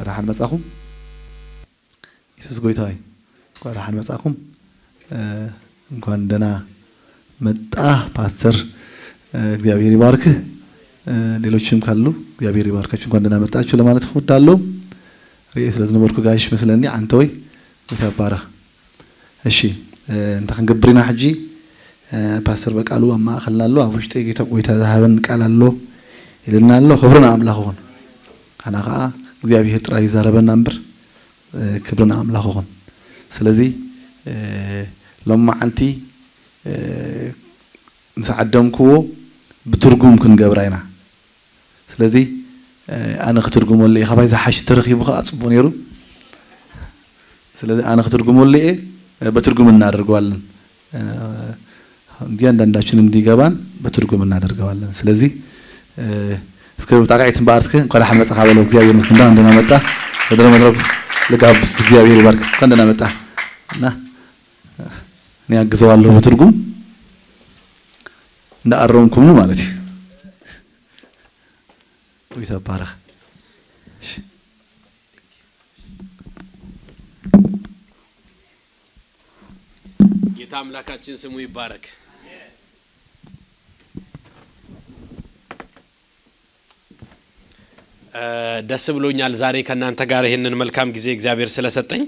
እንኳን ደሓን መጻኹም ኢየሱስ ጎይታ ሆይ እንኳን ደሓን መጻኹም እንኳን ደህና መጣ ፓስተር እግዚአብሔር ይባርክህ ሌሎችም ካሉ እግዚአብሔር ይባርካችሁ እንኳን ደህና መጣችሁ ለማለት እወዳለሁ ርኤ ስለ ዝነበርኩ ጋይሽ መስለኒ አንተ ወይ ጎይታ ይባረኽ እሺ እንተ ክንገብር ኢና ሕጂ ፓስተር በቃሉ ኣብ ማእኸልና ኣሎ ኣብ ውሽጢ ጌታ ጎይታ ዝሃበን ቃል ኣሎ ኢልና ኣሎ ክብርን ኣምላኽ ኹን ካና ከዓ እግዚኣብሔር ጥራይ ይዛረበና እምበር ክብርን ኣምላኽ ኹን ስለዚ ሎማዓንቲ ምስ ዓደምክዎ ብትርጉም ክንገብራ ኢና ስለዚ ኣነ ክትርጉመሉ እየ ካባይ ዝሓሽ ተረኪቡ ከዓ ፅቡቅ ነይሩ ስለዚ ኣነ ክትርጉመሉ እየ በትርጉም እናደርገዋለን እያንዳንዳችን እንዲገባን በትርጉም እናደርገዋለን ስለዚህ እስከ ጣቃዒትን በአርስከ እንኳን ደሓን መጣ ካበለው እግዚአብሔር ምስክንዳ እንደና መጣ ወደ መድረክ ልጋብስ እግዚአብሔር ይባርክ እንኳን ደህና መጣ እና እኔ አግዘዋለሁ በትርጉም እንዳአረምኩም ነው ማለት ጎይታ ባረኽ ጌታ አምላካችን ስሙ ይባረክ። ደስ ብሎኛል ዛሬ ከእናንተ ጋር ይህንን መልካም ጊዜ እግዚአብሔር ስለሰጠኝ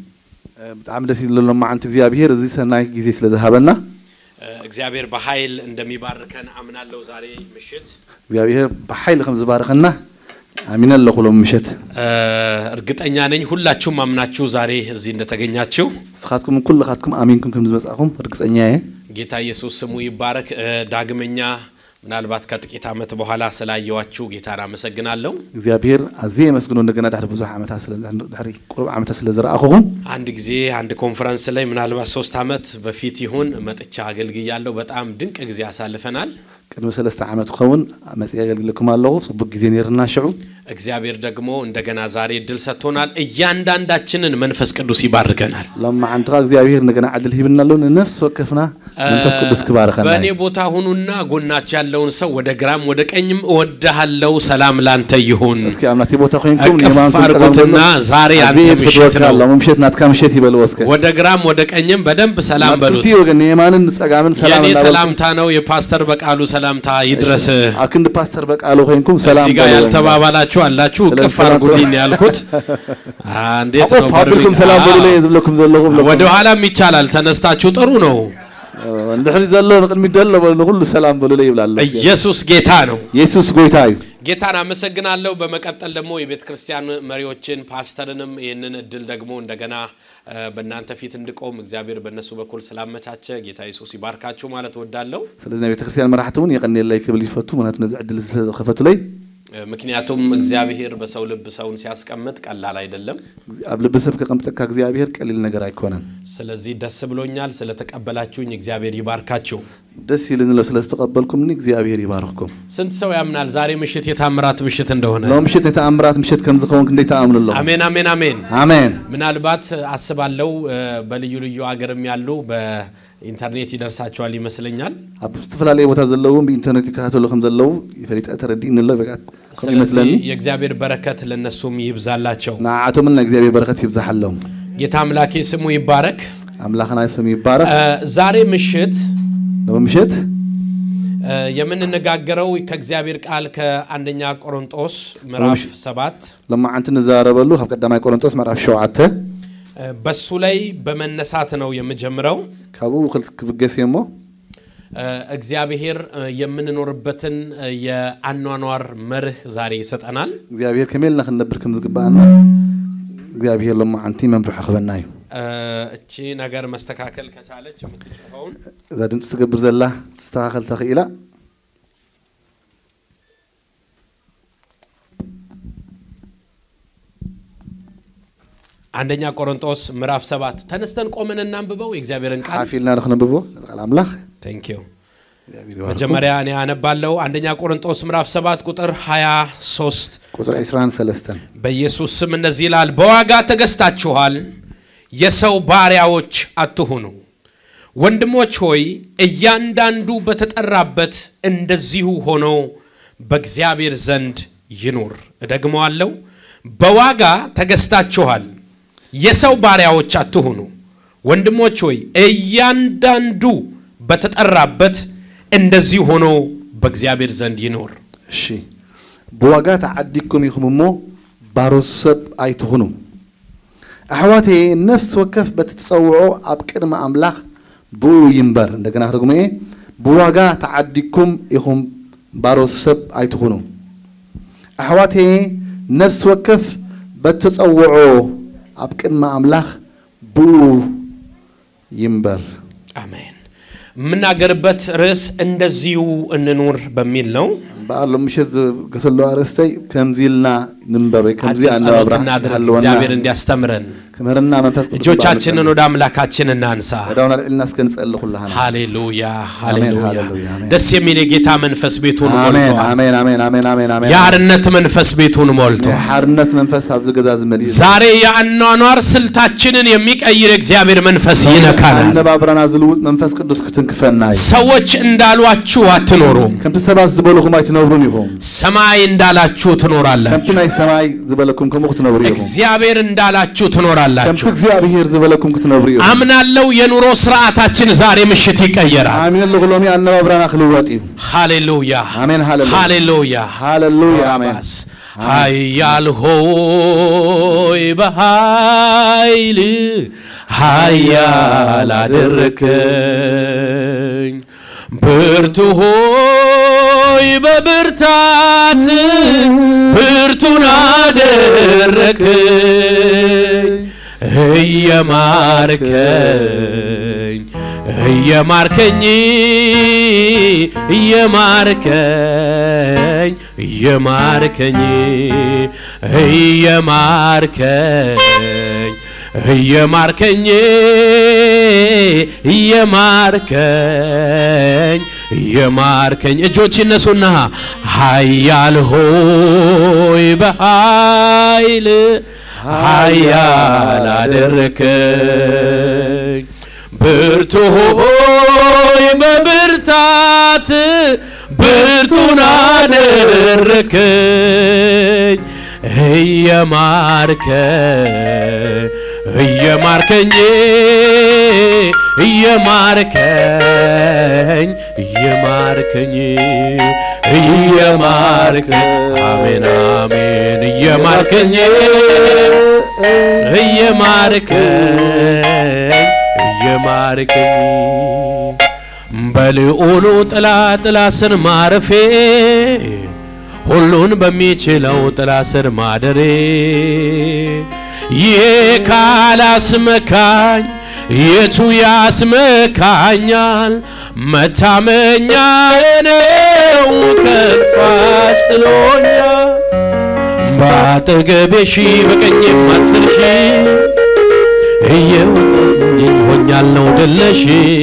ብጣዕሚ ደስ ይብሎ ሎማዓንቲ እግዚአብሔር እዚ ሰናይ ጊዜ ስለ ዝሃበና እግዚአብሔር በኃይል እንደሚባርከን አምናለሁ። ዛሬ ምሽት እግዚአብሔር ብሓይሊ ከም ዝባረኸና ኣሚነ ኣለኹ ሎም ምሸት እርግጠኛ ነኝ ሁላችሁም አምናችሁ ዛሬ እዚህ እንደተገኛችሁ። ንስኻትኩም ኩልኻትኩም ኣሚንኩም ከም ዝመጻኹም እርግፀኛ እየ ጌታ ኢየሱስ ስሙ ይባረክ። ዳግመኛ ምናልባት ከጥቂት ዓመት በኋላ ስላየዋችሁ ጌታን አመሰግናለሁ። እግዚአብሔር ኣዝየ የመስግኖ እንደገና ድሕሪ ብዙሕ ዓመታት ድሕሪ ቁሩብ ዓመታት ስለ ዝረኣኹኹም አንድ ጊዜ አንድ ኮንፈረንስ ላይ ምናልባት ሶስት ዓመት በፊት ይሁን መጥቻ አገልግያለሁ። በጣም ድንቅ ጊዜ አሳልፈናል። ቅድሚ ሰለስተ ዓመት ክኸውን መፅእ የገልግለኩም ኣለኹ ፅቡቅ ጊዜ ነርና ሽዑ እግዚአብሔር ደግሞ እንደገና ዛሬ እድል ሰጥቶናል። እያንዳንዳችንን መንፈስ ቅዱስ ይባርከናል። ሎማዓንቲ ኻ እግዚአብሔር እንደገና ዕድል ሂብና ኣሎ ንነፍሲ ወከፍና መንፈስ ቅዱስ ክባረኸና በእኔ ቦታ ሁኑና ጎናችሁ ያለውን ሰው ወደ ግራም ወደ ቀኝም እወድሃለሁ፣ ሰላም ላንተ ይሁን። እስኪ ኣብ ናተይ ቦታ ኮይንኩም እቅፍ የማንኩም ሰላም አድርጉትና በሉ። ዛሬ ኣዝየ አንተ ምሽት ትፈትወካ ነው። ኣሎ ምሸት ናትካ ምሸት ይበልዎ እስከ ወደ ግራም ወደ ቀኝም በደንብ ሰላም ናብ በሉት። ክልቲኡ ወገን የማንን ፀጋምን ሰላም የኔ እናበልኩም ሰላምታ ነው፣ የፓስተር በቃሉ ሰላምታ ይድረስ። ኣብ ክንዲ ፓስተር በቃሉ ኮይንኩም ሰላም እዚህ ጋር በልዎ። ያልተባባላችሁ አላችሁ፣ ስለ እቅፍ ሰላም አድርጉልኝ ነው ያልኩት። አ፣ እንዴት ነው ኣቆፍ ኣቢልኩም በርሚል? ሰላም በሉ አዎ። ለየ ዝብለኩም ዘለኹም ወደ ኋላም ይቻላል፣ ተነስታችሁ ጥሩ ነው። ንድሕሪ ዘሎ ንቅድሚት ዘሎ በሉ ንኩሉ ሰላም በሉ ለይ ይብላ ኣሎ ኢየሱስ ጌታ ነው። ኢየሱስ ጎይታ እዩ ጌታን አመሰግናለሁ። በመቀጠል ደግሞ የቤተ ክርስቲያን መሪዎችን ፓስተርንም ይህንን እድል ደግሞ እንደገና እ፣ በእናንተ ፊት እንድቆም እግዚአብሔር በእነሱ በኩል ስላመቻቸ ጌታ ኢየሱስ ይባርካችሁ ማለት እወዳለሁ። ስለዚ ናይ ቤተ ክርስቲያን መራሕቲ እውን የቀኒየለይ ክብል ይፈቱ ምክንያቱ ነዚ ዕድል ስለከፈቱለይ እ፣ ምክንያቱም እግዚአብሔር በሰው ልብ ሰውን ሲያስቀምጥ ቀላል አይደለም። ኣብ ልቢ ሰብ ከቐምጠካ እግዚአብሔር ቀሊል ነገር ኣይኮነን ስለዚህ ደስ ብሎኛል ስለተቀበላችሁኝ፣ እግዚአብሔር ይባርካችሁ። ደስ ይልንሎ ስለ ዝተቐበልኩምኒ እግዚአብሔር ይባርኽኩም ስንት ሰው ያምናል ዛሬ ምሽት የታምራት ምሽት እንደሆነ? ሎ ምሽት ናይ ተኣምራት ምሽት ከም ዝኸውን ክንደይ ተኣምኑ ኣለኹ አሜን፣ አሜን፣ አሜን። ኣሜን ምናልባት አስባለው እ፣ በልዩ ልዩ አገርም ያሉ በኢንተርኔት ይደርሳቸዋል ይመስለኛል። ኣብ ዝተፈላለየ ቦታ ዘለዉ ብኢንተርኔት ይከታተሉ ከም ዘለዉ ይፈሊጠ ተረዲእኒ ኣሎ በቃ ከምኡ ስለዚህ ይመስለኒ የእግዚአብሔር በረከት ለነሱም ይብዛላቸው። ንዓዓቶምን ናይ እግዚአብሔር በረከት ይብዛሓሎም ጌታ አምላኬ ስሙ ይባረክ። ኣምላኽና ስም ይባረክ እ፣ ዛሬ ምሽት ሎ ምሽት እ፣ የምንነጋገረው ከእግዚአብሔር ቃል ከአንደኛ ቆሮንጦስ ምዕራፍ ሰባት ሎማዓንቲ ንዘራረበሉ ካብ ቀዳማይ ቆሮንጦስ ምዕራፍ ሸውዓተ እ፣ በሱ ላይ በመነሳት ነው የምጀምረው። ካብኡ ክል- ክብገስ እየ እሞ እ፣ እግዚአብሔር እ፣ የምንኖርበትን እ፣ የአኗኗር መርህ ዛሬ ይሰጠናል። እግዚኣብሔር ከመይ ኢልና ክንነብር ከም ዝግባአና እግዚኣብሔር ሎማዓንቲ መምርሖ ክበና እዩ እ፣ እቺ ነገር መስተካከል ከቻለች የምትጽፈውን እዛ ድምፂ ትገብር ዘላ ትስተኻኸል ተኽኢላ አንደኛ ቆሮንጦስ ምዕራፍ ሰባት ተነስተን ቆመን እናንብበው የእግዚአብሔርን ቃል ሓፍ ኢልና ንክነብቦ ቃል ኣምላኽ ቴንክ ዩ እግዚኣብሔር ይባርኩ። መጀመሪያ እኔ አነባለው አንደኛ ቆሮንጦስ ምዕራፍ 7 ቁጥር 23 ቁፅሪ 23 በኢየሱስ ስም እንደዚህ ይላል በዋጋ ተገዝታችኋል የሰው ባሪያዎች አትሁኑ ወንድሞች ሆይ እያንዳንዱ በተጠራበት እንደዚሁ ሆኖ በእግዚአብሔር ዘንድ ይኑር እደግመዋለሁ በዋጋ ተገዝታችኋል። የሰው ባሪያዎች አትሁኑ። ወንድሞች ሆይ እያንዳንዱ በተጠራበት እንደዚህ ሆኖ በእግዚአብሔር ዘንድ ይኖር። እሺ ብዋጋ ተዓዲኩም ኢኹም እሞ ባሮስ ሰብ ኣይትኹኑ ኣሕዋቴ ነፍሲ ወከፍ በቲ ትፀውዖ ኣብ ቅድሚ ኣምላኽ ብኡ ይንበር እንደገና ክደግሞ እየ ብዋጋ ተዓዲኩም ኢኹም ባሮስ ሰብ ኣይትኹኑ ኣሕዋቴ ነፍሲ ወከፍ በቲ ትፀውዖ ኣብ ቅድሚ ኣምላኽ ብኡ ይንበር አሜን። የምናገርበት ርዕስ እንደዚሁ እንኑር በሚል ነው። በዓሎ ምሸት ዝገሰሎ ኣርእስተይ ከምዚ ኢልና ንንበር ወይ ከምዚ አጭር ጸሎት ኣነባብራ እናድርግ ሃለወና እግዚአብሔር እንዲያስተምረን። ክምህርና መንፈስ ቅዱስ እጆቻችንን ወደ አምላካችን እናንሳ። ወዳውና ልዕልና እስከ ንጸሊ ኩላሃና ሃሌሉያ ሃሌሉያ። ሃሌሉያ፣ አሜን። ደስ የሚል የጌታ መንፈስ ቤቱን አሜን ሞልቷል። አሜን አሜን አሜን አሜን አሜን የአርነት መንፈስ ቤቱን ሞልቷል። ሓርነት መንፈስ ኣብዚ ገዛ ዝመልእ ዛሬ የአኗኗር ስልታችንን የሚቀይር እግዚአብሔር መንፈስ ይነካናል። ኣነባብራና ዝልውጥ መንፈስ ቅዱስ ክትንክፈና እዩ ሰዎች እንዳሏችሁ አትኖሩም። ከምቲ ሰባት ዝበልኹም ኣይትነብሩን ኢኹም ሰማይ እንዳላችሁ ከምቲ ትኖራላችሁ። ናይ ሰማይ ዝበለኩም ከምኡ ክትነብሩ ኢኹም እግዚአብሔር እንዳላችሁ ከምቲ ትኖራላችሁ። እግዚኣብሔር ዝበለኩም ክትነብሩ ኢኹም አምናለው የኑሮ ስርዓታችን ዛሬ ምሽት ይቀየራል። ኣሚን ኣለኹ ሎሚ ኣነባብራና ክልወጥ እዩ ሃሌሉያ አሜን ሃሌሉያ ሃሌሉያ ሃሌሉያ አሜን ራባስ ኃያል ሆይ በኃይል ኃያል አደረከኝ ብርቱ ሆይ በብርታት ብርቱን አደረከኝ እየማርከኝ እየማርከኝ እየማርከኝ እየማርከኝ እየማርከኝ እየማርከኝ እየማርከኝ እየማርከኝ እጆች ይነሱና ኃያል ሆይ በኃይል ኃያል አደረከኝ ብርቱ ሆይ በብርታት ብርቱን አደረከኝ እየማርከኝ እየማርከኝ እየማርከኝ እየማርከኝ እየማርከኝ አሜን አሜን እየማርከኝ እየማርከኝ እየማርከኝ በልዑሉ ጥላ ጥላ ስር ማረፌ ሁሉን በሚችለው ጥላ ስር ማደሬ ይሄ ካላስመካኝ የቱ ያስመካኛል? መታመኛዬ ነው ከፍ አስጥሎኛል። በአጠገቤ ሺህ በቀኝም አስር ሺህ እየወጡኝ ሆኛለሁ ድለሽ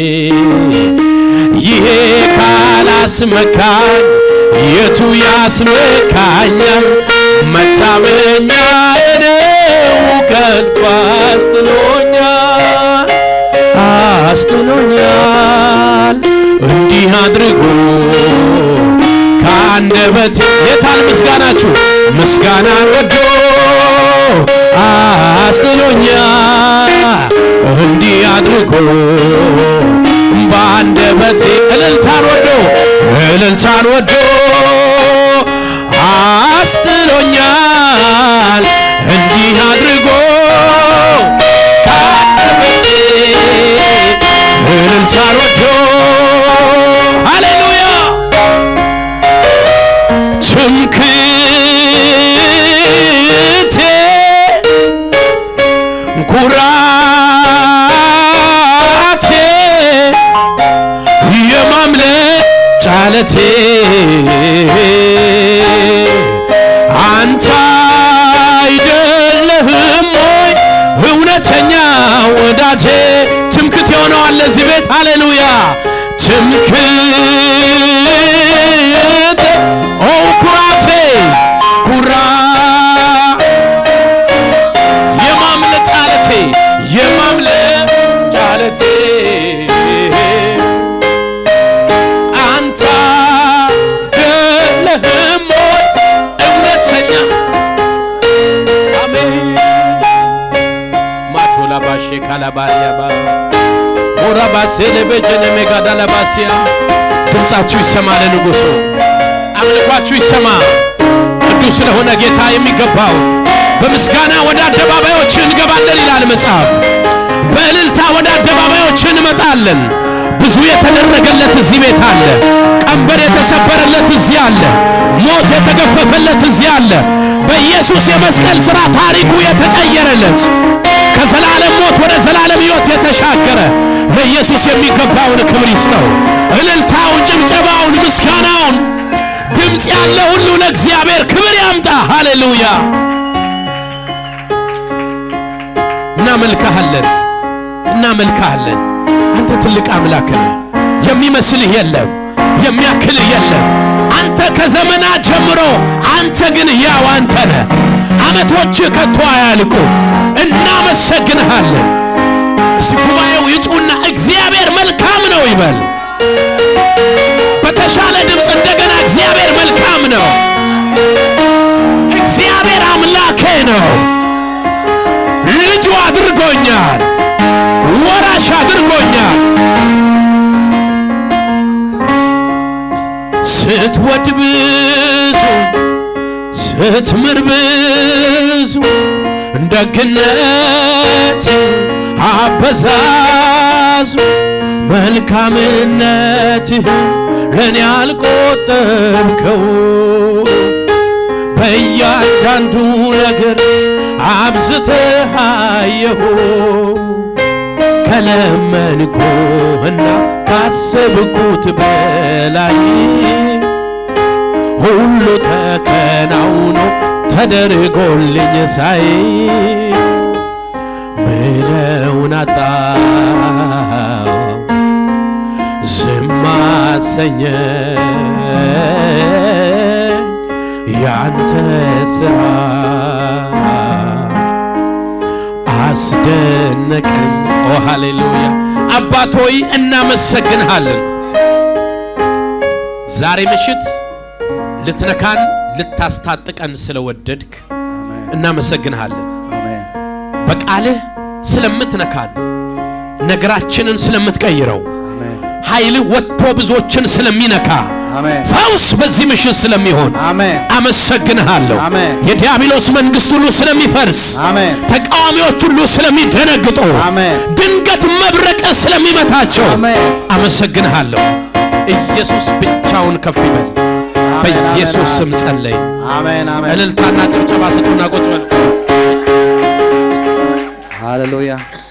ይሄ ካላስመካኝ የቱ ያስመካኛል? መታመኛዬ ነው ከፍ አስጥሎኛል አስጥሎኛል እንዲህ አድርጎ ከአንደበቴ የታል ምስጋናችሁ? ምስጋናን ወዶ አስጥሎኛል እንዲህ አድርጎ በአንደበቴ እልልታን ወዶ እልልታን ወዶ አስጥሎኛል እንዲህ አድርጎ ከአንደበቴ እልልታን ወዶ ሃሌሉያ ትምክቴ ኩራቴ የማምለጫ ዓለቴ አንተ አይደለህም ወይ እውነተኛ ወዳጄ? ትምክት የሆነዋል ለዚህ ቤት ሃሌሉያ ትምክት ኦ ኩራቴ ኩራ የማምለጫ ዓለቴ የማምለጫ ዓለቴ አንተ አይደለህም ወይ እውነተኛ ካላባሪያባ ሞራባሴለ በጀነ ሜጋዳላባሲያ ድምፃችሁ ይሰማ ለንጉሡ አምልኳችሁ ይሰማ ቅዱስ ስለሆነ ጌታ የሚገባው በምስጋና ወደ አደባባዮች እንገባለን ይላል መጽሐፍ። በእልልታ ወደ አደባባዮች እንመጣለን። ብዙ የተደረገለት እዚህ ቤት አለ። ቀንበር የተሰበረለት እዚህ አለ። ሞት የተገፈፈለት እዚህ አለ። በኢየሱስ የመስቀል ሥራ ታሪኩ የተቀየረለት ከዘላለም ሞት ወደ ዘላለም ሕይወት የተሻገረ ለኢየሱስ የሚገባውን ክብር ይስጠው። እልልታውን፣ ጭብጨባውን፣ ምስጋናውን ድምፅ ያለ ሁሉ ለእግዚአብሔር ክብር ያምጣ። ሃሌሉያ! እናመልክሃለን፣ እናመልክሃለን። አንተ ትልቅ አምላክ ነህ። የሚመስልህ የለም፣ የሚያክልህ የለም። አንተ ከዘመናት ጀምሮ አንተ ግን ያው አንተ ነህ። ዓመቶች ከቶ አያልቁ። እናመሰግንሃለን። እስቲ ጉባኤው ይጩና እግዚአብሔር መልካም ነው ይበል። በተሻለ ድምፅ እንደገና እግዚአብሔር መልካም ነው። እግዚአብሔር አምላኬ ነው። ልጁ አድርጎኛል፣ ወራሽ አድርጎኛል። ስትወድ ብዙ ስትምር ብዙ ደግነት አበዛዙ መልካምነትህን ለእኔ አልቆጠብከው በእያንዳንዱ ነገር አብዝተህ አየሁ ከለመንኩህና ካሰብኩት በላይ ሁሉ ተከናውኖ ተደርጎልኝ ሳይ ምለውን አጣው ዝም አሰኘኝ ያንተ ስራ አስደነቀኝ። ኦ ሃሌሉያ! አባቶይ እናመሰግንሃለን። ዛሬ ምሽት ልትነካን ልታስታጥቀን ስለወደድክ አሜን እናመሰግንሃለን። አሜን በቃልህ ስለምትነካን ነገራችንን ስለምትቀይረው አሜን ኃይልህ ወጥቶ ብዙዎችን ስለሚነካ አሜን ፈውስ በዚህ ምሽት ስለሚሆን አሜን አመሰግንሃለሁ። አሜን። የዲያብሎስ መንግስት ሁሉ ስለሚፈርስ፣ አሜን ተቃዋሚዎች ሁሉ ስለሚደነግጡ፣ አሜን ድንገት መብረቅ ስለሚመታቸው አሜን አመሰግንሃለሁ። ኢየሱስ ብቻውን ከፍ ይበል። በኢየሱስ ስም ጸለይ። አሜን አሜን እልልታና ጭብጨባ ስጡና ቁጭ በሉ። ሃሌሉያ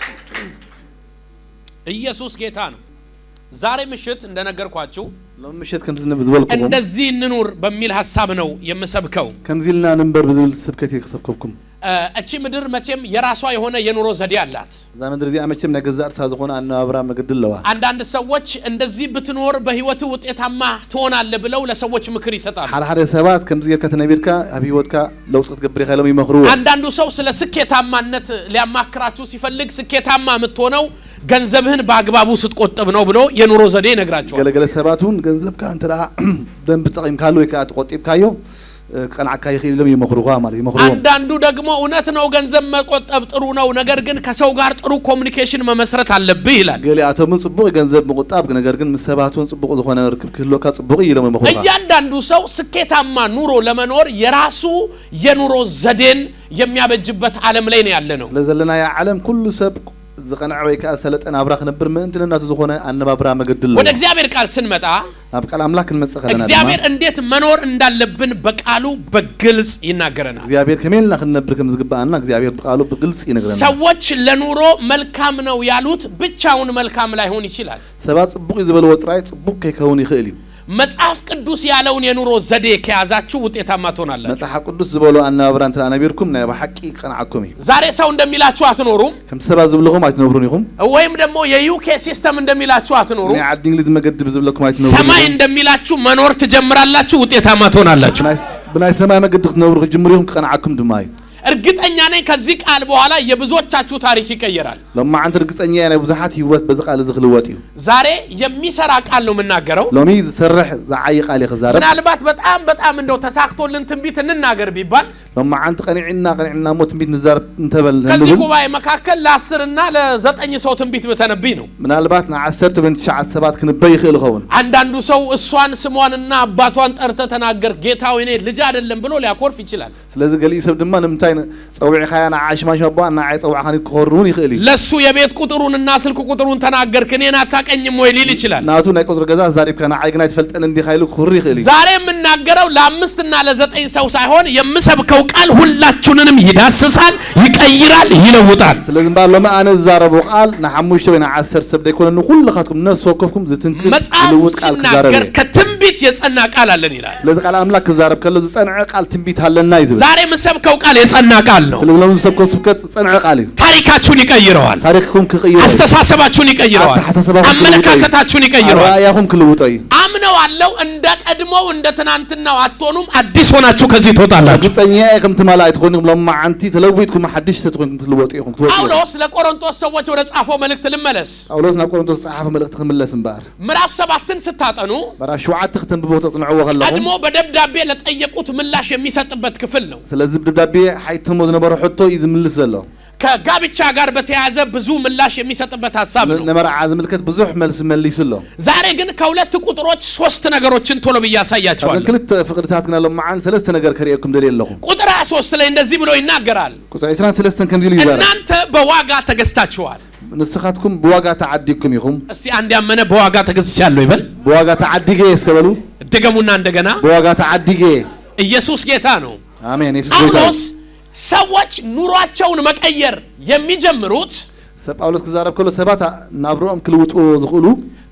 ኢየሱስ ጌታ ነው። ዛሬ ምሽት እንደነገርኳችሁ ሎም ምሸት ከምዚ ንብል ዝበልኩኹም እንደዚህ እንኑር በሚል ሀሳብ ነው የምሰብከው። ከምዚ ኢልና ንንበር ብዝብል ስብከት እየ ክሰብከብኩም እ፣ እቺ ምድር መቼም የራሷ የሆነ የኑሮ ዘዴ አላት። እዛ ምድሪ እዚኣ መቸም ናይ ገዛ እርሳ ዝኾነ ኣነባብራ መገዲ ኣለዋ አንዳንድ ሰዎች እንደዚህ ብትኖር በህይወት ውጤታማ ትሆናለህ ብለው ለሰዎች ምክር ይሰጣሉ። ሓደ ሓደ ሰባት ከምዚ ጌርካ ተነቢርካ ኣብ ሂወትካ ለውጢ ክትገብር ኢኻ ኢሎም ይመኽርዎ አንዳንዱ ሰው ስለ ስኬታማነት ሊያማክራችሁ ሲፈልግ ስኬታማ የምትሆነው ገንዘብህን በአግባቡ ስትቆጥብ ነው ብሎ የኑሮ ዘዴ ይነግራቸዋል። ገለገለ ሰባት እውን ገንዘብካ እንተ ደኣ ደንቢ ጠቒምካሉ ወይ ከዓ ተቆጢብካዮ እ፣ ክቐንዓካ ይኽእል ኢሎም ይመኽሩኻ ማለት ይመኽርዎም አንዳንዱ ደግሞ እውነት ነው ገንዘብ መቆጠብ ጥሩ ነው፣ ነገር ግን ከሰው ጋር ጥሩ ኮሚኒኬሽን መመስረት አለብህ ይላል። ገሊኣቶምን ጽቡቕ ገንዘብ ምቁጣብ ነገር ግን ምስ ሰባት እውን ጽቡቕ ዝኾነ ርክብ ክህልወካ ጽቡቕ እዩ ኢሎም ይመኽሩኻ እያንዳንዱ ሰው ስኬታማ ኑሮ ለመኖር የራሱ የኑሮ ዘዴን የሚያበጅበት ዓለም ላይ ነው ያለ ነው። ስለ ዘለናዮ ዓለም ኩሉ ሰብ ዝቐንዐ ወይ ከዓ ዝሰለጠ ናብራ ክነብር ምእንቲ ነናቱ ዝኾነ ኣነባብራ መገዲ ኣለዎ ወደ እግዚአብሔር ቃል ስንመጣ ናብ ቃል ኣምላክ ክንመፅእ ከለና ድማ እግዚአብሔር እንዴት መኖር እንዳለብን በቃሉ በግልጽ ይናገረናል። እግዚኣብሔር ከመይ ኢልና ክንነብር ከም ዝግባአና እግዚኣብሔር ብቃሉ ብግልፂ ይነግረና ሰዎች ለኑሮ መልካም ነው ያሉት ብቻውን መልካም ላይሆን ይችላል። ሰባት ጽቡቕ እዩ ዝበልዎ ጥራይ ጽቡቕ ከይከውን ይኽእል እዩ መጽሐፍ ቅዱስ ያለውን የኑሮ ዘዴ ከያዛችሁ ውጤታማ ትሆናላችሁ። መፅሓፍ ቅዱስ ዝበሎ ኣነባብራ እንተ ደኣ ነቢርኩም ናይ ብሓቂ ቀንዓኩም እዩ ዛሬ ሰው እንደሚላችሁ አትኖሩም፣ ከምቲ ሰባት ዝብልኹም ኣይትነብሩን ኢኹም ወይም ደግሞ የዩኬ ሲስተም እንደሚላችሁ አትኖሩም። ናይ ዓዲ እንግሊዝ መገዲ ብዝብለኩም ኣይትነብሩን ሰማይ ኢኹም እንደሚላችሁ መኖር ትጀምራላችሁ፣ ውጤታማ ትሆናላችሁ። ብናይ- ብናይ ሰማይ መገዲ ክትነብሩ ክጅምር ኢኹም ክቐንዓኩም ድማ እዩ እርግጠኛ ነኝ ከዚህ ቃል በኋላ የብዙዎቻችሁ ታሪክ ይቀየራል። ሎማዓንቲ ርግፀኛ እየ ናይ ብዙሓት ሂወት በዚ ቃል እዚ ክልወጥ እዩ ዛሬ የሚሰራ ቃል ነው የምናገረው። ሎሚ ዝሰርሕ ዝዓይ ቃል እየ ክዛረብ ምናልባት በጣም በጣም እንደው ተሳክቶልን ትንቢት እንናገር ቢባል ሎማዓንቲ ቀኒዕና ቀኒዕና ሞ ትንቢት ንዛረብ እንተበል ከዚህ ንብል ጉባኤ መካከል ለአስር እና ለዘጠኝ ሰው ትንቢት ብተነብይ ነው። ምናልባት ንዓሰርተ ወይ ትሽዓተ ሰባት ክንበይ ይኽእል ይኸውን አንዳንዱ ሰው እሷን ስሟንና አባቷን ጠርተ ተናገር ጌታው እኔ ልጅ አይደለም ብሎ ሊያኮርፍ ይችላል። ስለዚ ገሊኡ ሰብ ድማ ንምንታይ ፀዊዕኻያ ንዓይ ሽማሽማ ባ ንዓይ ፀዋዕኻኒ ክኸሩ እውን ይኽእል እዩ ለሱ የቤት ቁጥሩንና ስልክ ቁጥሩን ተናገርክ እኔን አታቀኝም ወይ ሊል ይችላል። ናቱ ናይ ቁፅሪ ገዛ ዛሪብካ ንዓይ ግና ይትፈልጠን እንዲ ካይሉ ክኽሩ ይኽእል እዩ ዛሬ የምናገረው ለአምስትና ለዘጠኝ ሰው ሳይሆን የምሰብከው ቃል ሁላችሁንንም ይዳስሳል፣ ይቀይራል፣ ይለውጣል። ስለዚ እምበር ሎሚ ኣነ ዝዛረቦ ቃል ንሓሙሽተ ወይ ንዓሰርተ ሰብ ደይኮነ ንኩልኻትኩም ነፍሲ ወከፍኩም ዝትንክል መጽሐፍ ዝልውጥ ቃል ክዛረብ ሲናገር እየ ከትንቢት የጸና ቃል አለን ይላል። ስለዚ ቃል ኣምላክ ክዛረብ ከሎ ዝፀንዐ ቃል ትንቢት ኣለና እዩ ዝብል ዛሬ የምሰብከው ቃል የጸና ቃል ነው። ስለዚ ሎሚ ዝሰብኮ ስብከት ዝፀንዐ ቃል እዩ ታሪካችሁን ይቀይረዋል። ታሪክኩም ክቅይሮ እዩ አስተሳሰባችሁን ይቀይረዋል። አስተሳሰባችሁን አመለካከታችሁን ይቀይረዋል። ራእያኩም ክልውጦ እዩ አምነው አለው እንደ ቀድሞው እንደ ትናንትናው አትሆኑም። አዲስ ሆናችሁ ከዚህ ትወጣላችሁ። ግፀኛ እየ ከምቲ መላእ ትኮንኩም ሎማዓንቲ ተለዊጥኩም ሓድሽተ ትኮንኩም ትልወጡ ኢኹም ትወጡ ኢኹም ጳውሎስ ለቆሮንቶስ ሰዎች ወደ ጻፈው መልእክት ልመለስ። ጳውሎስ ናብ ቆሮንቶስ ዝፀሓፈ መልእክቲ ክምለስ እምበር ምዕራፍ ሰባትን ስታጠኑ ምዕራፍ ሸውዓተ ክተንብቦ ተፅንዕዎ ከለኹም ቀድሞ በደብዳቤ ለጠየቁት ምላሽ የሚሰጥበት ክፍል ነው። ስለዚ ብደብዳቤ ሓይቶሞ ዝነበረ ሕቶ እዩ ዝምልስ ዘሎ ከጋብቻ ጋር በተያያዘ ብዙ ምላሽ የሚሰጥበት ሀሳብ ነው። ንመርዓ ዝምልከት ብዙሕ መልሲ መሊሱ ኣሎ ዛሬ ግን ከሁለት ቁጥሮች ሶስት ነገሮችን ቶሎ ብዬ ካብዘን አሳያቸዋለሁ። ክልተ ፍቅድታት ግና ሎመዓን ሰለስተ ነገር ከሪአኩም ደልየ ኣለኹ ቁጥር 23 ላይ እንደዚህ ብሎ ይናገራል። ቁፅሪ 23 ከምዚ ኢሉ ይዛረብ እናንተ በዋጋ ተገዝታችኋል። ንስኻትኩም ብዋጋ ተዓዲግኩም ኢኹም እስቲ አንድ ያመነ በዋጋ ተገዝቻለሁ ይበል። ብዋጋ ተዓዲገ እየ እስከበሉ ድገሙና እንደገና ብዋጋ ተዓዲገ እየ ኢየሱስ ጌታ ነው። ኣሜን የሱስ ጎይታ እዩ። ጳውሎስ ሰዎች ኑሯቸውን መቀየር የሚጀምሩት ሰብ ጳውሎስ ክዛረብ ከሎ ሰባት ናብሮኦም ክልውጥዎ ዝኽእሉ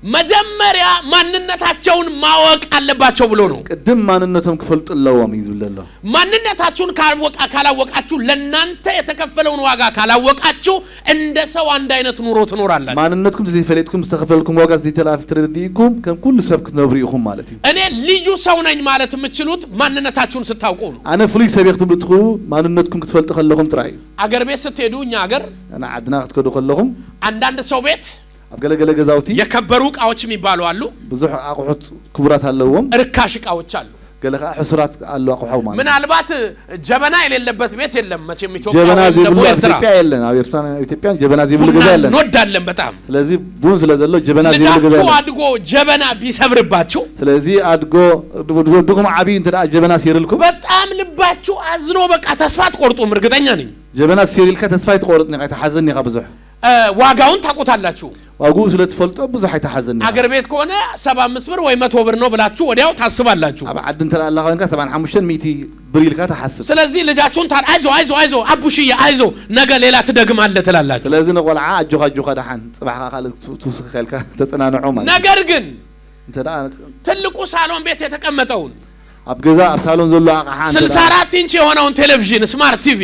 መጀመሪያ ማንነታቸውን ማወቅ አለባቸው ብሎ ነው። ቅድም ማንነቶም ክፈልጡ ኣለዎም እዩ ዝብል ዘሎ ማንነታችሁን ካልወቃ ካላወቃችሁ ለእናንተ የተከፈለውን ዋጋ ካላወቃችሁ እንደ ሰው አንድ አይነት ኑሮ ትኖራላችሁ። ማንነትኩም ዘይፈለጥኩም ዝተኸፈልኩም ዋጋ ዘይተላፍ ትረዲእኩም ከም ኩሉ ሰብ ክትነብሩ ኢኹም ማለት እዩ እኔ ልዩ ሰው ነኝ ማለት የምትችሉት ማንነታችሁን ስታውቁ ነው። ኣነ ፍሉይ ሰብ እየ ክትብሉ ትኽእሉ ማንነትኩም ክትፈልጡ ከለኹም ጥራይ እዩ አገር ቤት ስትሄዱ እኛ አገር እና ዓድና ክትከዱ ከለኹም አንዳንድ ሰው ቤት ኣብ ገለገለ ገዛውቲ የከበሩ እቃዎች የሚባሉ አሉ፣ ብዙሕ ኣቑሑት ክቡራት ኣለዎም እርካሽ እቃዎች አሉ። ገለ ከዓ ሕሱራት ኣሎ ኣቑሑ ማለት እዩ። ምናልባት ጀበና የሌለበት ቤት የለም መቼም ኢትዮጵያ ጀበና ወይም ዘይብሉ ደግሞ ኣብ ኤርትራ ኢትዮጵያ የለን ኣብ ኤርትራን ኣብ ኢትዮጵያን ጀበና ዘይብሉ ቡና ገዛ የለን እንወዳለን በጣም ስለዚ ቡን ስለ ዘሎ ጀበና ዘይብሉ ገዛ ልጃችሁ የለን አድጎ ጀበና ቢሰብርባችሁ ስለዚ ኣድጎ ወድኩም ዓብዪ እንተ ደኣ ጀበና ሲርልኩም በጣም ልባችሁ አዝኖ በቃ ተስፋ አትቆርጡም። እርግጠኛ ነኝ። ጀበና ሲሪልካ ተስፋ ይትቆርፅ ኒኻ ይተሓዘኒ ኢኻ ብዙሕ እ፣ ዋጋውን ታውቁታላችሁ። ዋግኡ ስለ ትፈልጦ ብዙሕ ኣይተሓዘኒ ኢኻ። አገር ቤት ከሆነ ሰባ አምስት ብር ወይ መቶ ብር ነው ብላችሁ ወዲያው ታስባላችሁ። ኣብ ዓዲ እንተ ደኣ ኣለኻ ኮንካ 75 ሚእቲ ብር ኢልካ ተሓስብ ስለዚህ ልጃችሁን ታ አይዞ አይዞ አይዞ አቡሽዬ አይዞ ነገ ሌላ ትደግማለህ ትላላችሁ። ስለዚ ንቆልዓ ኣጆኻ ኣጆኻ ድሓን ፅባሕካ ካልእ ትውስኽ ከልካ ተፀናንዖ ማለት እዩ። ነገር ግን እንተ ደኣ ትልቁ ሳሎን ቤት የተቀመጠውን ኣብ ገዛ ኣብ ሳሎን ዘሎ ኣቕሓ እንተ ደኣ 64 ኢንች የሆነውን ቴሌቪዥን ስማርት ቲቪ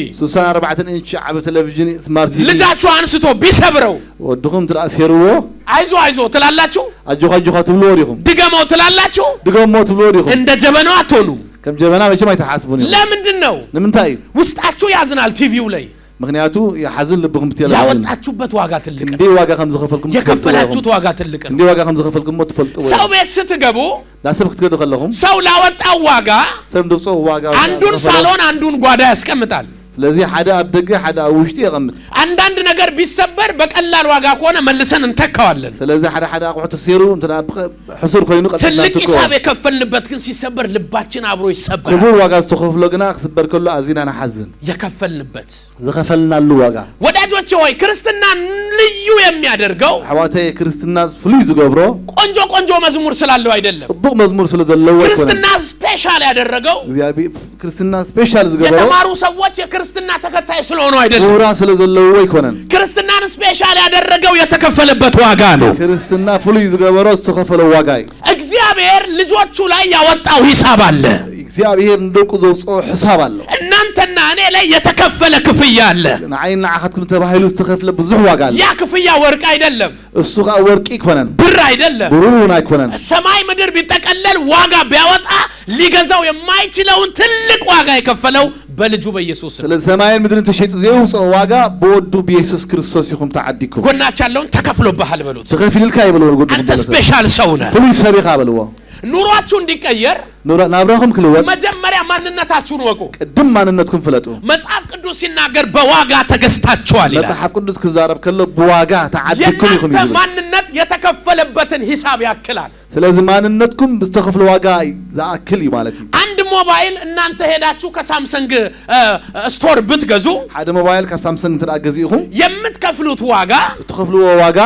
64 ኢንች ዓብ ቴሌቭዥን ስማርት ቲቪ ልጃችሁ አንስቶ ቢሰብረው ወድኹም እንተ ደኣ ሴርዎ አይዞ አይዞ ትላላችሁ፣ ኣጆኻ ኣጆኻ ትብልዎ ዲኹም ድገመው ትላላችሁ። ድገሞ ትብልዎ ዲኹም እንደ ጀበናው አትሆኑም። ከም ጀበና መቸም ኣይተሓስቡን ኢኹም ለምንድን ነው? ንምንታይ እዩ ውስጣችሁ ያዝናል። ቲቪው ላይ ምክንያቱ ይሓዝን ልብኩም ብትላ ያወጣችሁበት ዋጋ ትልቅ ነው። እንዴ ዋጋ ከም ዝኸፈልኩም የከፈላችሁት ዋጋ ትልቅ ነው። እንዴ ዋጋ ከም ዝኸፈልኩም ሞ ትፈልጥዎ ሰው ቤት ስትገቡ ናብ ሰብ ክትገዱ ከለኹም ሰው ላወጣው ዋጋ ሰብ ድብፆ ዋጋ አንዱን ዝኸፈሎ- ሳሎን አንዱን ጓዳ ያስቀምጣል። ስለዚ ሓደ ኣብ ደገ ሓደ ኣብ ውሽጢ የቐምጥ አንዳንድ ነገር ቢሰበር በቀላል ዋጋ ከሆነ መልሰን እንተካዋለን። ስለዚ ሓደ ሓደ ኣቑሑ ተሰይሩ እንተ ደኣ ብቀ- ሕሱር ኮይኑ ቀጥልና ትልቅ ንትክዎ ሂሳብ የከፈልንበት ግን ሲሰበር ልባችን አብሮ ይሰበራል። ክቡር ዋጋ ዝተኸፍሎ ግና ክስበር ከሎ ኣዝና ንሓዝን የከፈልንበት ዝኸፈልናሉ ዋጋ ወዳጆቼ ሆይ ክርስትና ልዩ የሚያደርገው ኣሕዋተይ ክርስትና ፍሉይ ዝገብሮ ቆንጆ ቆንጆ መዝሙር ስላለው አይደለም። ፅቡቅ መዝሙር ስለ ዘለዎ ኣይኮነን ክርስትና ስፔሻል ያደረገው እግዚኣብሔር ክርስትና ስፔሻል ዝገበሮ የተማሩ ሰዎች የክርስትና ተከታይ ስለሆኑ አይደለም። ምሁራን ስለ ዘለዎ ኣይኮነን ክርስትናን ስፔሻል ያደረገው የተከፈለበት ዋጋ ነው። ክርስትና ፍሉይ ዝገበሮ ዝተኸፈለ ዋጋ እዩ እግዚአብሔር ልጆቹ ላይ ያወጣው ሂሳብ አለ። እግዚኣብሔር ንደቁ ዘውፅኦ ሕሳብ ኣሎ እናንተና እኔ ላይ የተከፈለ ክፍያ አለ። ንዓይን ንዓኻትኩም ተባሂሉ ዝተኸፍለ ብዙሕ ዋጋ ኣለ ያ ክፍያ ወርቅ አይደለም፣ እሱ ከዓ ወርቂ ይኮነን ብር አይደለም። ብሩር እውን ኣይኮነን ሰማይ ምድር ቢጠቀለል ዋጋ ቢያወጣ ሊገዛው የማይችለውን ትልቅ ዋጋ የከፈለው በልጁ በኢየሱስ ስም። ስለዚ ሰማይን ምድርን ተሸይጡ ዘየውፅኦ ዋጋ ብወዱ ብየሱስ ክርስቶስ ኢኹም ተዓዲኩም ጎናች ያለውን ተከፍሎብሃል በሉት። ተኸፊልልካ ይበልዎ ጎዱ አንተ ስፔሻል ሰው ነህ። ፍሉይ ሰብ ኢኻ በልዎ ኑሯችሁ እንዲቀየር ኑራ- ናብራኹም ክልወጥ መጀመሪያ ማንነታችሁን ወቁ። ቅድም ማንነትኩም ፍለጡ መጽሐፍ ቅዱስ ሲናገር በዋጋ ተገዝታችኋል ይላል። መፅሓፍ ቅዱስ ክዛረብ ከሎ ብዋጋ ተዓዲኩም ኢኹም የእናንተ እዩ ማንነት የተከፈለበትን ሂሳብ ያክላል። ስለዚ ማንነትኩም ብዝተኸፍሎ ዋጋ ዝኣክል እዩ ማለት እዩ አንድ ሞባይል እናንተ ሄዳችሁ ከሳምሰንግ እ፣ ስቶር ብትገዙ ሓደ ሞባይል ካብ ሳምሰንግ እንተ ገዚእኹም የምትከፍሉት ዋጋ እትኸፍልዎ ዋጋ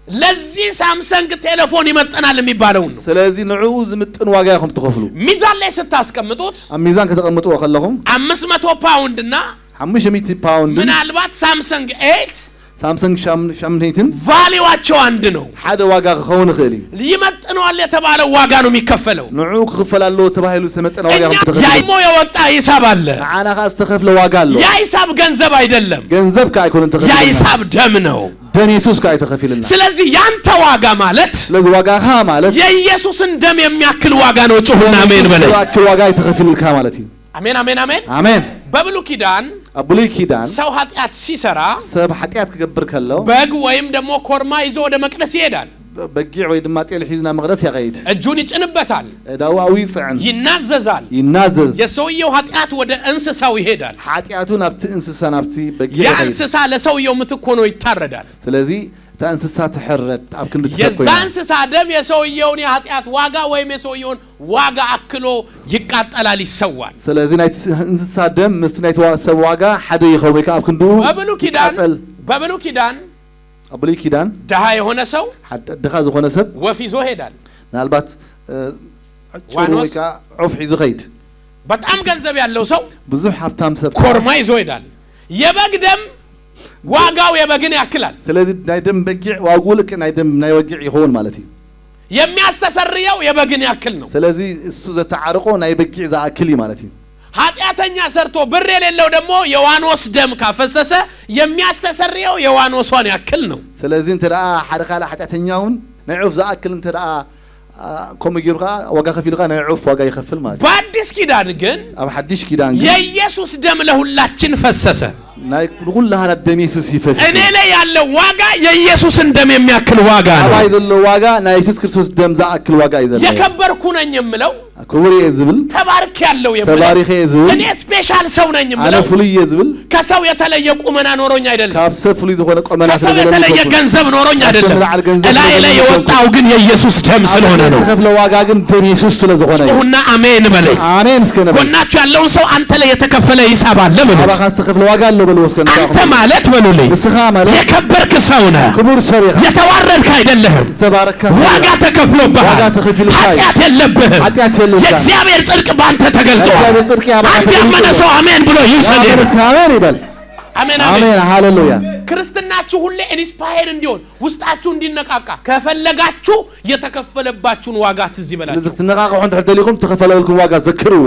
ለዚህ ሳምሰንግ ቴሌፎን ይመጠናል የሚባለውን ነው። ስለዚ ንዕኡ ዝምጥን ዋጋ ኢኹም ትኸፍሉ ሚዛን ላይ ስታስቀምጡት ኣብ ሚዛን ከተቐምጥዎ ከለኹም አምስት መቶ ፓውንድ እና 500 ፓውንድን ምናልባት ሳምሰንግ ኤት ሳምሰንግ ሻምኔትን ቫሊዋቸው አንድ ነው። ሓደ ዋጋ ክኸውን ይኽእል እዩ ይመጥነዋል የተባለው ዋጋ ነው የሚከፈለው። ንዕኡ ክኽፈል ኣለዎ ተባሂሉ ዝተመጠነ ዋጋ እኛ ኢኹም ትኸፍሉ ያይሞ የወጣ ሂሳብ አለ። ንዓና ከዓ ዝተኸፍለ ዋጋ ኣሎ ያ ሂሳብ ገንዘብ አይደለም፣ ገንዘብ ከዓ ኣይኮነን ያ ተኸፊልና ሂሳብ ደም ነው። ደም የሱስ ከዓ ኣይተኸፊልና ስለዚህ ያንተ ዋጋ ማለት ስለዚ ዋጋኻ ማለት የኢየሱስን ደም የሚያክል ዋጋ ነው። ጩሁና አሜን በለኝ። ዝኣክል ዋጋ ኣይተኸፊልልካ ማለት እዩ አሜን አሜን አሜን። ኣሜን በብሉ ኪዳን ኣብ ብሉይ ኪዳን ሰው ኃጢአት ሲሰራ ሰብ ሓጢኣት ክገብር ከሎ በግ ወይም ደግሞ ኮርማ ይዞ ወደ መቅደስ ይሄዳል። በጊዕ ወይ ድማ ጤል ሒዙ ናብ መቕደስ ይኸይድ እጁን ይጭንበታል፣ ዳዊኡ ይፅዕን ይናዘዛል። ይናዘዝ የሰውየው ኃጢአት ወደ እንስሳው ይሄዳል። ሓጢኣቱ ናብቲ እንስሳ ናብቲ በጊዕ ያ ይኸይድ እንስሳ ለሰውየው ምትክ ሆኖ ይታረዳል። ስለዚ እታ እንስሳ ትሕረድ ኣብ ክንዲ ትሰብ የዛ ኮይና እንስሳ ደም የሰውየውን የኃጢአት ዋጋ ወይም የሰውየውን ዋጋ አክሎ ይቃጠላል፣ ይሰዋል። ስለዚ ናይቲ እንስሳ ደም ምስቲ ናይቲ ዋ- ሰብ ዋጋ ሓደ ይኸውን ወይ ከዓ ኣብ ክንዱ በብሉ ኪዳን ይቃፀል በብሉ ኪዳን ኣብ ብሉይ ኪዳን ድሃ የሆነ ሰው ሓደ ድኻ ዝኾነ ሰብ ወፍ ይዞ ሄዳል። ምናልባት እ፣ ጭሩ ዋኖስ? ወይ ከዓ ዑፍ ሒዙ ኸይድ በጣም ገንዘብ ያለው ሰው ብዙሕ ሃብታም ሰብ ኮርማ ይዞ ሄዳል። የበግ ደም ዋጋው የበግን ያክላል። ስለዚ ናይ ደም በጊዕ ዋግኡ ልክ ናይ ደም ናይ ወጊዕ ይኸውን ማለት እዩ የሚያስተሰርየው የበግን ያክል ነው። ስለዚ እሱ ዘተዓርቆ ናይ በጊዕ ዝኣክል እዩ ማለት እዩ ኃጢአተኛ ሰርቶ ብር የሌለው ደግሞ የዋኖስ ደም ካፈሰሰ የሚያስተሰርየው የዋኖሷን ያክል ነው። ስለዚ እንተ ደኣ ሓደ ካልእ ሓጢኣተኛ እውን ናይ ዑፍ ዝኣክል እንተ ደኣ አ፣ ከምኡ ገይሩ ከዓ ዋጋ ከፊልካ ናይ ዑፍ ዋጋ ይኸፍል ማለት እዩ በአዲስ ኪዳን ግን ኣብ ሓድሽ ኪዳን ግን የኢየሱስ ደም ለሁላችን ፈሰሰ። ናይ ንኩላህና ደም የሱስ ይፈስስ እኔ ላይ ያለው ዋጋ የኢየሱስን ደም የሚያክል ዋጋ ነው። ኣባይ ዘሎ ዋጋ ናይ የሱስ ክርስቶስ ደም ዝኣክል ዋጋ እዩ ዘለዎ የከበርኩ ነኝ የምለው ክቡር እየ ዝብል ተባርክ ያለው የምለው ተባሪኸ እየ ዝብል እኔ ስፔሻል ሰው ነኝ ኣነ የምለው ፍሉይ እየ ዝብል ከሰው የተለየ ቁመና ኖሮኝ አይደለም። ካብ ሰብ ፍሉይ ዝኾነ ቆመና ከሰው የተለየ ገንዘብ ኖሮኝ አይደለም። ዝለዓል ገንዘብ እላይ ላይ ስለሌለኝ የወጣው ግን የኢየሱስ ደም ስለሆነ ነው። ዝተኸፍለ ዋጋ ግን ደም የሱስ ስለ ዝኾነ እዩ ጩሁና አሜን በለኝ። ኣሜን እስከ ነበር ጎናችሁ ያለውን ሰው አንተ ላይ የተከፈለ ሂሳብ አለ በሉት። ኣባኻ ዝተኸፍለ ዋጋ ኣሎ በልዎ እስከ አንተ ማለት በሉልኝ ንስኻ ማለት የከበርክ ሰው ነህ፣ ክቡር ሰብ ኢኻ የተዋረድክ አይደለህም። ዝተባረካ ዋጋ ተከፍሎብሃል። ዋጋ ተከፊሉብሃል። ኃጢአት የለብህም። ኃጢአት የለብህም። የእግዚአብሔር ጽድቅ በአንተ ተገልጧል። እግዚአብሔር ጽድቅ ያበራ አንድ ተገልጧል። ያመነ ሰው አሜን ብሎ ይውሰድ። ኣሜን እስከ ኣሜን ይበል አሜን አሜን። ኣሜን ሃሌሉያ ክርስትናችሁ ሁሌ ኢንስፓየር እንዲሆን ውስጣችሁ እንዲነቃቃ ከፈለጋችሁ የተከፈለባችሁን ዋጋ ትዝ ይበላችሁ። እዚ ክትነቃቅሑ እንድሕር ደሊኹም ተኸፈለልኩም ዋጋ ዘክርዎ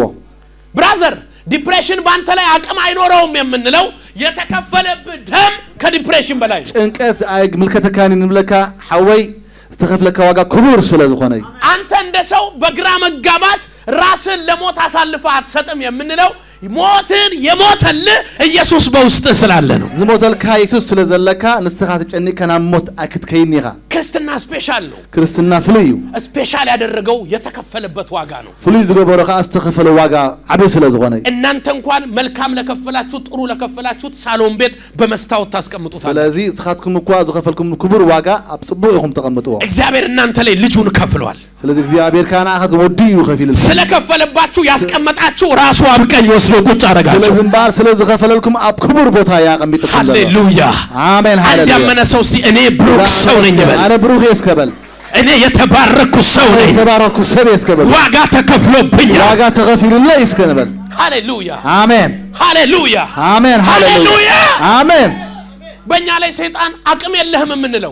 ብራዘር ዲፕሬሽን በአንተ ላይ አቅም አይኖረውም የምንለው የተከፈለብህ ደም ከዲፕሬሽን በላይ ነው። ጭንቀት ኣይ ምልከተካኒ ንብለካ ሓወይ ዝተኸፍለካ ዋጋ ክቡር ስለ ዝኾነ እዩ አንተ እንደ ሰው በግራ መጋባት ራስን ለሞት አሳልፈ አትሰጥም የምንለው ሞትን የሞተልህ ኢየሱስ በውስጥህ ስላለ ነው። ዝሞተልካ የሱስ ስለ ዘለካ ንስኻ ተጨኒቕካ ናብ ሞት ኣይክትከይኒ ኢኻ ክርስትና ስፔሻል ነው። ክርስትና ፍሉይ እዩ ስፔሻል ያደረገው የተከፈለበት ዋጋ ነው። ፍሉይ ዝገበሮ ከዓ ዝተኸፈለ ዋጋ ዓበይ ስለ ዝኾነ እዩ እናንተ እንኳን መልካም ለከፈላችሁት ጥሩ ለከፈላችሁት ሳሎን ቤት በመስታወት ታስቀምጡታል። ስለዚ ንስኻትኩም እኳ ዝኸፈልኩም ክቡር ዋጋ ኣብ ጽቡቕ ኢኹም ተቐምጥዎ እግዚአብሔር እናንተ ላይ ልጁን ከፍሏል። ስለዚ እግዚአብሔር ከዓ ንኣኻትኩም ወዲ እዩ ከፊልልኩም ስለከፈለባችሁ ያስቀመጣችሁ ራሱ ኣብ ቀኝ ወስዶ ቁጭ አረጋችሁ። ስለዚ እምበር ስለ ዝኸፈለልኩም ኣብ ክቡር ቦታ እያ ቀሚጥኩም ዘሎ ሃሌሉያ! ኣሜን አንድ ሃሌሉያ ያመነ ሰው እስቲ እኔ ብሩክ ሰው ነኝ በል። ኣነ ብሩኽ እየ እስከበል እኔ የተባረኩ ሰው ነኝ፣ ዝተባረኩ ሰብ እየ እስከበል ዋጋ ተከፍሎብኛል። ዋጋ ተኸፊሉለ እዩ እስከ ንበል ሃሌሉያ! ኣሜን ሃሌሉያ! ኣሜን ሃሌሉያ ሃሌሉያ! ኣሜን በእኛ ላይ ሰይጣን አቅም የለህም የምንለው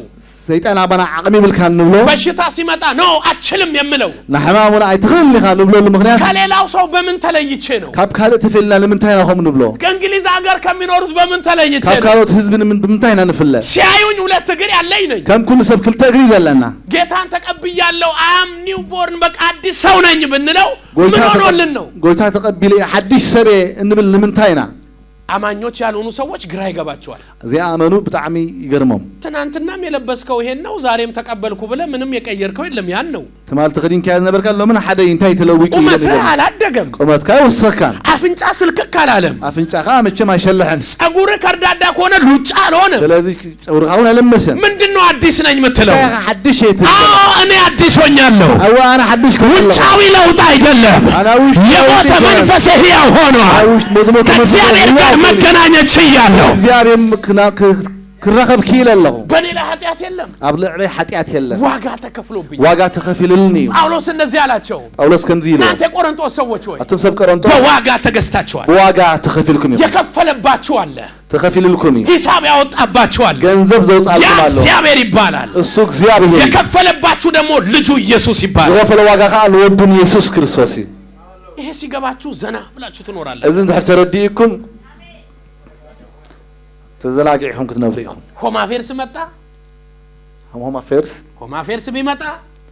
ሰይጣን ኣባና ዓቕሚ ይብልካ ንብሎ በሽታ ሲመጣ ኖ አችልም የምለው ንሕማም እውን ኣይትኽእል ኢኻ ንብለሉ ምክንያት ከሌላው ሰው በምን ተለይቼ ነው? ካብ ካልእ ተፈልና ንምንታይ ኢና ከምኡ ንብሎ ከእንግሊዝ ሀገር ከሚኖሩት በምን ተለይቼ ካብ ነው? ካልኦት ህዝቢ ንምን- ብምንታይ ኢና ንፍለ ሲያዩኝ ሁለት እግር ያለኝ ነኝ። ከም ኩሉ ሰብ ክልተ እግሪ ዘለና ጌታን ተቀብያለሁ አም ኒው ቦርን በቃ አዲስ ሰው ነኝ ብንለው ምን ጎይታ ሆኖልን ነው? ጎይታ ተቐቢለ እየ ሓድሽ ሰብ እየ እንብል ንምንታይ ኢና አማኞች ያልሆኑ ሰዎች ግራ ይገባቸዋል። ዘይኣመኑ ብጣዕሚ ይገርሞም ትናንትናም የለበስከው ይሄን ነው፣ ዛሬም ተቀበልኩ ብለህ ምንም የቀየርከው የለም። ያን ነው ትማል ተኸዲንካ ዝነበርካ ሎምን ሓደ እንታይ ተለዊጡ እዩ ቁመትህ ዝብል። አላደገም፣ ቁመትካ ይወሰካን አፍንጫ ስልክክ አላለም፣ ኣፍንጫኻ መቸም ኣይሸልሕን ጸጉርህ ከርዳዳ ከሆነ ሉጫ አልሆነም። ስለዚ ፀጉርካ እውን ኣለመሰን ምንድን ነው አዲስ ነኝ የምትለው? እንታይ ኢኻ ሓድሽ እየ ትብል አዎ እኔ አዲስ ሆኛለሁ። ኣዋ ኣነ ሓድሽ ክብል ኣለኹ ውጫዊ ለውጥ አይደለም፣ ኣነ ውሽጢ የሞተ ለውጢ መንፈስ ሕያው ሆኗል። ኣብ ውሽጢ መዝሙር ከእግዚአብሔር ጋር መገናኘት ችያለሁ። እግዚኣብሔር ክና- ክ- ክራኸብ ክኢል ኣለኹ በእኔ ላይ ኃጢአት የለም፣ ኣብ ልዕለይ ሓጢኣት የለን ዋጋ ተከፍሎብኝ። ዋጋ ተኸፊሉልኒ እዩ ጳውሎስ እንደዚህ አላቸው፣ ጳውሎስ ከምዚ ኢሉ እናንተ የቆሮንቶስ ሰዎች ወይ ኣቶም ሰብ ቀሮንጦስ በዋጋ ተገዝታችኋል። ብዋጋ ተኸፊልኩም እዩ የከፈለባችሁ አለ፣ ተኸፊልልኩም እዩ ሂሳብ ያወጣባችሁ አለ። ገንዘብ ያ ዘውፃልኩም ኣሎ እግዚአብሔር ይባላል። እሱ እግዚኣብሔር እዩ የከፈለባችሁ ደግሞ ልጁ ኢየሱስ ይባላል። ዝኸፈለ ዋጋ ከዓ ንወዱን ኢየሱስ ክርስቶስ እዩ ይሄ ሲገባችሁ ዘና ብላችሁ ትኖራለ። እዚ እንድሕር ተረዲእኩም ተዘናጊዕኩም ክትነብሩ ኢኹም ሆማፌርስ መጣ። ሆም ኣፌርስ ሆማፌርስ ቢመጣ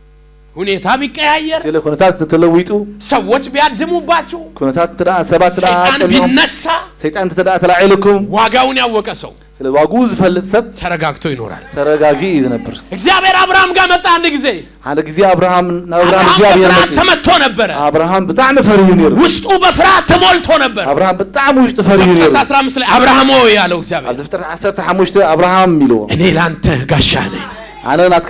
ሁኔታ ቢቀያየር ስለ ኩነታት ተለዊጡ ሰዎች ቢያድሙባችሁ ኩነታት ትደኣ ሰባት ትደኣ ሰይጣን ፀኒሖም ቢነሳ ሰይጣን ተደኣ ተላዒልኩም ዋጋውን ያወቀ ሰው ስለ ዋግኡ ዝፈልጥ ሰብ ተረጋግቶ ይኖራል። ተረጋጊ እዩ ዝነብር እግዚአብሔር አብርሃም ጋር መጣ አንድ ጊዜ። ሓደ ግዜ አብርሃም ናብ አብርሃም አብርሃም እግዚኣብሔር በፍርሃት መፅኡ ተመቶ ነበረ። አብርሃም ብጣዕሚ ፈሪሁ ነይሩ ውስጡ በፍርሃት ተሞልቶ ነበር። አብርሃም ብጣዕሚ ውሽጢ ፈሪሁ ነይሩ ዘፍጥረት 15 ላይ አብርሃም ሆይ ያለው እግዚአብሔር ኣብ ዝፍጥረት 15 አብርሃም ኢልዎ እኔ ለአንተ ጋሻ ነኝ፣ ኣነ ናትካ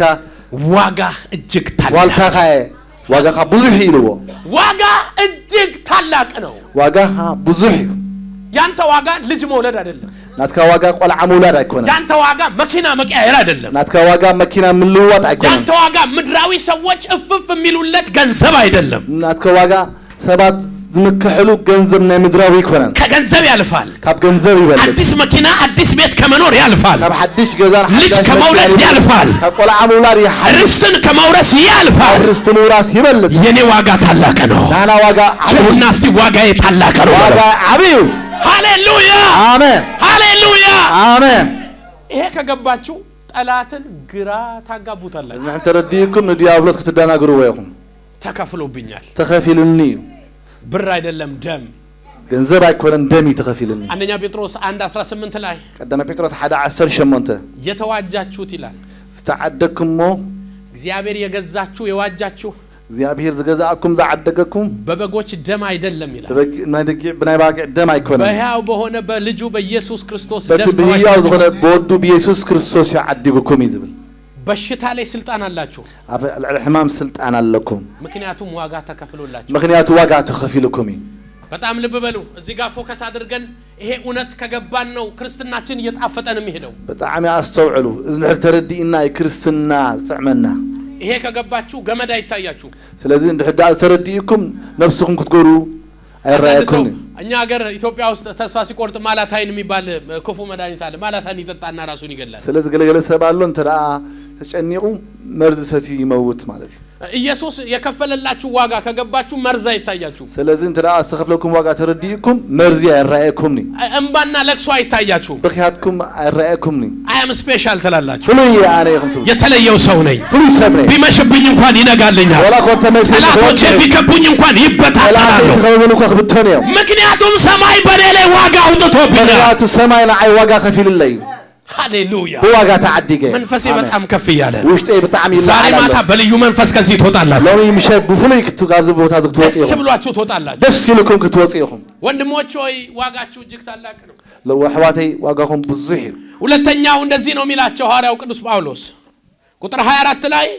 ዋጋ እጅግ ታላቅ ዋልታኻ እየ ዋጋኻ ብዙሕ እዩ ኢልዎ ዋጋ እጅግ ታላቅ ነው። ዋጋኻ ብዙሕ እዩ ያንተ ዋጋ ልጅ መውለድ አይደለም። ናትካ ዋጋ ቆልዓ ምውላድ ኣይኮነን ያንተ ዋጋ መኪና መቀያየር አይደለም። ናትካ ዋጋ መኪና ምልውዋጥ ኣይኮነን ያንተ ዋጋ ምድራዊ ሰዎች እፍፍ የሚሉለት ገንዘብ አይደለም። ናትካ ዋጋ ሰባት ዝምክሕሉ ገንዘብ ናይ ምድራዊ ይኮነን ከገንዘብ ያልፋል። ካብ ገንዘብ ይበልጥ አዲስ መኪና፣ አዲስ ቤት ከመኖር ያልፋል። ካብ ሓድሽ ገዛን ልጅ ሓዳሽ ከመውለድ መኪናን ያልፋል። ካብ ቆልዓ ምውላድ ይሓድስ ርስትን ከመውረስ ያልፋል። ርስቲ ምውራስ ይበልጥ የኔ ዋጋ ታላቅ ነው። ናና ዋጋ ዓብይ ጩሁና እስቲ ዋጋዬ ታላቅ ነው። ዋጋ ዓብይ እዩ ሃሌሉያ አሜን ሃሌሉያ። አሜን ይሄ ከገባችሁ ጠላትን ግራ ታጋቡታላችሁ። ንሕን ተረዲእኩም ንዲያብሎስ ክትደናግርዎ ኢኹም ተከፍሎብኛል። ተኸፊልኒ እዩ ብር አይደለም ደም። ገንዘብ ኣይኮነን ደም እዩ ተኸፊልኒ አንደኛ ጴጥሮስ 1 18 ላይ ቀዳማ ጴጥሮስ 1 18 የተዋጃችሁት ይላል። ዝተዓደግኩሞ እግዚአብሔር የገዛችሁ የዋጃችሁ እግዚኣብሔር ዝገዛእኩም ዝዓደገኩም በበጎች ደም አይደለም ይላል። ብበጊዕ- ናይ ደጊዕ ብናይ ባጊዕ ደም ኣይኮነን በሕያው በሆነ በልጁ በኢየሱስ ክርስቶስ በቲ ደም ብህያው ተዋጅታችሁ ዝኾነ ብወዱ ብኢየሱስ ክርስቶስ እዩ ዓዲጉኩም እዩ ዝብል በሽታ ላይ ስልጣን አላችሁ። ኣብ ልዕሊ ሕማም ስልጣን ኣለኩም ምክንያቱም ዋጋ ተከፍሎላችሁ። ምክንያቱ ዋጋ ተኸፊልኩም እዩ በጣም ልብ በሉ። እዚህ ጋር ፎከስ አድርገን ይሄ እውነት ከገባን ነው ክርስትናችን እየጣፈጠን የሚሄደው። ብጣዕሚ ኣስተውዕሉ እዚ ንድሕር ተረዲእና እዩ ክርስትና ዝጥዕመና ይሄ ከገባችሁ ገመድ አይታያችሁ። ስለዚ እንድሕር ዳኣ ዝተረዲእኩም ነፍስኩም ክትገሩ አንዳንድ ሰው ኣይረኣየኩም እኛ ሀገር ኢትዮጵያ ውስጥ ተስፋ ሲቆርጥ ማላታይን የሚባል እ፣ ክፉ መድኃኒት አለ። ማላታይን ይጠጣና ራሱን ይገላል። ስለ ዝገለገለ ሰብ ኣሎ እንተ ደኣ ተጨኒቑ መርዚ ሰትዩ ይመውት ማለት እዩ ኢየሱስ የከፈለላችሁ ዋጋ ከገባችሁ መርዝ አይታያችሁ። ስለዚ እንተ ደኣ ዝተኸፍለኩም ዋጋ ተረዲእኩም መርዚ ኣይረኣየኩምኒ እንባና ለቅሶ አይታያችሁ። ብክያትኩም ኣይረኣየኩምኒ አያም ስፔሻል ትላላችሁ። ፍሉይ እየ ኣነ ኢኹም ትብሉ የተለየው ሰው ነኝ። ፍሉይ ሰብ ነ ቢመሽብኝ እንኳን ይነጋልኛል። ወላ ኮ ተመሲሉ ጠላቶቼ ቢከቡኝ እንኳን ጠላት ይበታተናሉ። የተኸበበሉ እኳ ክብተኑ እዮም ምክንያቱም ሰማይ በእኔ ላይ ዋጋ አውጥቶብኛል። ምክንያቱ ሰማይ ንዓይ ዋጋ ከፊልለ እዩ ሃሌሉያ። ብዋጋ ተዓዲገ እየ። መንፈሴ ኣሜን። በጣም ከፍ እያለ ነው። ውሽጠይ ብጣዕሚ ዛሬ ይለዓል ኣሎ ማታ በልዩ መንፈስ ከዚህ ትወጣላችሁ። ሎሚ ምሸት ብፍሉይ ክት- ካብዚ ቦታ እዚ ክትወፂ ደስ ኢኹም ብሏችሁ ትወጣላችሁ። ደስ ኢልኩም ክትወፂ ኢኹም ወንድሞች ሆይ ዋጋችሁ እጅግ ታላቅ ነው። ለው ኣሕዋተይ ዋጋኹም ብዙሕ እዩ ሁለተኛው እንደዚህ ነው የሚላቸው ሐዋርያው ቅዱስ ጳውሎስ ቁጥር 24 ላይ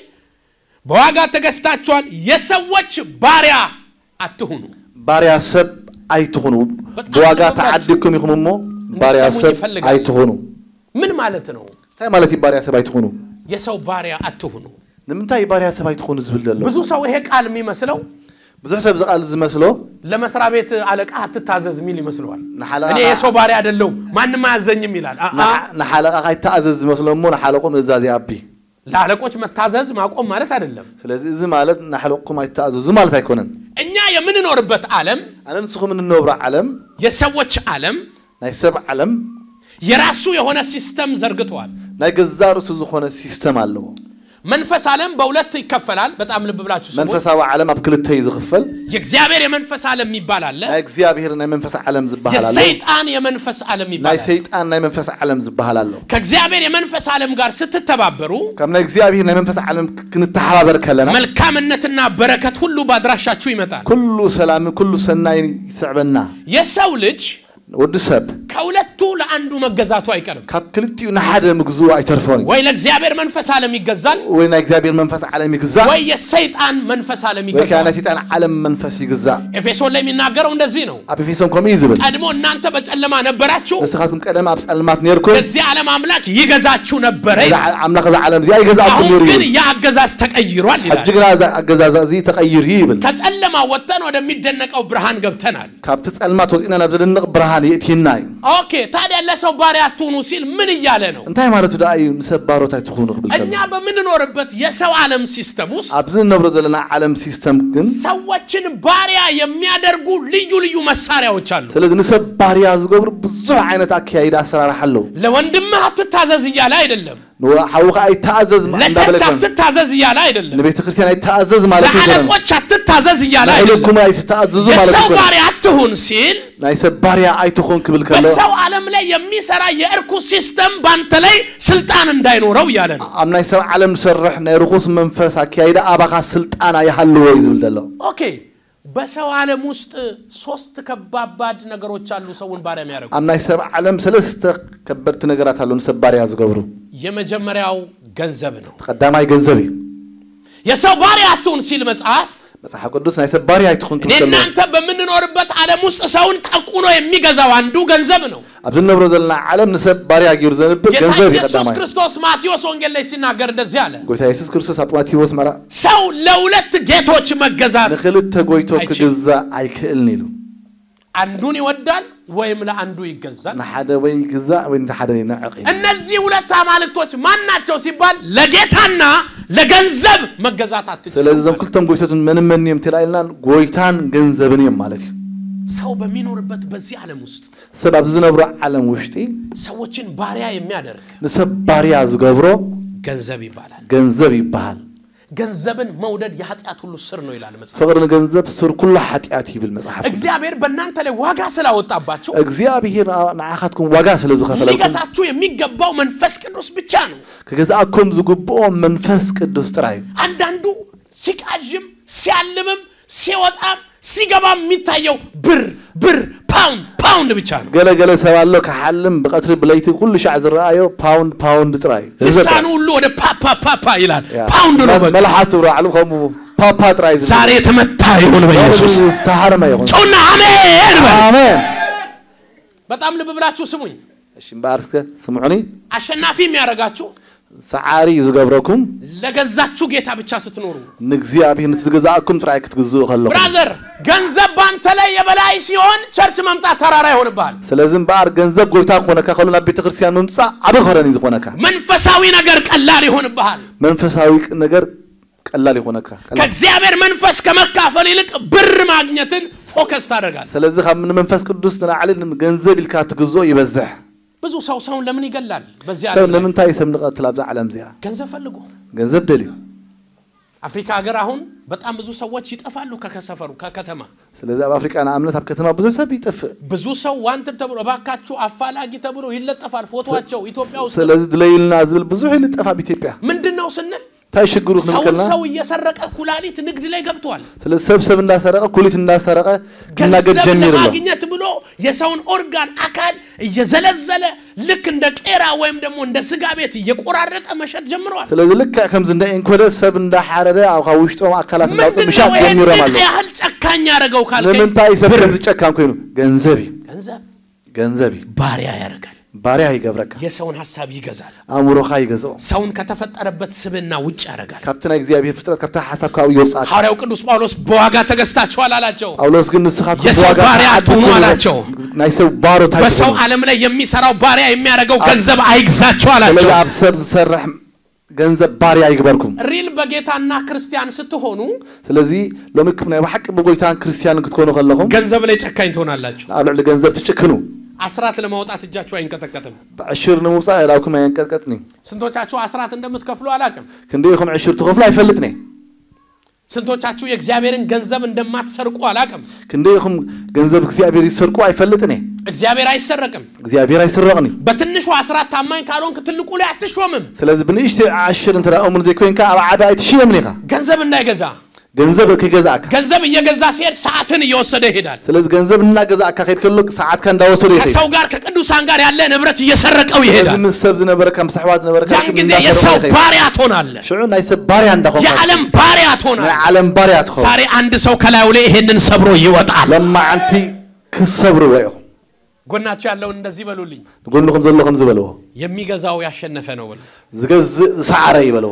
በዋጋ ተገዝታችኋል፣ የሰዎች ባሪያ አትሁኑ። ባርያ ሰብ ኣይትኹኑ በጣም ብዋጋ ልባችሁ ተዓዲግኩም ኢኹም እሞ ባርያ እንዲሰሙኝ ሰብ ይፈልጋል። ኣይትኹኑ ምን ማለት ነው? እንታይ ማለት እዩ ባርያ ሰብ ኣይትኹኑ የሰው ባሪያ አትሁኑ። ንምንታይ እዩ ባርያ ሰብ ኣይትኹኑ ዝብል ዘሎ ብዙ ሰው ይሄ ቃል የሚመስለው ብዙሕ ሰብ ዝቃል ዝመስሎ ለመስሪያ ቤት አለቃ አትታዘዝ የሚል ይመስለዋል። ንሓለቃ እኔ የሰው ባሪያ አይደለሁም ማንም አያዘኝም ይላል። አ- አ- ንሓለቃ ካይተኣዘዝ ዝመስሎ እሞ ንሓለቁ ምእዛዝ ይኣቢ ለአለቆች መታዘዝ ማቆም ማለት አይደለም። ስለዚ እዚ ማለት ናሕለቕኩም ኣይተኣዘዙ ማለት ኣይኮነን እኛ የምንኖርበት ዓለም ኣነ ንስኹም እንነብሮ ዓለም የሰዎች ዓለም ናይ ሰብ ዓለም የራሱ የሆነ ሲስተም ዘርግተዋል። ናይ ገዛ ርእሱ ዝኾነ ሲስተም ኣለዎ መንፈስ ዓለም በሁለት ይከፈላል። በጣም ልብ ብላችሁ ስሙ። መንፈሳዊ ዓለም ኣብ ክልተ እዩ ዝኽፈል የእግዚአብሔር የመንፈስ ዓለም የሚባል አለ። ናይ እግዚአብሔር ናይ መንፈስ ዓለም ዝበሃል ኣሎ የሰይጣን የመንፈስ ዓለም ናይ ይባላል። ሰይጣን ናይ መንፈስ ዓለም ዝበሃል ኣሎ ከእግዚአብሔር የመንፈስ ዓለም ጋር ስትተባበሩ ካብ ናይ እግዚአብሔር ናይ መንፈስ ዓለም ክንተሓባበር ከለና መልካምነትና በረከት ሁሉ በአድራሻችሁ ይመጣል። ኩሉ ሰላምን ኩሉ ሰናይ ይስዕበና የሰው ልጅ ወዲ ሰብ ከሁለቱ ለአንዱ መገዛቱ አይቀርም። ካብ ክልቲኡ ንሓደ ምግዝኡ ኣይተርፎን እዩ ወይ ለእግዚአብሔር መንፈስ ዓለም ይገዛል፣ ወይ ናይ እግዚአብሔር መንፈስ ዓለም ይግዛእ ወይ የሰይጣን መንፈስ ዓለም ወይ ከዓ ይገዛል። ናይ ሰይጣን ዓለም መንፈስ ይግዛእ ኤፌሶን ላይ የሚናገረው እንደዚህ ነው። ኣብ ኤፌሶን ከምኡ እዩ ዝብል ቀድሞ እናንተ በጨለማ ነበራችሁ፣ ንስኻትኩም ቀደም ኣብ ፀልማት ነርኩም የዚህ ዓለም አምላክ ይገዛችሁ ነበረ እዚ ይላል። ኣምላኽ እዚ ዓለም እዚኣ ይገዛእኩም አሁን ነይሩ ግን እዩ ያ አገዛዝ ተቀይሯል ይላል። ሕጂ ግና እዚ ኣገዛዛ እዚ ተቐይር እዩ ይብል ከጨለማ ወጥተን ወደሚደነቀው ብርሃን ገብተናል። ካብቲ ፀልማት ወፂና ናብ ዘደንቕ ብርሃን የእትይና እዩ ኦኬ ታዲያ ለሰው ባሪያ አትሁኑ ሲል ምን እያለ ነው? እንታይ ማለቱ ደኣ እዩ ንሰብ ባሮታይ ትኾኑ ክብል ከሎ እኛ በምንኖርበት የሰው ዓለም ሲስተም ውስጥ ኣብዚ እንነብሮ ዘለና ዓለም ሲስተም ግን ሰዎችን ባሪያ የሚያደርጉ ልዩ ልዩ መሳሪያዎች አሉ። ስለዚ ንሰብ ባርያ ዝገብሩ ብዙሕ ዓይነት አካያይዳ ኣሰራርሓ ኣለዉ ለወንድምህ አትታዘዝ እያለ አይደለም። ንሓውካ ኣይተኣዘዝ እንዳበለ ለቸርች ኣይኮነን። አትታዘዝ እያለ አይደለም። ንቤተ ክርስቲያን ኣይተኣዘዝ ማለት ኣይኮነን ለአለቆች አትታዘዝ እያለ አይደለም። ንዕልኩም ኣይትተኣዘዙ ማለት የሰው ኣይኮነን ባሪያ አትሁን ሲል ናይ ሰብ ባርያ ኣይትኾን ክብል ከሎ በሰው ዓለም ላይ የሚሰራ የእርኩስ ሲስተም ባንተ ላይ ስልጣን እንዳይኖረው እያለ ነው። ኣብ ናይ ሰብ ዓለም ዝሰርሕ ናይ ርኩስ መንፈስ ኣካያይዳ ኣባኻ ስልጣን ኣይሃለዎ እዩ ዝብል ዘሎ ኦኬ በሰው ዓለም ውስጥ ሶስት ከባባድ ነገሮች አሉ ሰውን ባሪያ የሚያደርጉ። ኣብ ናይ ሰብ ዓለም ሰለስተ ከበድቲ ነገራት ኣለዉ ንሰብ ባርያ ዝገብሩ የመጀመሪያው ገንዘብ ነው። ቀዳማይ ገንዘብ እዩ የሰው ባሪያ አትሁን ሲል መጽሐፍ መፅሓፍ ቅዱስ ናይ ሰብ ባርያ ኣይትኹን እኔ ክብል ከሎ እናንተ በምንኖርበት ዓለም ውስጥ ሰውን ጨቁኖ የሚገዛው አንዱ ገንዘብ ነው። ኣብዚ እንነብሮ ዘለና ዓለም ንሰብ ባርያ ገይሩ ዘንብር ጌታ ገንዘብ እዩ ኢየሱስ ቀዳማይ ክርስቶስ ማቴዎስ ወንጌል ላይ ሲናገር እንደዚህ አለ፣ ጎይታ የሱስ ክርስቶስ ኣብ ማቴዎስ መራ ሰው ለሁለት ጌቶች መገዛት ንክልተ ጎይቶ ኣይችልም። ክግዛእ ኣይክእልን ኢሉ አንዱን ይወዳል ወይም ለአንዱ ይገዛል። ንሓደ ወይ ይግዛእ ወይ ነቲ ሓደ ይነዕቕ እዩ እነዚህ ሁለት አማልክቶች ማን ናቸው ሲባል ለጌታና ለገንዘብ መገዛት አትችልም። ስለዚ እዞም ክልቶም ጎይቶትን መን መን እዮም ትላ ኢልና ጎይታን ገንዘብን እዮም ማለት እዩ ሰው በሚኖርበት በዚህ ዓለም ውስጥ ሰብ ኣብ ዝነብሮ ዓለም ውሽጢ ሰዎችን ባሪያ የሚያደርግ ንሰብ ባርያ ዝገብሮ ገንዘብ ይባላል። ገንዘብ ይበሃል ገንዘብን መውደድ የኃጢአት ሁሉ ስር ነው ይላል መጽሐፍ። ፍቅሪ ንገንዘብ ስር ኩሉ ሓጢኣት ይብል መፅሓፍ እግዚአብሔር በእናንተ ላይ ዋጋ ስላወጣባቸው እግዚኣብሔር ንዓኻትኩም ዋጋ ስለ ዝኸፈለኩም ሊገዛችሁ የሚገባው መንፈስ ቅዱስ ብቻ ነው። ክገዛእኩም ዝግብኦ መንፈስ ቅዱስ ጥራይ እዩ አንዳንዱ ሲቃዥም ሲያልምም ሲወጣም ሲገባም የሚታየው ብር ብር ፓውንድ ፓውንድ ብቻ ነው። ገለገለ ሰብ ኣሎ ክሓልም ብቀትሪ ብለይቲ ኩሉ ሻዕ ዝረኣዮ ፓውንድ ፓውንድ ጥራይ እዩ ገንዘብ ጥራይ ልሳኑ ሁሉ ወደ ፓፓ ፓፓ ይላል። ያ። ፓውንድ ነው በቃ። መላሓስ ትብሎ ባዕሉ ከምኡ ፓፓ ጥራይ ዝብል። ዛሬ የተመታ ይሁን በኢየሱስ ዝተሃረመ ይኹን ጩና አሜን በል። ኣሜን በጣም ልብ ብላችሁ ስሙኝ። እሺ እምበኣር እስከ ስምዑኒ አሸናፊ የሚያደርጋችሁ ሰዓሪ ዝገብረኩም ለገዛችሁ ጌታ ብቻ ስትኖሩ። ንእግዚኣብሔር ነቲ ዝገዛእኩም ጥራይ ክትግዝኡ ከለኹም ብራዘር ገንዘብ ባንተ ላይ የበላይ ሲሆን ቸርች መምጣት ተራራ ይሆንብሃል። ስለዚ እምበኣር ገንዘብ ጎይታ ክኾነካ ከሎ ናብ ቤተ ክርስቲያን ምምፃእ ዓብ ኸረን እዩ ዝኾነካ መንፈሳዊ ነገር ቀላል ይሆንብሃል። መንፈሳዊ ነገር ቀላል ይኾነካ ቀላል። ከእግዚአብሔር መንፈስ ከመካፈል ይልቅ ብር ማግኘትን ፎከስ ታደርጋል። ስለዚ ካብ ንመንፈስ ቅዱስ ንላዕሊ ገንዘብ ኢልካ ትግዝኦ ይበዝሕ ብዙ ሰው ሰውን ለምን ይገላል? በዚህ ሰብ ዓለም ላይ ንምንታይ ሰብ ንቐትል ኣብዛ ዓለም እዚኣ ገንዘብ ፈልጎ ገንዘብ ደልዩ አፍሪካ ሀገር አሁን በጣም ብዙ ሰዎች ይጠፋሉ ከከሰፈሩ ከከተማ ስለዚ ኣብ ኣፍሪቃ ንኣብነት ኣብ ከተማ ብዙሕ ሰብ ይጥፍእ ብዙ ሰው ዋንትድ ተብሎ እባካችሁ አፋላጊ ተብሎ ይለጠፋል ፎቶቸው ኢትዮጵያ ውስጥ ስለዚ ድለዩልና ዝብል ብዙሕ ይልጠፍ ኣብ ኢትዮጵያ ምንድን ነው ስንል እንታይ ሽግሩ ክንብል ሰውን ከለና ሰው እየሰረቀ ኩላሊት ንግድ ላይ ገብቷል። ስለዚ ሰብ ሰብ እንዳሰረቀ ኩሊት እንዳሰረቀ ክናገድ ገንዘብ ጀሚር ኣሎ ለማግኘት ብሎ የሰውን ኦርጋን አካል እየዘለዘለ ልክ እንደ ቄራ ወይም ደግሞ እንደ ስጋ ቤት እየቆራረጠ መሸጥ ጀምረዋል። ስለዚ ልክዕ ከምዚ እንዳ ኤንኮደ ሰብ እንዳሓረደ ኣብ ካብ ውሽጦም ኣካላት እንዳውፅእ ምንድን ምሻጥ ነው ይሄንን ጀሚሮም ኣሎ ያህል ጨካኝ ያደረገው ካልከኝ ንምንታይ ሰብ ከምዚ ጨካን ኮይኑ ገንዘብ እዩ ገንዘብ ገንዘብ እዩ ባሪያ ያደርጋል። ባርያ ይገብረካ የሰውን ሀሳብ ይገዛል። ኣእምሮኻ ይገዝኦ ሰውን ከተፈጠረበት ስብና ውጭ ያደርጋል። ካብቲ ናይ እግዚኣብሔር ፍጥረት ካብቲ ሓሳብ ካብኡ የውፅኣካ ሐዋርያው ቅዱስ ጳውሎስ በዋጋ ተገዝታችኋል አላቸው። ጳውሎስ ግን ንስኻትኩም የሰው ብዋጋ ባሪያ ተዓደግኩም አትሁኑ አላቸው። ናይ ሰብ ባሮታይ በሰው ትኹኑ ዓለም ላይ የሚሰራው ባሪያ የሚያደርገው ገንዘብ አይግዛችሁ ስለዚ አላቸው። ኣብ ሰብ ዝሰርሕ ገንዘብ ባርያ ይግበርኩም ሪል በጌታና ክርስቲያን ስትሆኑ ስለዚ ሎሚ ክም ናይ ብሓቂ ብጎይታን ክርስቲያንን ክትኮኑ ከለኹም ገንዘብ ላይ ጨካኝ ትሆናላችሁ። ኣብ ልዕሊ ገንዘብ ትጭክኑ አስራት ለማውጣት እጃችሁ አይንቀጠቀጥም። ብዕሽር ንምውፃእ እላውኩም ኣየንቀጥቀጥኒ ስንቶቻችሁ አስራት እንደምትከፍሉ አላቅም። ክንደይ ኢኹም ዕሽር ትኸፍሉ ኣይፈልጥኒ ስንቶቻችሁ የእግዚአብሔርን ገንዘብ እንደማትሰርቁ አላቅም። ክንደይ ኢኹም ገንዘብ እግዚኣብሔር ይሰርቁ ኣይፈልጥኒ እግዚአብሔር አይሰረቅም። እግዚኣብሔር ኣይስረቕኒ በትንሹ አስራት ታማኝ ካልሆንክ ትልቁ ላይ አትሾምም። ስለዚ ብንእሽተ ዓሽር እንተ እሙን ዘይኮንካ ኣብ ዓዳ ኣይትሽየምን ኢኻ ገንዘብ እንዳይገዛ ገንዘብ ከይገዛእካ ገንዘብ እየገዛ ሲሄድ ሰዓትን እየወሰደ ይሄዳል። ስለዚ ገንዘብ እናገዛእካ ከይድ ከሎ ሰዓትካ እንዳወሰዱ ይኸይድ ከሰው ጋር ከቅዱሳን ጋር ያለ ንብረት እየሰረቀው ስለዚ ይሄዳል። ምስ ሰብ ዝነበረካ ምስ ኣሕዋት ዝነበረካ ያን ጊዜ የሰው ባሪያ ትሆናለህ። ሽዑ ናይ ሰብ ባርያ እንዳኾንካ የዓለም ባሪያ ናይ ትሆናለህ። ዓለም ባርያ ትኸው ዛሬ አንድ ሰው ከላዩ ላይ ይሄንን ሰብሮ ይወጣል። ለማዓንቲ ክሰብርዎ ኢኹም ጎናችሁ ያለውን እንደዚህ በሉልኝ፣ ንጎንኩም ዘለኹም ዝበልዎ የሚገዛው ያሸነፈ ነው በሉት። ዝገዝእ ዝሰዓረ ይበልዎ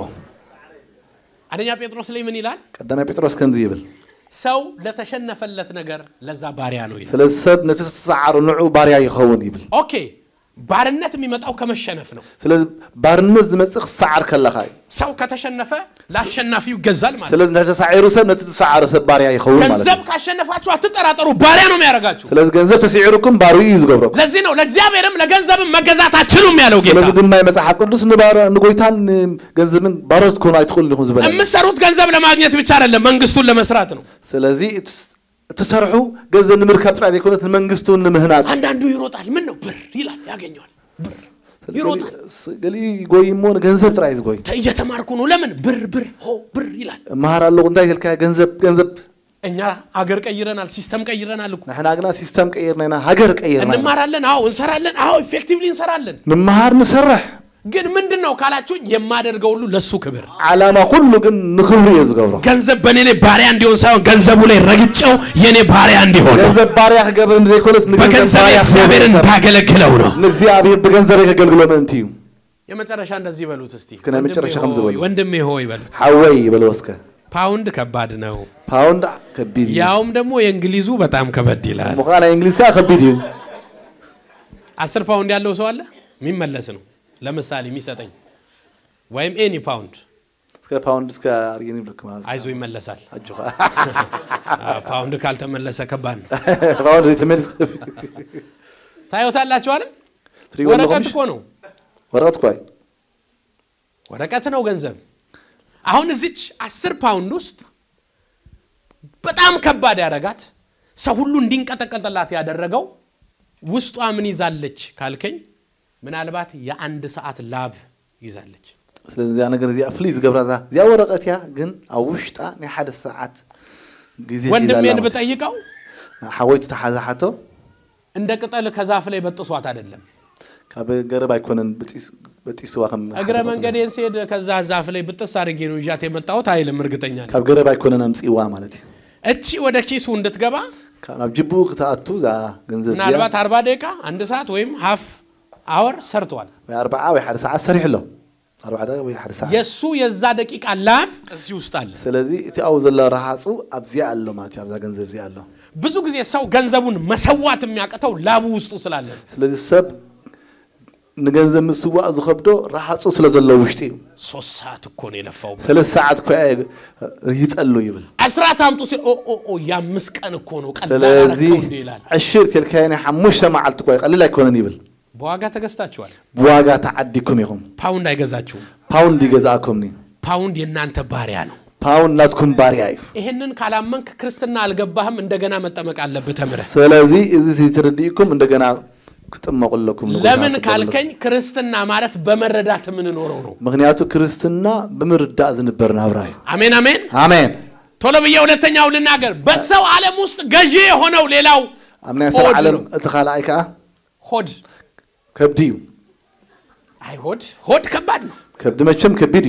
አንደኛ ጴጥሮስ ላይ ምን ይላል? ቀዳማይ ጴጥሮስ ከምዚ ይብል ሰው ለተሸነፈለት ነገር ለዛ ባሪያ ነው ይላል። ስለዚ ሰብ ነቲ ዝተሰዓሩ ንዑ ባርያ ይኸውን ይብል ኦኬ ባርነት የሚመጣው ከመሸነፍ ነው። ስለዚ ባርነት ዝመፅእ ክሰዓር ከለካ እዩ ሰው ከተሸነፈ ለአሸናፊው ይገዛል ማለት ነው። ስለዚ እንተተሳዒሩ ሰብ ነቲ ዝሰዓረ ሰብ ባርያ ይኸውን ማለት ገንዘብ እዩ ካሸነፋችሁ አትጠራጠሩ፣ ባሪያ ነው የሚያደርጋችሁ። ስለዚ ገንዘብ ተሲዒሩኩም ባርኡ እዩ ዝገብረኩም ለዚህ ነው ለእግዚአብሔርም ለገንዘብም መገዛት አትችሉም ያለው ጌታ። ስለዚ ድማ መፅሓፍ ቅዱስ ንባር- ንጎይታን ገንዘብን ባሮት ክኾኑ ኣይትኽእሉ ኢኹም ዝበለ የምትሰሩት ገንዘብ ለማግኘት ብቻ አይደለም፣ መንግስቱን ለመስራት ነው። ስለዚ እትስ- እትሰርሑ ገንዘብ ንምርካብ ጥራይ ዘይኮነት ንመንግስቱ ንምህናፅ አንዳንዱ ይሮጣል፣ ምን ነው ብር ይላል፣ ያገኘዋል። ብር ይሮጣል። ገሊ ጎይ እሞ ገንዘብ ጥራይ ዝጎይ ተ- እየተማርኩ ነው። ለምን ብር ብር ሆ ብር ይላል። እመሃር ኣለኹ እንታይ ክልካ ገንዘብ ገንዘብ እኛ አገር ቀይረናል፣ ሲስተም ቀይረናል እኮ ንሕና ግና ሲስተም ቀይርና ኢና ሃገር ቀይርና ኢና። እንማራለን። አዎ እንሰራለን። አዎ ኢፌክቲቭሊ እንሰራለን። ንምሃር ንሰርሕ ግን ምንድን ነው ካላችሁኝ የማደርገው ሁሉ ለሱ ክብር ዓላማ ኩሉ ግን ንክብሪ እየ ዝገብሮ ገንዘብ በእኔ ላይ ባሪያ እንዲሆን ሳይሆን ገንዘቡ ላይ ረግጨው የእኔ ባሪያ እንዲሆን ነው። ገንዘብ ባርያ ክገብር ዘይኮነስ ንገንዘብ በገንዘብ ባርያ እግዚአብሔርን ክገብር ባገለግለው ነው። ንእግዚኣብሔር ብገንዘበይ ከገልግሎ ምእንቲ እዩ የመጨረሻ እንደዚህ በሉት እስቲ እስከ ናይ መጨረሻ ከም ዝበሉ። ወንድሜ ሆይ በሉት። ሓወይ በልወስከ ፓውንድ ከባድ ነው፣ ፓውንድ ከቢድ እዩ ያውም ደግሞ የእንግሊዙ በጣም ከበድ ይላል። ሙኻ ናይ እንግሊዝ ከዓ ከቢድ እዩ አስር ፓውንድ ያለው ሰው አለ የሚመለስ ነው። ለምሳሌ የሚሰጠኝ ወይም ኤኒ ፓውንድ እስከ ፓውንድ እስከ አርጌን ይብለክ ማለት አይዞ ይመለሳል። አጆኻ አዎ፣ ፓውንድ ካልተመለሰ ከባድ ነው። ፓውንድ ዘይተመልስ ታዩታላችሁ አይደል? ትሪእዎ ወረቀት ኣለኹም እኮ ነው፣ ወረቀት ኳይ ወረቀት ነው ገንዘብ። አሁን እዚች አስር ፓውንድ ውስጥ በጣም ከባድ ያደረጋት ሰው ሁሉ እንዲንቀጠቀጥላት ያደረገው ውስጧ ምን ይዛለች ካልከኝ፣ ምናልባት የአንድ ሰዓት ላብ ይዛለች። ስለዚ እዚኣ ነገር እዚኣ ፍሉይ ዝገብራ እዚኣ ወረቀት እያ ግን ኣብ ውሽጣ ናይ ሓደ ሰዓት ግዜ ወንድሜን ብጠይቀው ሓወይቲ ተሓዛሓቶ እንደ ቅጠል ከዛፍ ላይ በጥሷት አይደለም። ካብ ገረብ ኣይኮነን በጢስ- በጢስዋ ከም እግረ መንገዴን ስሄድ ከዛ ዛፍ ላይ ብጥስ አድርጌ ነው ይዣት የመጣሁት አይልም። እርግጠኛ ነኝ። ካብ ገረብ ኣይኮነን ኣምፅዋ ማለት እዩ እቺ ወደ ኪሱ እንድትገባ ካብ- ናብ ጅቡኡ ክትኣቱ እዛ ገንዘብ እዚኣ ምናልባት አርባ ደቂቃ አንድ ሰዓት ወይም ሀፍ አወር ሰርተዋል። ወይ ኣርባዓ ወይ ሓደ ሰዓት ሰሪሕ ኣሎ ኣርባዓ ደቂቃ ወይ ሓደ ሰዓት የእሱ የዛ ደቂቃ ላብ እዚህ ውስጥ አለ። ስለዚ እቲ ኣብኡ ዘሎ ረሃፁ ኣብዚኣ ኣሎ ማለት እዩ ኣብዛ ገንዘብ እዚኣ ኣሎ ብዙ ጊዜ ሰው ገንዘቡን መሰዋት የሚያቅተው ላቡ ውስጡ ስላለ ነው። ስለዚ ሰብ ንገንዘብ ምስዋእ ዝከብዶ ረሃፁ ስለ ዘሎ ውሽጢ እዩ ሶስት ሰዓት እኮ ነው የለፋው። ሰለስተ ሰዓት እኮ ይፀሉ ይብል አስራት አምጡ ሲል ኦ ኦ ኦ የአምስት ቀን እኮ ነው ቀላል ስለዚ አረከው እንዴ ይላል። ዕሽር ቴልካዮ ናይ ሓሙሽተ መዓልቲ እኳ ቀሊል ኣይኮነን ይብል በዋጋ ተገዝታችኋል። ብዋጋ ተዓዲኩም ኢኹም ፓውንድ አይገዛችሁም። ፓውንድ ይገዛእኩምኒ ፓውንድ የእናንተ ባሪያ ነው። ፓውንድ ናትኩም ባርያ እዩ ይህንን ካላመንክ ክርስትና አልገባህም። እንደገና መጠመቅ አለብህ ተምረህ። ስለዚ እዚ ትርዲእኩም እንደገና ክጥመቁለኩም ንጎይታ ለምን ክገብርለኩም። ካልከኝ ክርስትና ማለት በመረዳት የምንኖረው ነው። ምክንያቱ ክርስትና ብምርዳእ ዝንበር ናብራ እዩ አሜን አሜን። ኣሜን ቶሎ ብዬ ሁለተኛው ልናገር። በሰው ዓለም ውስጥ ገዢ የሆነው ሌላው ኣብ ናይ ሰብ ሆድ ዓለም ነው። እቲ ካልኣይ ከዓ ሆድ። ከብዲ እዩ አይ ሆድ ሆድ ከባድ ነው። ከብዲ መቸም ከቢድ እዩ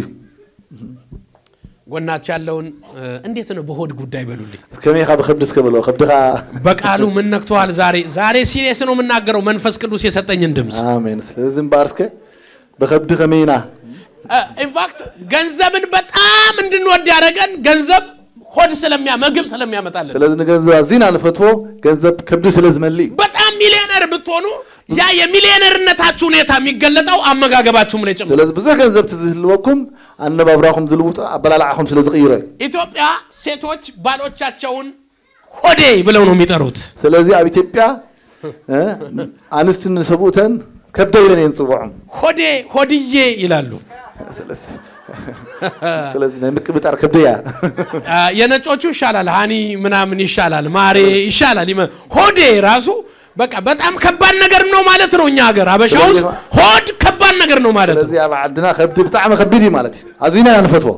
ጎናቸው ያለውን እ፣ እንዴት ነው በሆድ ጉዳይ በሉልኝ። ከመይካ ብከብዲ እስከበልዎ ከብድኻ በቃሉ ምን ነክተዋል? ዛሬ ዛሬ ሲሪየስ ነው የምናገረው። መንፈስ ቅዱስ የሰጠኝን ድምፅ ኣሜን ስለዚ እምበር እስከ ብከብዲ ከመይና ኢንፋክት ገንዘብን በጣም እንድንወድ ያደረገን ገንዘብ ሆድ ስለሚያ ምግብ ስለሚያመጣልን ስለዚ ንገንዘብ ኣዝና ንፈትዎ ገንዘብ ከብዲ ስለ ዝመሊ እዩ በጣም ሚሊዮነር ብትሆኑ ያ የሚሊዮነርነታችሁ ሁኔታ የሚገለጠው አመጋገባችሁም ላይ ጭምር። ስለዚ ብዙሕ ገንዘብ ትዝህልወኩም ኣነባብራኹም ዝልውጡ ኣበላልዓኹም ስለ ዝቕይሮ እዩ ኢትዮጵያ ሴቶች ባሎቻቸውን ሆዴ ብለው ነው የሚጠሩት። ስለዚ ኣብ ኢትዮጵያ እ፣ ኣንስቲ ንሰብኡተን ከብደ ኢለን እየን ዝፅውዖም ሆዴ ሆድዬ ይላሉ። ስለዚ ናይ ምቅብጣር ከብደያ አ፣ የነጮቹ ይሻላል፣ ሃኒ ምናምን ይሻላል፣ ማሬ ይሻላል። ይመ- ሆዴ ራሱ በቃ በጣም ከባድ ነገር ነው ማለት ነው። እኛ ሀገር አበሻ ውስጥ ሆድ ከባድ ነገር ነው ማለት ነው። ስለዚ ኣብ ዓድና ከብዲ ብጣዕሚ ከቢድ እዩ ማለት እዩ ኣዝዩና ኢና ንፈትዎ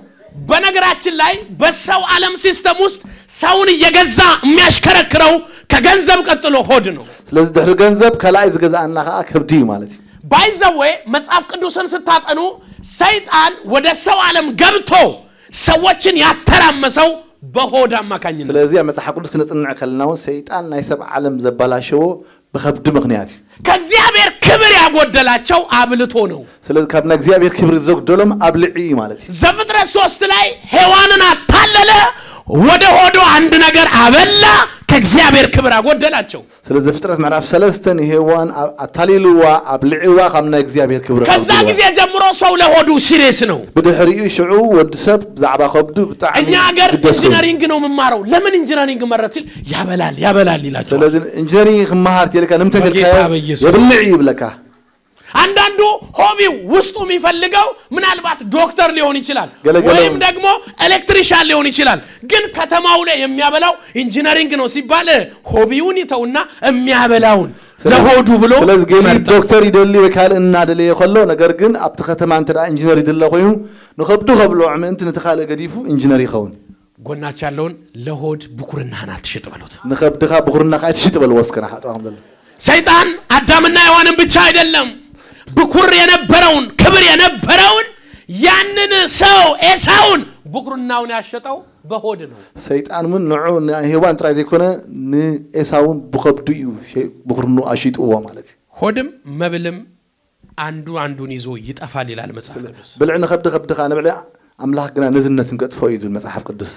በነገራችን ላይ በሰው ዓለም ሲስተም ውስጥ ሰውን እየገዛ የሚያሽከረክረው ከገንዘብ ቀጥሎ ሆድ ነው። ስለዚ ድሕሪ ገንዘብ ከላኣይ ዝገዛእና ከዓ ከብዲ እዩ ማለት እዩ ባይዘዌ መጽሐፍ ቅዱስን ስታጠኑ ሰይጣን ወደ ሰው ዓለም ገብቶ ሰዎችን ያተራመሰው በሆድ አማካኝነት ስለዚ ኣብ መፅሓፍ ቅዱስ ክነፅንዕ ከለና እውን ሰይጣን ናይ ሰብ ዓለም ዘበላሸዎ ብከብዲ ምክንያት እዩ ከእግዚአብሔር ክብር ያጎደላቸው አብልቶ ነው። ስለዚ ካብ ናይ እግዚኣብሔር ክብሪ ዘጉደሎም ኣብ ልዒ እዩ ማለት እዩ ዘፍጥረት ሶስት ላይ ሔዋንን አታለለ፣ ወደ ሆዶ አንድ ነገር አበላ፣ ከእግዚአብሔር ክብር አጎደላቸው። ስለዚ ፍጥረት ምዕራፍ ሰለስተ ንሄዋን ኣብ- ኣታሊልዋ ኣብ ልዒዋ ካብ ናይ እግዚኣብሔር ክብሪ ከዛ ኣጉድልዋ። ጊዜ ጀምሮ ሰው ለሆዱ ሲሬስ ነው። ብድሕሪኡ ሽዑ ወዲ ሰብ ብዛዕባ ከብዱ ብጣዕሚ እኛ ሀገር ግደስ ኮይኑ ኢንጂነሪንግ ነው የምማረው። ለምን ኢንጂነሪንግ መረት ሲል ያበላል ያበላል ይላቸዋል። ስለዚ ኢንጂነሪንግ ክመሃር ትልካ ንምንታይ በጌታ ተልካዮ በኢየሱስ። የብልዕ ይብለካ አንዳንዱ ሆቢው ውስጡ የሚፈልገው ምናልባት ዶክተር ሊሆን ይችላል፣ ገለገለው። ወይም ደግሞ ኤሌክትሪሻን ሊሆን ይችላል። ግን ከተማው ላይ የሚያበላው ኢንጂነሪንግ ነው ሲባል ሆቢውን ይተውና የሚያበላውን ለሆዱ ብሎ ስለዚ ገሊ ይመርጣል። ዶክተር ይደሊ ወይ ካልእ እናደለየ ከሎ ነገር ግን ኣብቲ ከተማ እንተ ኢንጂነር ይድለ ኮይኑ ንከብዱ ከብልዖ ምእንቲ ነቲ ካልእ ገዲፉ ኢንጂነር ይኸውን ጎናች ያለውን ለሆድ ብኩርናህን አትሽጥ በሉት። ንከብድኻ ብኩርናኻ ኣይትሽጥ በልዎ ወስከና ሓጥዋም ዘሎ ሰይጣን አዳምና ሔዋንን ብቻ አይደለም ብኩር የነበረውን ክብር የነበረውን ያንን ሰው ኤሳውን ብኩርናውን ያሸጠው በሆድ ነው። ሰይጣን እውን ንዑ ንሄዋን ጥራይ ዘይኮነ ንኤሳውን ብከብዱ እዩ ሄ- ብኩርኑ ኣሽጥዎ ማለት እዩ ሆድም መብልም አንዱ አንዱን ይዞ ይጠፋል ይላል መጽሐፍ ቅዱስ። ብልዕ ንከብዲ ከብድኻ ንብልዕ ኣምላኽ ግና ንዝነትን ገጥፎ እዩ ዝብል መፅሓፍ ቅዱስ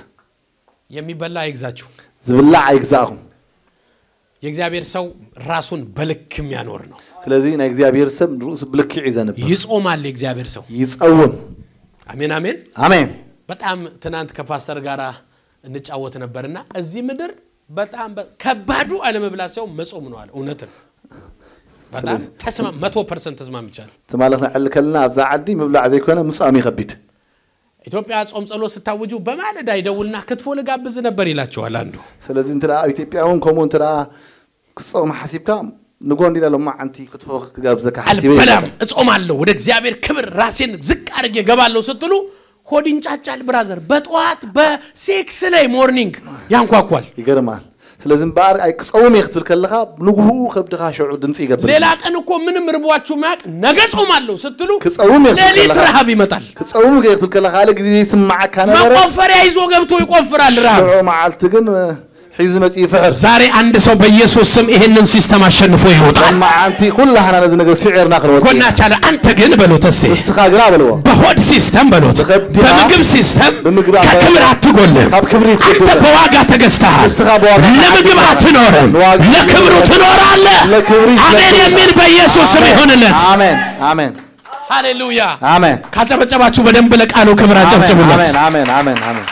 የሚበላ አይግዛችሁ። ዝብላዕ ኣይግዛእኹም የእግዚአብሔር ሰው ራሱን በልክ የሚያኖር ነው። ስለዚ ናይ እግዚኣብሔር ሰብ ርእሱ ብልክዕ እዩ ዘንብር ይጾማል የእግዚአብሔር ሰው። ይፀውም አሜን አሜን። ኣሜን በጣም ትናንት ከፓስተር ጋር እንጫወት ነበርና እዚህ ምድር በጣም በ- ከባዱ አለመብላት ሳይሆን መጾም ነው አለ። እውነትን በጣም ተስማ መቶ ፐርሰንት ተስማምቻለሁ። ትማለ ክንዕሊ ከለና ኣብዛ ዓዲ ምብላዕ ዘይኮነ ምፅኣም ይከቢድ ኢትዮጵያ ጾም ጸሎት ስታውጁ በማለዳ ይደውልና ክትፎ ልጋብዝ ነበር ይላቸዋል አንዱ። ስለዚ እንተ ደኣ ኣብ ኢትዮጵያ እውን ከምኡ እንተ ደኣ ክፀውም ሓሲብካ ንጎ እንዲና ሎማ ዓንቲ ክትፎ ክጋብዘካ ሓሲበ አልበላም እጾማለሁ፣ ወደ እግዚአብሔር ክብር ራሴን ዝቅ አድርጌ ገባለሁ ስትሉ ሆድ ይንጫጫል። ብራዘር በጠዋት በሴክስ ላይ ሞርኒንግ ያንኳኳል። ይገርማል ስለዚ እምበኣር ኣይ ክፀውም እየ ክትብል ከለካ ንግህኡ ከብድኻ ሽዑ ድምፂ ይገብር ሌላ ቀን እኮ ምንም ርቧችሁ ማያቅ ነገ ጾማለሁ ስትሉ ክፀውም እየ ክትብል ሌሊት ከለካ ረሃብ ይመጣል። ክፀውም እየ ክትብል ከለካ ካልእ ግዜ ይስማዓካ ነበረ መቆፈሪያ ይዞ ገብቶ ይቆፍራል ረሃብ። ሽዑ መዓልቲ ግን እ፣ ሒዙ መፂ ይፍሕር ዛሬ አንድ ሰው በኢየሱስ ስም ይሄንን ሲስተም አሸንፎ ይወጣል። መዓንቲ ኩላህና ነዚ ነገር ስዒርና ክንወፅ ጎናች አለ አንተ ግን በሎት እስቲ ንስኻ ግና በልዎ በሆድ ሲስተም በሎት በከብድና በምግብ ሲስተም በምግብ ከክብር አትጎልም። ካብ ክብሪ አንተ ትጎድል በዋጋ ተገዝተሃል። ንስኻ በዋጋ ለምግብ ተገዝተሃል። አትኖርም፣ ለዋጋ ለክብሩ ትኖራለህ። ለክብሪ አሜን ስለክብር። የሚል በኢየሱስ ስም ይሆንለት። አሜን አሜን ሃሌሉያ። አሜን ካጨበጨባችሁ በደንብ ለቃሉ ክብር አጨብጭቡለት። አሜን አሜን አሜን አሜን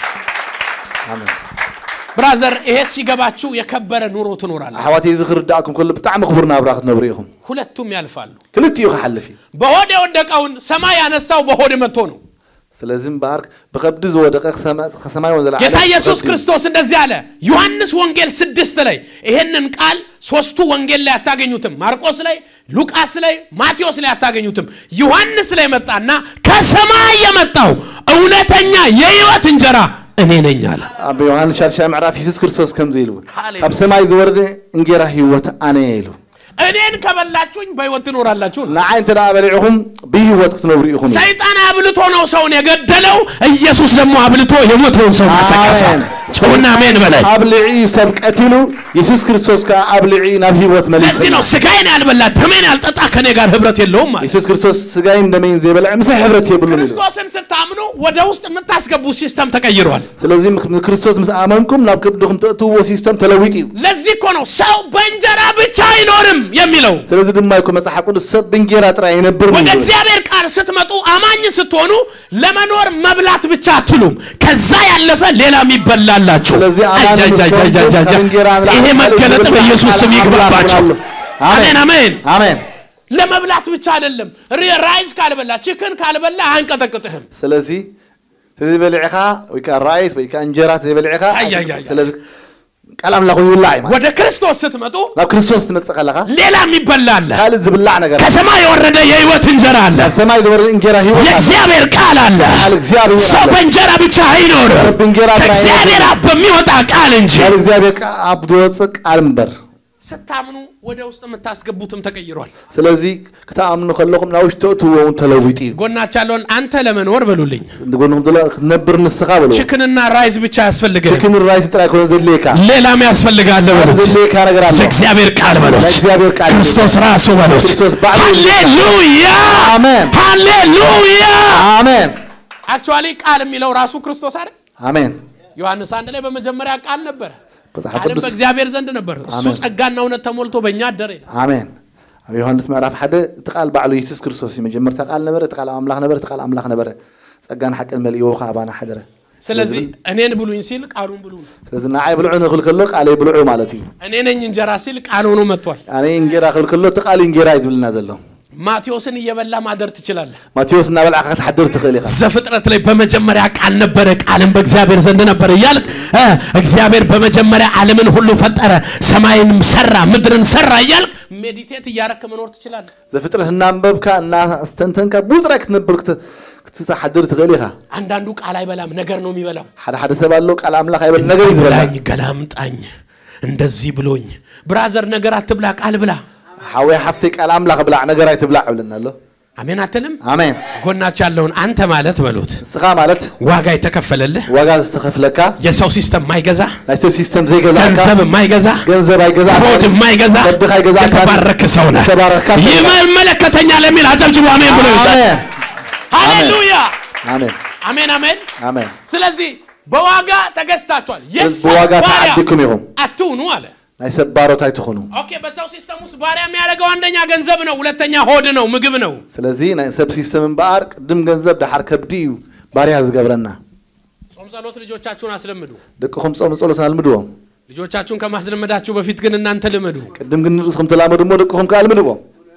አሜን ብራዘር፣ ይሄ ሲገባችሁ የከበረ ኑሮ ትኖራለህ። ኣሕዋተይ እዚ ክርዳእኩም ከሎ ብጣዕሚ ክቡር ናብራ ክትነብሩ ኢኹም ሁለቱም ያልፋሉ። ክልቲኡ ክሓልፍ እዩ በሆድ የወደቀውን ሰማይ ያነሳው በሆድ መጥቶ ነው። ስለዚ እምበኣር ብከብዲ ዝወደቀ ከሰማ- ከሰማይ ወን ጌታ ኢየሱስ ክርስቶስ እንደዚህ አለ። ዮሐንስ ወንጌል ስድስት ላይ ይህንን ቃል ሶስቱ ወንጌል ላይ አታገኙትም። ማርቆስ ላይ፣ ሉቃስ ላይ፣ ማቴዎስ ላይ አታገኙትም። ዮሐንስ ላይ መጣና ከሰማይ የመጣው እውነተኛ የሕይወት እንጀራ እኔ ነኝ አለ። ኣብ ዮሃንስ ሻድሻይ ምዕራፍ ኢየሱስ ክርስቶስ ከምዚ ኢሉ ሃሌሉያ። ካብ ሰማይ ዝወረደ እንጌራ ሂወት ኣነ እየ ኢሉ እኔን ከበላችሁኝ በሕይወት ትኖራላችሁ ነው። ንዓይ እንተ ደኣ በሊዕኹም ብሂወት ክትነብሩ ኢኹም እዩ ሰይጣን አብልቶ ነው ሰውን የገደለው። ኢየሱስ ደግሞ አብልቶ የሞተውን ሰው ቀሰቀሰ። አሜን። ጩና አሜን በላይ ኣብ ልዒ ሰብ ቀቲሉ ኢየሱስ ክርስቶስ ከዓ ኣብ ልዒ ናብ ሂወት መሊሱ ለዚህ ነው ስጋዬን ያልበላ ደሜን ያልጠጣ ከኔ ጋር ህብረት የለውም ማለት። ኢየሱስ ክርስቶስ ስጋይን ደመይን ዘይበልዕ ምስይ ሕብረት የብሉን ኢሉ ክርስቶስን ስታምኑ ወደ ውስጥ የምታስገቡ ሲስተም ተቀይሯል። ስለዚ ክርስቶስ ምስ ኣመንኩም ናብ ክብድኹም ተእትውዎ ሲስተም ተለዊጥ እዩ ለዚህ እኮ ነው ሰው በእንጀራ ብቻ አይኖርም የሚለው። ስለዚ ድማ ይኮ መፅሓፍ ቅዱስ ሰብ ብንጌራ ጥራይ ኣይነብር ወደ እግዚአብሔር ቃል ስትመጡ አማኝ ስትሆኑ ለመኖር መብላት ብቻ አትሉም። ከዛ ያለፈ ሌላ የሚበላላችሁ። ስለዚህ አማኝ አጃጃጃጃጃ። ምስኪን ከእንጀራ አምላክ ይሄ መገለጥ አምላክ በኢየሱስ ስም አምላክ ይግባባችሁ። አምላክ አሜን አሜን። አሜን ለመብላት ብቻ አይደለም። ሪ- ራይስ ካልበላ ችክን ካልበላ አያንቀጠቅጥህም። ስለዚ ተዘይበልዕኻ ወይ ከዓ ራይስ ወይ ከዓ እንጀራ ተዘይበልዕኻ አይ፣ አይ፣ አይ፣ አይ። ስለዚ ቃል ኣምላኽ ይብላዕ እዩ ማለት ወደ ክርስቶስ ስትመጡ ናብ ክርስቶስ ትመፅእ ከለኻ ሌላ የሚበላ አለ። ካልእ ዝብላዕ ነገር ከሰማይ የወረደ የህይወት እንጀራ አለ። ናብ ሰማይ ዝወረደ እንጀራ ሂወት ኣለ የእግዚአብሔር ቃል አለ። ቃል እግዚአብሔር ሰው አለ በእንጀራ ብቻ አይኖርም፣ ሰብ በእንጀራ ብቻ ከእግዚአብሔር አፍ በሚወጣ ቃል እንጂ። ካብ እግዚኣብሔር ቃ- ኣብ ዝወፅእ ቃል እምበር ስታምኑ ወደ ውስጥ የምታስገቡትም ተቀይሯል። ስለዚ ክትኣምኑ ከለኹም ናብ ውሽጢ እትዎ እውን ተለዊጡ እዩ ጎናች ያለውን አንተ ለመኖር በሉልኝ። ንጎንኩም ዘሎ ክትነብር ንስኻ በልዎ ችክንና ራይስ ብቻ ያስፈልግህ፣ ችክን ራይስ ጥራይ ኮነ ዘድልየካ ሌላም ያስፈልጋል በሉት። ዘድልየካ ነገር ኣለ የእግዚአብሔር ቃል በሉት። ለእግዚአብሔር ቃል ክርስቶስ ራሱ በሉት። ክርስቶስ ባዕሉ ሃሌሉያ አሜን ሃሌሉያ። አሜን አክቹዋሊ ቃል የሚለው ራሱ ክርስቶስ አይደል? አሜን ዮሐንስ አንድ ላይ በመጀመሪያ ቃል ነበረ፣ መጽሓፍ ቃልም ቅዱስ በእግዚአብሔር ዘንድ ነበር፣ እሱ አሜን። ጸጋና እውነት ተሞልቶ በእኛ አደረ ይላል። አሜን ኣብ ዮሃንስ ምዕራፍ ሓደ እቲ ቃል ባዕሉ ኢየሱስ ክርስቶስ እዩ መጀመርታ ቃል ነበረ እቲ ቃል ኣምላኽ ነበረ እቲ ቃል ኣምላኽ ነበረ ጸጋን ሓቅን መልእዎ ከዓ ኣባና ሓደረ ስለዚህ እኔን ብሉኝ ሲል ቃሉን ብሉ ነው። ስለዚ ንዓይ ብልዑ ንክብል ከሎ ቃለይ ብልዑ ማለት እዩ እኔ ነኝ እንጀራ ሲል ቃል ሆኖ መጥቷል። ኣነ እንጌራ ክብል ከሎ እቲ ቃል እንጌራ እዩ ዝብልና ዘሎ ማቴዎስን እየበላ ማደር ትችላለህ። ማቴዎስ እናበልዓካ ክትሓድር ትኽእል ኢኻ ዘፍጥረት ላይ በመጀመሪያ ቃል ነበረ፣ ቃልም በእግዚአብሔር ዘንድ ነበረ እያልክ እ እግዚአብሔር በመጀመሪያ ዓለምን ሁሉ ፈጠረ፣ ሰማይንም ሰራ፣ ምድርን ሰራ እያልክ ሜዲቴት እያረክ መኖር ትችላለህ። ዘፍጥረት እናንበብካ እናስተንተንካ ብጥራይ ክትነብር ክት- ክትሓድር ትኽእል ኢኻ አንዳንዱ ቃል አይበላም፣ ነገር ነው የሚበላው። ሓደ ሓደ ሰብ ኣሎ ቃል ኣምላኽ ኣይበል ነገር እዩ ዝበላ ብላኝ፣ ገላምጣኝ፣ እንደዚህ ብሎኝ። ብራዘር ነገር አትብላ፣ ቃል ብላ። ሓወይ ሓፍተይ ቃል ኣምላኽ ብላዕ ነገር ኣይትብላዕ ይብለና ኣሎ አሜን አትልም? ኣሜን ጎናቸው ያለውን አንተ ማለት በሉት ንስኻ ማለት ዋጋ የተከፈለልህ ዋጋ ዝተኸፍለካ የሰው ሲስተም ማይገዛ ናይ ሰብ ሲስተም ዘይገዛእካ ገንዘብ የማይገዛ ገንዘብ ኣይገዛእካ ሆድ የማይገዛ ወድኻ ኣይገዛእካ የተባረክ ሰው ነህ። የተባረካ ሰው ነህ። ይመለከተኛል የሚል አጨብጭቡ አሜን ብሎ ይውሰድ። ኣሜን ሃሌሉያ ኣሜን አሜን አሜን። ኣሜን ስለዚህ በዋጋ ተገዝታችኋል። የሰው ብዋጋ ባሪያ ተዓዲኩም ኢኹም አትሁኑ አለ። ናይ ሰብ ባሮት ኣይትኾኑ ኦኬ፣ በሰው ሲስተም ውስጥ ባሪያ የሚያደርገው አንደኛ ገንዘብ ነው፣ ሁለተኛ ሆድ ነው፣ ምግብ ነው። ስለዚ ናይ ሰብ ሲስተም እምበኣር ቅድም ገንዘብ ድሓር ከብዲ እዩ ባርያ ዝገብረና ጾም ጸሎት ልጆቻችሁን አስለምዱ። ደቅኹም ፆም ጸሎት ኣልምድዎም ልጆቻችሁን ከማስለመዳችሁ በፊት ግን እናንተ ልመዱ። ቅድም ግን ንርእስኩም ተላመዱ እሞ ደቅኹም ከዓ ኣልምድዎም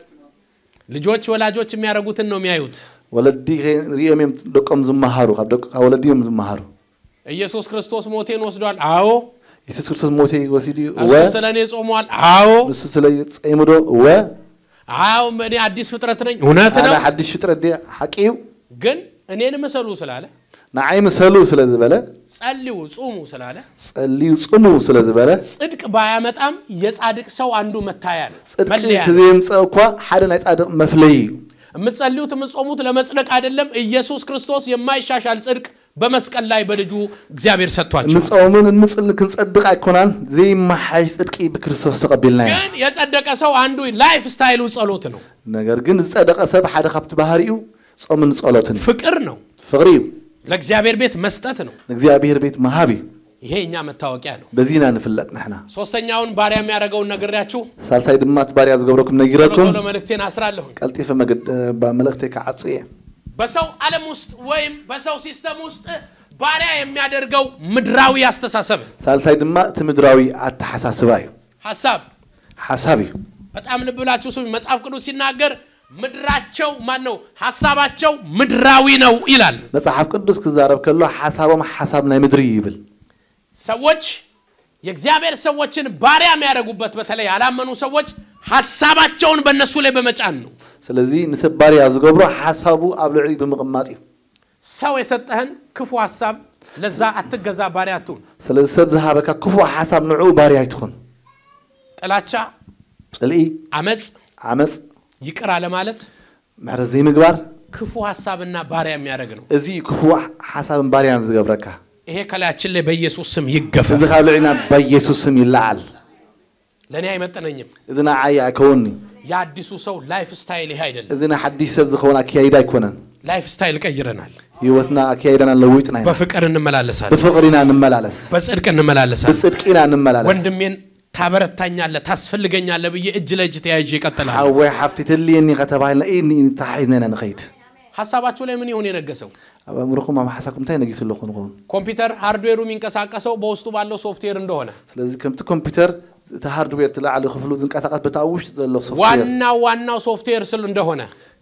ልጆች ወላጆች የሚያደርጉትን ነው የሚያዩት። ወለዲ ሪኦም እዮም ደቆም ዝመሃሩ ካብ ደቂ- ካብ ወለዲ እዮም ዝመሃሩ ኢየሱስ ክርስቶስ ሞቴን ወስዷል። አዎ። ኢየሱስ ክርስቶስ ሞቴ ወሲድ እዩ እሱ እወ ስለ እኔ ጾሟል። አዎ። ንሱ ስለ ፀይሙ ዶ እወ አዎ እኔ አዲስ ፍጥረት ነኝ። እውነት ኣነ ነው። ሓድሽ ፍጥረት ድ ሓቂ እዩ ግን እኔን ምሰሉ ስላለ ንዓይ ምሰሉ ስለ ዝበለ ጸልዩ፣ ጹሙ ስላለ ጸልዩ ጽሙ ስለ ዝበለ ጽድቅ ባያመጣም የጻድቅ ሰው አንዱ መታያ ነው፣ ጽድቂ መለያ ነው። እንተዘየምፀእ እኳ ሓደ ናይ ጻድቕ መፍለይ እዩ የምትጸልዩት የምትጾሙት ለመጽደቅ አይደለም። ኢየሱስ ክርስቶስ የማይሻሻል ጽድቅ በመስቀል ላይ በልጁ እግዚአብሔር ሰጥቷቸው ንጾምን እንጽል ክንጸድቕ ኣይኮናን ዘይመሓሽ ጽድቂ ብክርስቶስ ተቐቢልና ኢና ግን የጸደቀ ሰው አንዱ ላይፍ ስታይሉ ጸሎት ነው፣ ነገር ግን ዝጸደቐ ሰብ ሓደ ካብቲ ባህሪኡ ጾምን ጸሎትን እዩ ፍቅር ነው፣ ፍቕሪ እዩ ለእግዚአብሔር ቤት መስጠት ነው። ንእግዚኣብሔር ቤት መሃብ እዩ ይሄ እኛ መታወቂያ ነው። በዚና ንፍለጥ ንሕና ሶስተኛውን ባሪያ የሚያደርገውን ነግሬያችሁ ሳልሳይ ድማ እቲ ባርያ ዝገብረኩም ቶሎ ነጊረኩም ቶሎ መልእክቴን አስራለሁኝ። ቀልጢፈ መልእክተይ ክዓፁ እየ በሰው ዓለም ውስጥ ወይም በሰው ሲስተም ውስጥ ባሪያ የሚያደርገው ምድራዊ አስተሳሰብ ሳልሳይ ድማ እቲ ምድራዊ ኣተሓሳስባ እዩ ሀሳብ ሓሳብ እዩ በጣም ልብ ብላችሁ ስሙ። መጽሐፍ ቅዱስ ሲናገር ምድራቸው ማን ነው? ሀሳባቸው ምድራዊ ነው ይላል። መፅሓፍ ቅዱስ ክዛረብ ከሎ ሓሳቦም ሓሳብ ናይ ምድሪ እዩ ይብል ሰዎች የእግዚአብሔር ሰዎችን ባሪያ የሚያደርጉበት በተለይ ያላመኑ ሰዎች ሀሳባቸውን በእነሱ ላይ በመጫን ነው። ስለዚ ንሰብ ባርያ ዝገብሮ ሓሳቡ ኣብ ልዕሊ ብምቕማጥ እዩ ሰው የሰጠህን ክፉ ሀሳብ ለዛ አትገዛ፣ ባሪያ አትሁን። ስለዚ ሰብ ዝሃበካ ክፉእ ሓሳብ ንዕኡ ባርያ ኣይትኹን ጥላቻ፣ ፅልኢ አመፅ፣ ዓመፅ ይቅር አለማለት፣ ምሕረት ዘይምግባር ክፉ ሀሳብና ባሪያ የሚያደርግ ነው። እዚ ክፉ ሓሳብን ባርያን ዝገብረካ ይሄ ከላያችን ላይ በኢየሱስ ስም ይገፈፍ። እዚ ካብ ልዕልና በኢየሱስ ስም ይለዓል ለእኔ አይመጥነኝም። እዚ ንዓይ ኣይከውኒ የአዲሱ ሰው ላይፍ ስታይል ይሄ አይደለም። እዚ ንሓዲሽ ሰብ ዝኸውን ኣከያይዳ ኣይኮነን ላይፍ ስታይል ቀይረናል። ህይወትና ኣከያይዳና ለዊጥና ኢና በፍቅር እንመላለሳለን፣ ብፍቅሪ ኢና ንመላለስ በጽድቅ እንመላለሳለን። ብፅድቂ ኢና ንመላለስ ወንድሜን ታበረታኛለህ፣ ታስፈልገኛለህ ብዬ እጅ ለእጅ ተያይዤ ይቀጥላል። ሓወይ ሓፍቲ ትልየኒ ከተባሂልና ኢኒ ተሓሒዝና ኢና ንኸይድ ሀሳባችሁ ላይ ምን ይሆን የነገሰው? ኣብ ኣእምሮኩም ኣብ ሓሳብኩም እንታይ ነጊሱ ኣለኹ ንኸውን ኮምፒውተር ሃርድዌሩ የሚንቀሳቀሰው በውስጡ ባለው ሶፍትዌር እንደሆነ ስለዚ ከምቲ ኮምፒተር እቲ ሃርድዌር ትላዕሊ ክፍሉ ዝንቀሳቐስ በታ ኣብ ውሽጢ ዘሎ ሶፍትዌር ዋናው ዋናው ሶፍትዌር ስል እንደሆነ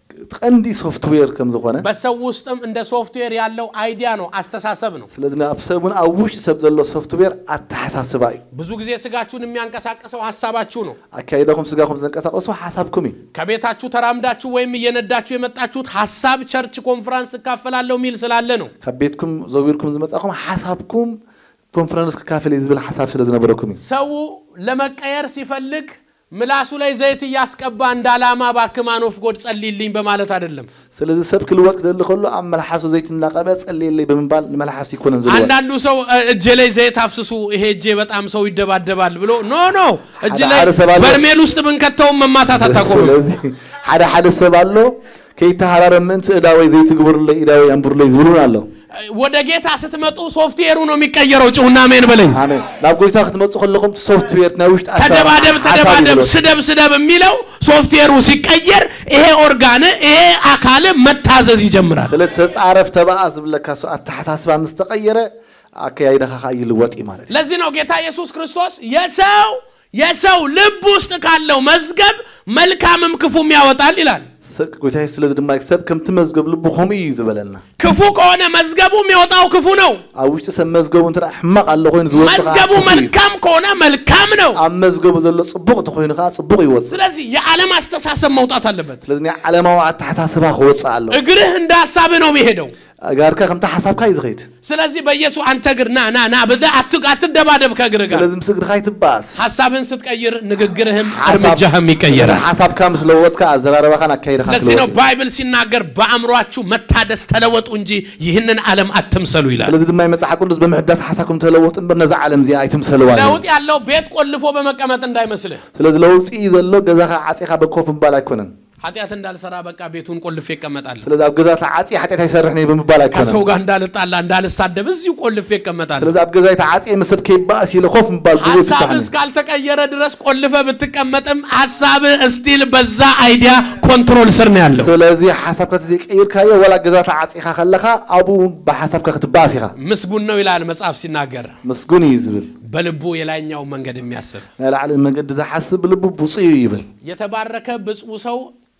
ቀንዲ ሶፍትዌር ከም ዝኾነ በሰው ውስጥም እንደ ሶፍትዌር ያለው አይዲያ ነው፣ አስተሳሰብ ነው። ስለዚ ኣብ ሰብን ኣብ ውሽጢ ሰብ ዘሎ ሶፍትዌር ኣተሓሳስባ እዩ ብዙ ጊዜ ስጋችሁን የሚያንቀሳቅሰው ሀሳባችሁ ነው። ኣካይዳኩም ስጋኩም ዘንቀሳቀሱ ሓሳብኩም እዩ ከቤታችሁ ተራምዳችሁ ወይም እየነዳችሁ የመጣችሁት ሀሳብ ቸርች ኮንፈረንስ እካፈላለሁ የሚል ስላለ ነው። ካብ ቤትኩም ዘዊርኩም ዝመፃኹም ሓሳብኩም ኮንፈረንስ ክካፈል እዩ ዝብል ሓሳብ ስለ ዝነበረኩም እዩ ሰው ለመቀየር ሲፈልግ ምላሱ ላይ ዘይት እያስቀባ እንደ ዓላማ ባክማኖፍ ጎድ ጸልይልኝ በማለት አይደለም። ስለዚ ሰብ ክልወጥ ክደሊ ከሎ ኣብ መላሓሱ ዘይት እናቐበ ጸልየለይ ብምባል ንመላሓሱ ይኮነን ዝልወጥ አንዳንዱ ሰው እ፣ እጄ ላይ ዘይት አፍስሱ፣ ይሄ እጄ በጣም ሰው ይደባደባል ብሎ ኖ ኖ እጅ ሓደ ላይ ሓደ ሰብ አለ። በርሜል ውስጥ ብንከተውም መማታት አታቆምም። ስለዚ ሓደ ሓደ ሰብ ኣሎ ከይተሃራረ ምእንቲ እዳወይ ዘይትግበሩለይ ኢዳወይ ኣንብሩለይ ዝብሉን ኣሎ ወደ ጌታ ስትመጡ ሶፍትዌሩ ነው የሚቀየረው። ጭሁና ሜን በለኝ። ኣሜን ናብ ጎይታ ክትመፁ ከለኹም ሶፍትዌር ናይ ውሽጢ ኣሰራርሓ ተደባደብ ሓሳብ እዩ ተደባደብ ዝልወጥ። ስደብ ስደብ የሚለው ሶፍትዌሩ ሲቀየር ይሄ ኦርጋን ይሄ አካል መታዘዝ ይጀምራል። ስለ ተፃረፍ ተባኣ ዝብለካ ሰው ኣተሓሳስባ ምስ ተቐየረ ኣከያይዳኻ ከዓ ይልወጥ እዩ ማለት እዩ ለዚህ ነው ጌታ ኢየሱስ ክርስቶስ የሰው የሰው ልብ ውስጥ ካለው መዝገብ መልካምም ክፉም ያወጣል ይላል። ሰብ- ጎይታ ኢየሱስ ስለዚ ድማ ሰብ ከምቲ መዝገብ ልቡ ከምኡ እዩ ዝበለና ክፉ ከሆነ መዝገቡ የሚወጣው ክፉ ነው። ኣብ ውሽጢ ሰብ መዝገቡ እንተ ሕማቕ ኣሎ ኮይኑ ዝወፅእ ከዓ መዝገቡ ክፉ እዩ። መልካም ከሆነ መልካም ነው። ኣብ መዝገቡ ዘሎ ፅቡቅ እንተኮይኑ ከዓ ፅቡቅ ይወፅእ ስለዚህ የዓለም አስተሳሰብ መውጣት አለበት። ስለዚ ናይ ዓለማዊ ኣተሓሳስባ ክወፅእ ኣሎ እግርህ እንደ ሀሳብህ ነው የሚሄደው። ጋርካ ከምቲ ሓሳብካ እዩ ዝኸይድ ስለዚህ በኢየሱስ አንተ እግር ና ና ና ብለህ አት- አትደባደብ ከእግርህ ጋር። ስለዚ ምስ እግርካ ይትባኣስ ሀሳብህን ስትቀይር ንግግርህም ሓሳብ- እርምጃህም ይቀየራል። ሓሳብካ ምስ ለወጥካ ኣዘራረባኻን ኣካይድካ ለዚህ ነው ክለወጥ እዩ። ባይብል ሲናገር በአእምሯችሁ መታደስ ተለወጡ እንጂ ይህንን ዓለም አትምሰሉ ይላል። ስለዚ ድማ መፅሓፍ ቅዱስ ብምሕዳስ ሓሳብኩም ተለወጡ እምበር ነዛ ዓለም እዚኣ ኣይትምሰልዋ እዩ ለውጥ ያለው ቤት ቆልፎ በመቀመጥ እንዳይመስልህ። ስለዚ ለውጢ ዘሎ ገዛኻ ዓፂኻ በኮፍ ምባል ኣይኮነን ኃጢአት እንዳልሰራ በቃ ቤቱን ቆልፌ ይቀመጣል። ስለዚ ኣብ ገዛ ተዓፂ ሓጢአት ኣይሰርሕኒ ብምባል ኣይኮነን ከሰው ጋር እንዳልጣላ እንዳልሳደብ እዚሁ ቆልፌ ይቀመጣል። ስለዚ ኣብ ገዛይ ተዓፂ ምስ ሰብ ከይባእስ ኢለ ኮፍ ምባል ጉቡ ሀሳብ ይፍታሕኒ እስካልተቀየረ ድረስ ቆልፈ ብትቀመጥም ሀሳብ እስቲል በዛ አይዲያ ኮንትሮል ስር ነው ያለው። ስለዚ ሓሳብካ ተዘይቀይርካዮ ወላ ገዛ ተዓፂኻ ከለኻ ኣብኡ ብሓሳብካ ክትባእስ ኢኻ ምስጉን ነው ይላል መጽሐፍ ሲናገር፣ ምስጉን እዩ ዝብል በልቡ የላይኛው መንገድ የሚያስብ ናይ ላዕሊ መንገዲ ዝሓስብ ልቡ ብፁዕ እዩ ይብል የተባረከ ብፁዕ ሰው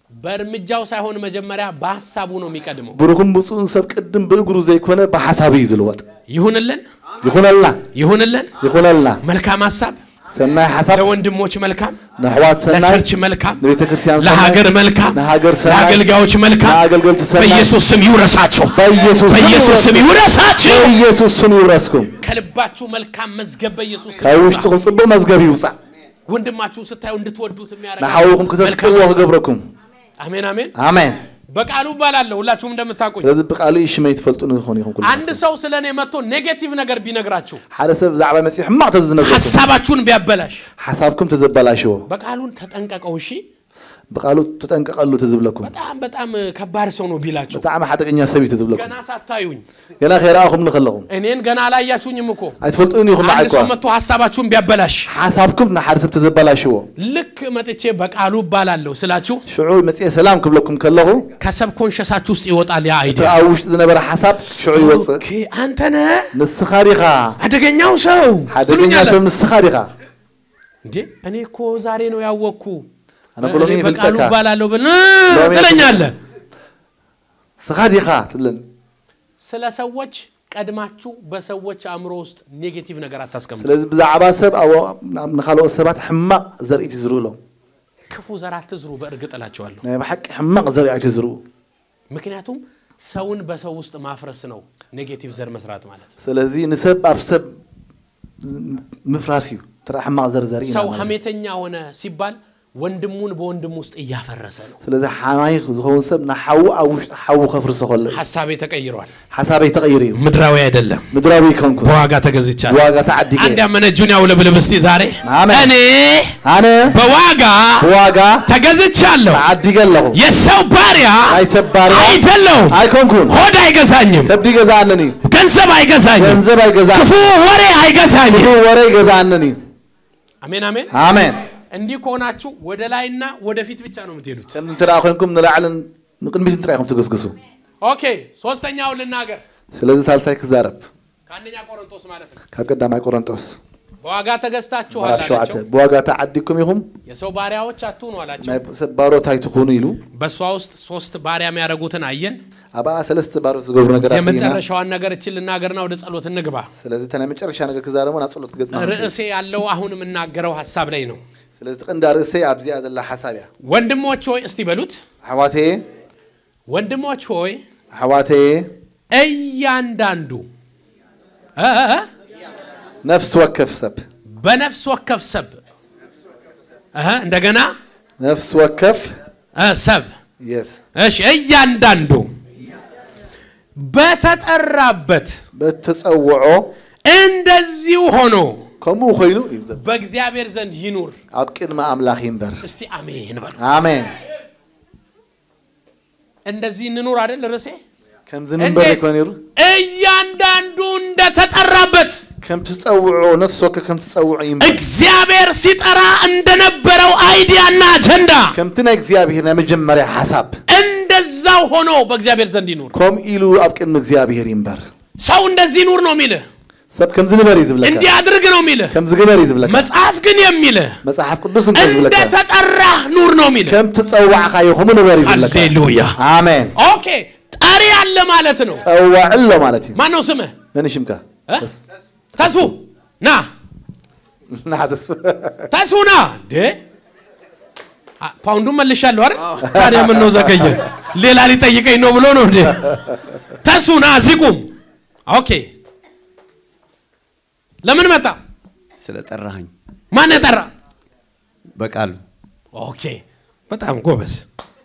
በእርምጃው ሳይሆን መጀመሪያ በሀሳቡ ነው የሚቀድመው። ብሩኽን ብፁዕን ሰብ ቅድም ብእግሩ ዘይኮነ ብሓሳብ እዩ ዝልወጥ ይሁንልን ይኹነልና ይሁንልን። ይኹነልና መልካም ሀሳብ ሰናይ ሓሳብ ለወንድሞች መልካም፣ ንኣሕዋት ሰናይ ለቸርች መልካም፣ ንቤተ ክርስቲያን ሰናይ ለሀገር መልካም፣ ንሃገር ሰናይ ለአገልጋዮች መልካም ንኣገልገልቲ ሰናይ በኢየሱስ ስም ይውረሳችሁ፣ በኢየሱስ ስም በኢየሱስ ስም ይውረሳችሁ። በኢየሱስ ስም ይውረስኩም ከልባችሁ መልካም መዝገብ በኢየሱስ ስም ካብ ይውጣ። ውሽጥኩም ፅቡቅ መዝገብ ይውፃእ ወንድማችሁን ስታዩ እንድትወዱት የሚያደርግ ንሓዊኹም መልካም ክተፍቅርዎ ሀሳብ። ክገብረኩም አሜን አሜን። ኣሜን በቃሉ እባላለሁ ሁላችሁም እንደምታውቁኝ። ስለዚ ብቃል እዩ ሽመይ ትፈልጡ ንኾኑ ኢኹም ኩሉ አንድ ሰው ስለ እኔ መጥቶ ኔጌቲቭ ነገር ቢነግራችሁ ሓደ ሰብ ብዛዕባ መፅኡ ሕማቕ ተዝነገርኩም ሀሳባችሁን ቢያበላሽ ሓሳብኩም ተዘበላሽዎ በቃሉን ተጠንቀቀው። እሺ ብቃሉ ተጠንቀቐሉ ተዝብለኩም በጣም በጣም ከባድ ሰው ነው ቢላችሁ ብጣዕሚ ሓደገኛ ሰብ እዩ ተዝብለኩም ገና ሳታዩኝ ገና ከይረኣኹም ንከለኹም እኔን ገና አላያችሁኝም እኮ ኣይትፈልጡን ኢኹም አንድ ንዓይኳ ሰው መጥቶ ሀሳባችሁን ቢያበላሽ ሓሳብኩም ንሓደ ሰብ ተዘበላሽዎ ልክ መጥቼ በቃሉ እባላለሁ ስላችሁ ሽዑ መፅአ ሰላም ክብለኩም ከለኹ ከሰብ ኮንሸሳችሁ ውስጥ ይወጣል ያ እቲ አይዲያ። ኣብ ውሽጢ ዝነበረ ሓሳብ ሽዑ ይወፅእ ኦኬ አንተ ነህ ንስኻ ዲኻ አደገኛው ሰው ሓደገኛ ትሉኛለህ። ሰብ ንስኻ ዲኻ እንዴ እኔ እኮ ዛሬ ነው ያወቅኩ ኣነ ብሎሚ እኔ በቃሉ ይፍልጠካ እባላለሁ ብል ሎሚ ትለኛለህ። ስኻ ዲኻ ትብለኒ ስለ ሰዎች ቀድማችሁ በሰዎች አእምሮ ውስጥ ኔጌቲቭ ነገር አታስቀምጡ። ስለዚ ብዛዕባ ሰብ ኣብ- ናብ- ንካልኦት ሰባት ሕማቕ ዘርእቲ ዝርእሎም ክፉ ዘር አትዝሩ፣ በእርግጥ እላቸዋለሁ። ናይ ብሓቂ ሕማቕ ዘርእቲ ዝርኡ ምክንያቱም ሰውን በሰው ውስጥ ማፍረስ ነው ኔጌቲቭ ዘር መስራት ማለት። ስለዚ ንሰብ ኣብ ሰብ ምፍራስ እዩ ትራ ሕማቕ ዘር ዘርኢ ኢና ሰው ማለት እዩ። ሀሜተኛ ሆነ ሲባል ወንድሙን በወንድሙ ውስጥ እያፈረሰ ነው። ስለዚ ሓማይ ዝኸውን ሰብ ንሓዊ ኣብ ውሽጢ ሓዊ ከፍርሶ ከሎ እዩ። ሀሳቤ ተቀይሯል። ሓሳበይ ተቐይር እዩ ምድራዊ አይደለም፣ ምድራዊ ይኮንኩ በዋጋ ተገዝቻለሁ። ብዋጋ ተዓዲገ አንድ ያመነ እጁን ያውለብልብ እስቲ ዛሬ አሜን። እኔ ኣነ በዋጋ ብዋጋ ተገዝቻለሁ። ተዓዲገ ኣለኹ የሰው ባሪያ ናይ ሰብ ባርያ አይደለሁም። ኣይኮንኩን ሆድ አይገዛኝም፣ ከብዲ ይገዛኣነን እዩ ገንዘብ አይገዛኝም፣ ገንዘብ ኣይገዛእ ክፉ ወሬ አይገዛኝም። ወረ ይገዛኣነን እዩ አሜን አሜን። ኣሜን እንዲህ ከሆናችሁ ወደ ላይና ወደፊት ብቻ ነው የምትሄዱት። ከምዚ እንተ ደኣ ኮንኩም ንላዕልን ንቅድሚት ጥራይ ኢኹም ትግስግሱ ኦኬ፣ ሶስተኛውን ልናገር ስለዚ ሳልሳይ ክዛረብ ከአንደኛ ቆሮንቶስ ማለት ነው። ካብ ቀዳማይ ቆሮንጦስ በዋጋ ተገዝታችኋል ምዕራፍ ሸውዓተ አላቸው። ብዋጋ ተዓዲግኩም ኢኹም የሰው ባሪያዎች አትሁኑ አላቸው። ናይ ሰብ ባሮት ኣይትኾኑ ኢሉ በእሷ ውስጥ ሶስት ባሪያ የሚያደርጉትን አየን። ኣብኣ ሰለስተ ባሮት ዝገብሩ ነገራት ኢና የመጨረሻዋን ነገር እችን ልናገርና ወደ ጸሎት እንግባ። ስለዚ እታ ናይ መጨረሻ ነገር ክዛረቦ ናብ ጸሎት ገጽና ርዕሴ ያለው አሁን የምናገረው ሀሳብ ላይ ነው። ስለዚ ትቕንዳ ርእሰይ ኣብዚኣ ዘላ ሓሳብ እያ ወንድሞች ሆይ እስቲ በሉት፣ ኣሕዋተየ ወንድሞች ሆይ ኣሕዋተየ እያንዳንዱ እ እ ነፍሲ ወከፍ ሰብ በነፍስ ወከፍ ሰብ እ እንደገና ነፍሲ ወከፍ እ ሰብ የስ እሺ፣ እያንዳንዱ በተጠራበት በተጸውዖ እንደዚሁ ሆኖ ከምኡ ኮይኑ እዩ ዘሎ። በእግዚአብሔር ዘንድ ይኑር። ኣብ ቅድሚ ኣምላኽ ይንበር እስቲ አሜን በሉ። ኣሜን እንደዚህ እንኑር አይደል ርዕሴ? ከምዚ ንንበር እንዴት? ይኮነ ነይሩ እያንዳንዱ እንደተጠራበት ከም ትጸውዖ ነፍሲ ወከፍ ከም ትጸውዖ ይንበር እግዚአብሔር ሲጠራ እንደነበረው አይዲያና አጀንዳ ከምቲ ናይ እግዚኣብሔር ናይ መጀመርያ ሓሳብ እንደዛው ሆኖ በእግዚአብሔር ዘንድ ይኑር። ከምኡ ኢሉ ኣብ ቅድሚ እግዚኣብሔር ይንበር ሰው እንደዚህ ኑር ነው የሚልህ፣ ሰብ ከምዚ ንበር እዩ ዝብለካ እንዲህ አድርግ ነው የሚልህ። ከምዚ ግበር እዩ ዝብለካ መጽሐፍ ግን የሚልህ መፅሓፍ ቅዱስ እንታይ ዝብለካ እንደተጠራህ ኑር ነው የሚልህ። ከም ትጸዋዕካዮ ከምኡ ንበር እዩ ዝብለካ ሃሌሉያ። ኣሜን ኦኬ፣ ጠሪ አለ ማለት ነው። ጸዋዕ ኣሎ ማለት እዩ ማን ነው ስምህ? መን ሽምካ እ? ተስፉ ና፣ ናሓተስ ተስፉ ና። እንዴ አ- ፓውንዱን መልሻለሁ አይደል? ታዲያ ምን ነው ዘገየ? ሌላ ሊጠይቀኝ ነው ብሎ ነው እንዴ? ተስፉ ና፣ እዚህ ቁም። ኦኬ፣ ለምን መጣ? ስለጠራኸኝ ማን የጠራ? በቃሉ ኦኬ፣ በጣም ጎበዝ።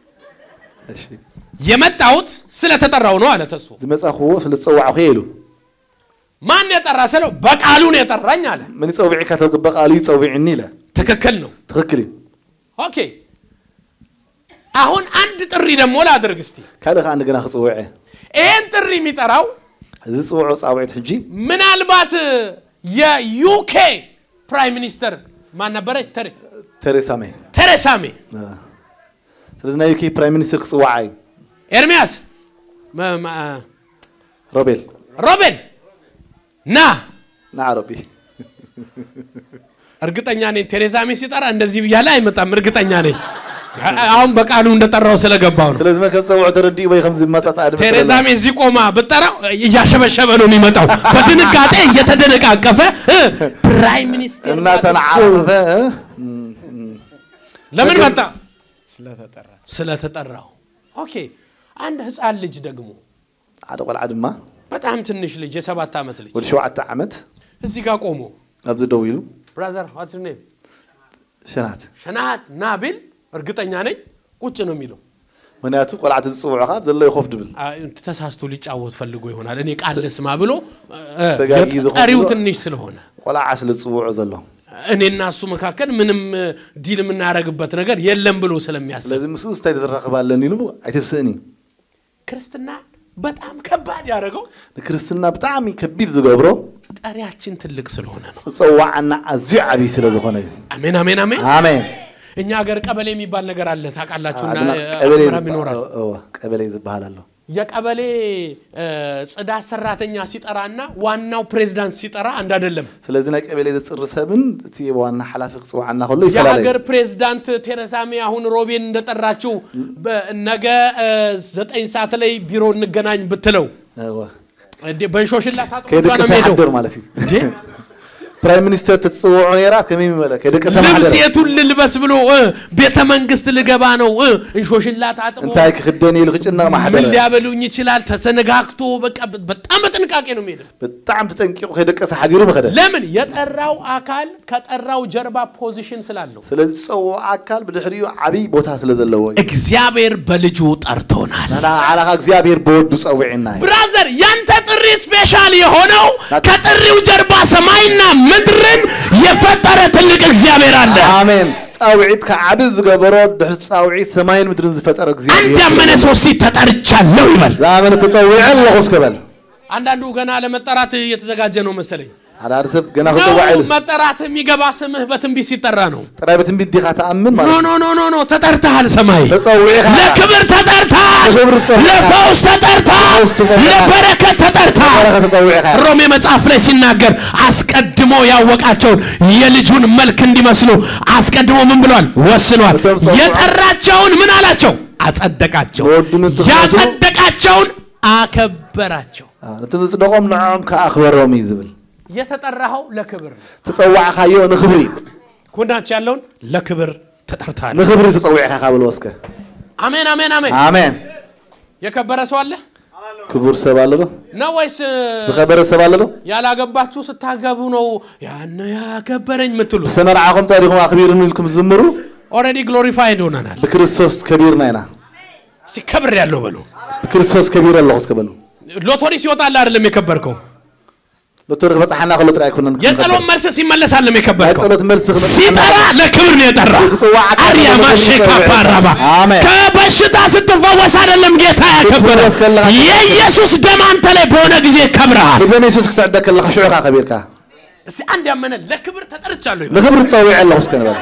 የመጣሁት ስለተጠራው ነው አለ ተስፉ። ዝመጻኽዎ ስለ ዝፀዋዕኹ ኢሉ ማን የጠራ ስለው በቃሉ ነው የጠራኝ አለ። ምን ይፀውዒካ ተብቅበ ቃሉ ይፀውዒኒ ኢለ ትክክል ነው። ትክክል እዩ ኦኬ አሁን አንድ ጥሪ ደግሞ ላድርግ እስቲ። ካልእ ከዓ እንደገና ክፅውዐ ይህን ጥሪ የሚጠራው እዚ ዝፅውዖ ፃውዒት ሕጂ ምናልባት የዩኬ ፕራይም ሚኒስተር ማን ነበረች? ቴሬ- ተሬሳ ሜይ ቴሬሳ ሜይ። ስለዚ ናይ ዩኬ ፕራይም ሚኒስትር ክፅዋዓ እዩ ኤርሚያስ መ- መ- ሮቤል ሮቤል ና። ንዓ ሮቢ እርግጠኛ ነኝ ቴሬሳ ሜይ ሲጠራ እንደዚህ ብያለ አይመጣም። እርግጠኛ ነኝ አሁን በቃሉ እንደጠራው ስለገባው ነው። ስለዚ መ ከም ፀውዖ ተረዲኡ ወይ ከምዚ መፃፃ ድማ ቴሬዛ ሜይ እዚህ ቆማ ብጠራው እያሸበሸበ ነው የሚመጣው፣ በድንጋጤ እየተደነቃቀፈ እ፣ ፕራይም ሚኒስትር እናተነዓረፈ ለምን መጣ? ስለተጠራው። ኦኬ አንድ ህፃን ልጅ ደግሞ ሓደ ቆልዓ ድማ በጣም ትንሽ ልጅ የሰባት ዓመት ልጅ ወዲ ሸውዓተ ዓመት እዚህ ጋር ቆሞ ኣብዚ ደው ኢሉ ብራዘር ዋትስ ኔም ሸናት ሸናሃት ና ቢል እርግጠኛ ነኝ ቁጭ ነው የሚለው። ምክንያቱ ቆልዓቲ ዝፅውዑካ ዘሎ ይኮፍ ድብል አ፣ ተሳስቶ ሊጫወት ፈልጎ ይሆናል። እኔ ቃል ልስማ ብሎ እ፣ ተጋጊ ዝኸብሮ- ጠሪው ትንሽ ስለሆነ ቆልዓ ስለ ዝፅውዑ ዘሎ እኔና እሱ መካከል ምንም እ፣ ዲል የምናደርግበት ነገር የለም ብሎ ስለሚያስብ ስለዚ ምስኡ ስታይ ዝራኸባለን ኢሉ ኣይትስእኒ ክርስትና በጣም ከባድ ያደረገው ንክርስትና ብጣዕሚ ከቢድ ዝገብሮ ጠሪያችን ትልቅ ስለሆነ ነው። ዝፀዋዓና ኣዝዩ ዓብይ ስለ ዝኾነ እዩ አሜን አሜን አሜን። ኣሜን እኛ ሀገር ቀበሌ የሚባል ነገር አለ ታውቃላችሁና ድማ እ፣ ቀበሌ አስመራም ይኖራል። ዝባ- እወ፣ ቀበሌ ዝበሃል ኣሎ የቀበሌ እ፣ ጽዳት ሰራተኛ ሲጠራና ዋናው ፕሬዝዳንት ሲጠራ አንድ አይደለም። ስለዚ ናይ ቀበሌ ዘፅሪ ሰብን እቲ ዋና ሓላፊ ክፅዋዓና ከሎ ይፈላለዩ የሀገር ፕሬዝዳንት ቴሬሳ ሜይ አሁን ሮቤን እንደጠራችው በ- ነገ እ፣ ዘጠኝ ሰዓት ላይ ቢሮ እንገናኝ ብትለው እወ፣ እንዴ በንሾሽላ ታጥቦ ከይደቂ ነው የሚሄደው። ሳይሓድር ማለት እዩ እንዴ ፕራይም ሚኒስተር ትፅውዑ ነራ ከመይ መለከ ደቀ ልብስ ሰማሓደረ የቱን ልልበስ ብሎ እ፣ ቤተ መንግስት ልገባ ነው እ፣ እንሾሽላ ታጥቦ እንታይ ክክደን ኢሉ ክጭነቕ ምን ማሓደረ ሊያበሉኝ ይችላል ተሰነጋግቶ በቃ በጣም በጥንቃቄ ነው የሚሄደው ብጣዕሚ ተጠንቂቑ ከደቀሰ ሓዲሩ መኸደ ለምን የጠራው አካል ከጠራው ጀርባ ፖዚሽን ስላለው ስለዚ ዝፀውዖ ኣካል ብድሕሪኡ ዓብይ ቦታ ስለ ዘለዎ እዩ እግዚአብሔር በልጁ ጠርቶናል ንሕና ዓላኻ እግዚኣብሔር ብወዱ ፀዊዕና እዩ ብራዘር ያንተ ጥሪ ስፔሻል የሆነው ከጥሪው ጀርባ ሰማይና ምድርን የፈጠረ ትልቅ እግዚአብሔር አለ ኣሜን ፃውዒትካ ዓብ ዝገበሮ ድሕሪ ፃውዒት ሰማይን ምድርን ዝፈጠረ አንድ እግዚኣብሔር ያመነ ሰው ሲ ተጠርቻለሁ ይበል ዝኣመነ ተፀዊዐ ኣለኹ እስከበል አንዳንዱ ገና ለመጠራት እየተዘጋጀ ነው መሰለኝ ሓደ ሓደ ሰብ ገና ነው ክፀዋዕ ኢሉ መጠራት የሚገባ ስምህ በትንቢት ሲጠራ ነው ጥራይ በትንቢት ዲኻ ተኣምን ኖ ማለት ኖ ኖ ኖ ኖ ተጠርተሃል ሰማይ ተፀዊዕኻ ለክብር ተጠርተሃል ለክብር ተጠርተሃል። ለፈውስ ተጠርተሃል ለፈውስ ተጠርተሃል። ለበረከት ተጠርተሃል በረኸ ተፀዊዕኻ ሮሜ መጽሐፍ ላይ ሲናገር አስቀድሞ ያወቃቸውን የልጁን መልክ እንዲመስሉ አስቀድሞ ምን ብሏል ወስኗል በጣም ጸዋ- የጠራቸውን ምን አላቸው አጸደቃቸው በወዱን እንትፈሱ- ያጸደቃቸውን አከበራቸው ነቲ ዝፅደቆም ንዖም ከኣኽበሮም እዩ ዝብል የተጠራኸው ለክብር ነው ተፀዋዕካዮ ንክብሪ እዩ ጎናች ያለውን ለክብር ተጠርታል ንክብሪ ተፀዊዕካ ካብ ልወስከ አሜን አሜን አሜን ኣሜን የከበረ ሰው አለ ክቡር ሰብ ኣሎ ዶ ነው ወይስ ዝኸበረ ሰብ ኣሎ ዶ ያላገባችሁ ስታገቡ ነው ያን ያከበረኝ የምትሉት ዝተመርዓኹም ታሪኹም ኣኽቢርኒ ኢልኩም ዝምሩ ኦልሬዲ ግሎሪፋይድ ሆነናል ብክርስቶስ ከቢርና ኢና ሲከብር ያለው በሉ ብክርስቶስ ከቢር ኣለኹ እስከበሉ ሎቶሪ ሲወጣል አይደለም የከበርከው ሎቶሪ ክበፅሓና ከሎ ጥራይ ኣይኮነን የጸሎት መልስ ሲመለስ አይደለም ናይ የከበርከው ጸሎት መልሲ ክበፅሓና ሲጠራ ለክብር ነው የጠራ ክጽዋዕ አርያ ለክብር ማሼካ ነው ፓራባ አሜን። ከበሽታ ስትፈወስ አይደለም ጌታ ያከበረ ስትፈወስ ከለካ- የኢየሱስ ደም አንተ ላይ በሆነ ጊዜ ከብረሃል ክደን የሱስ ክትዕደግ ከለካ ሽዑካ ከቢርካ እስቲ አንድ ያመነ ለክብር ተጠርቻለሁ ይበል። ንክብሪ ትፀዊዕ ኣለኹ እስከ ንበል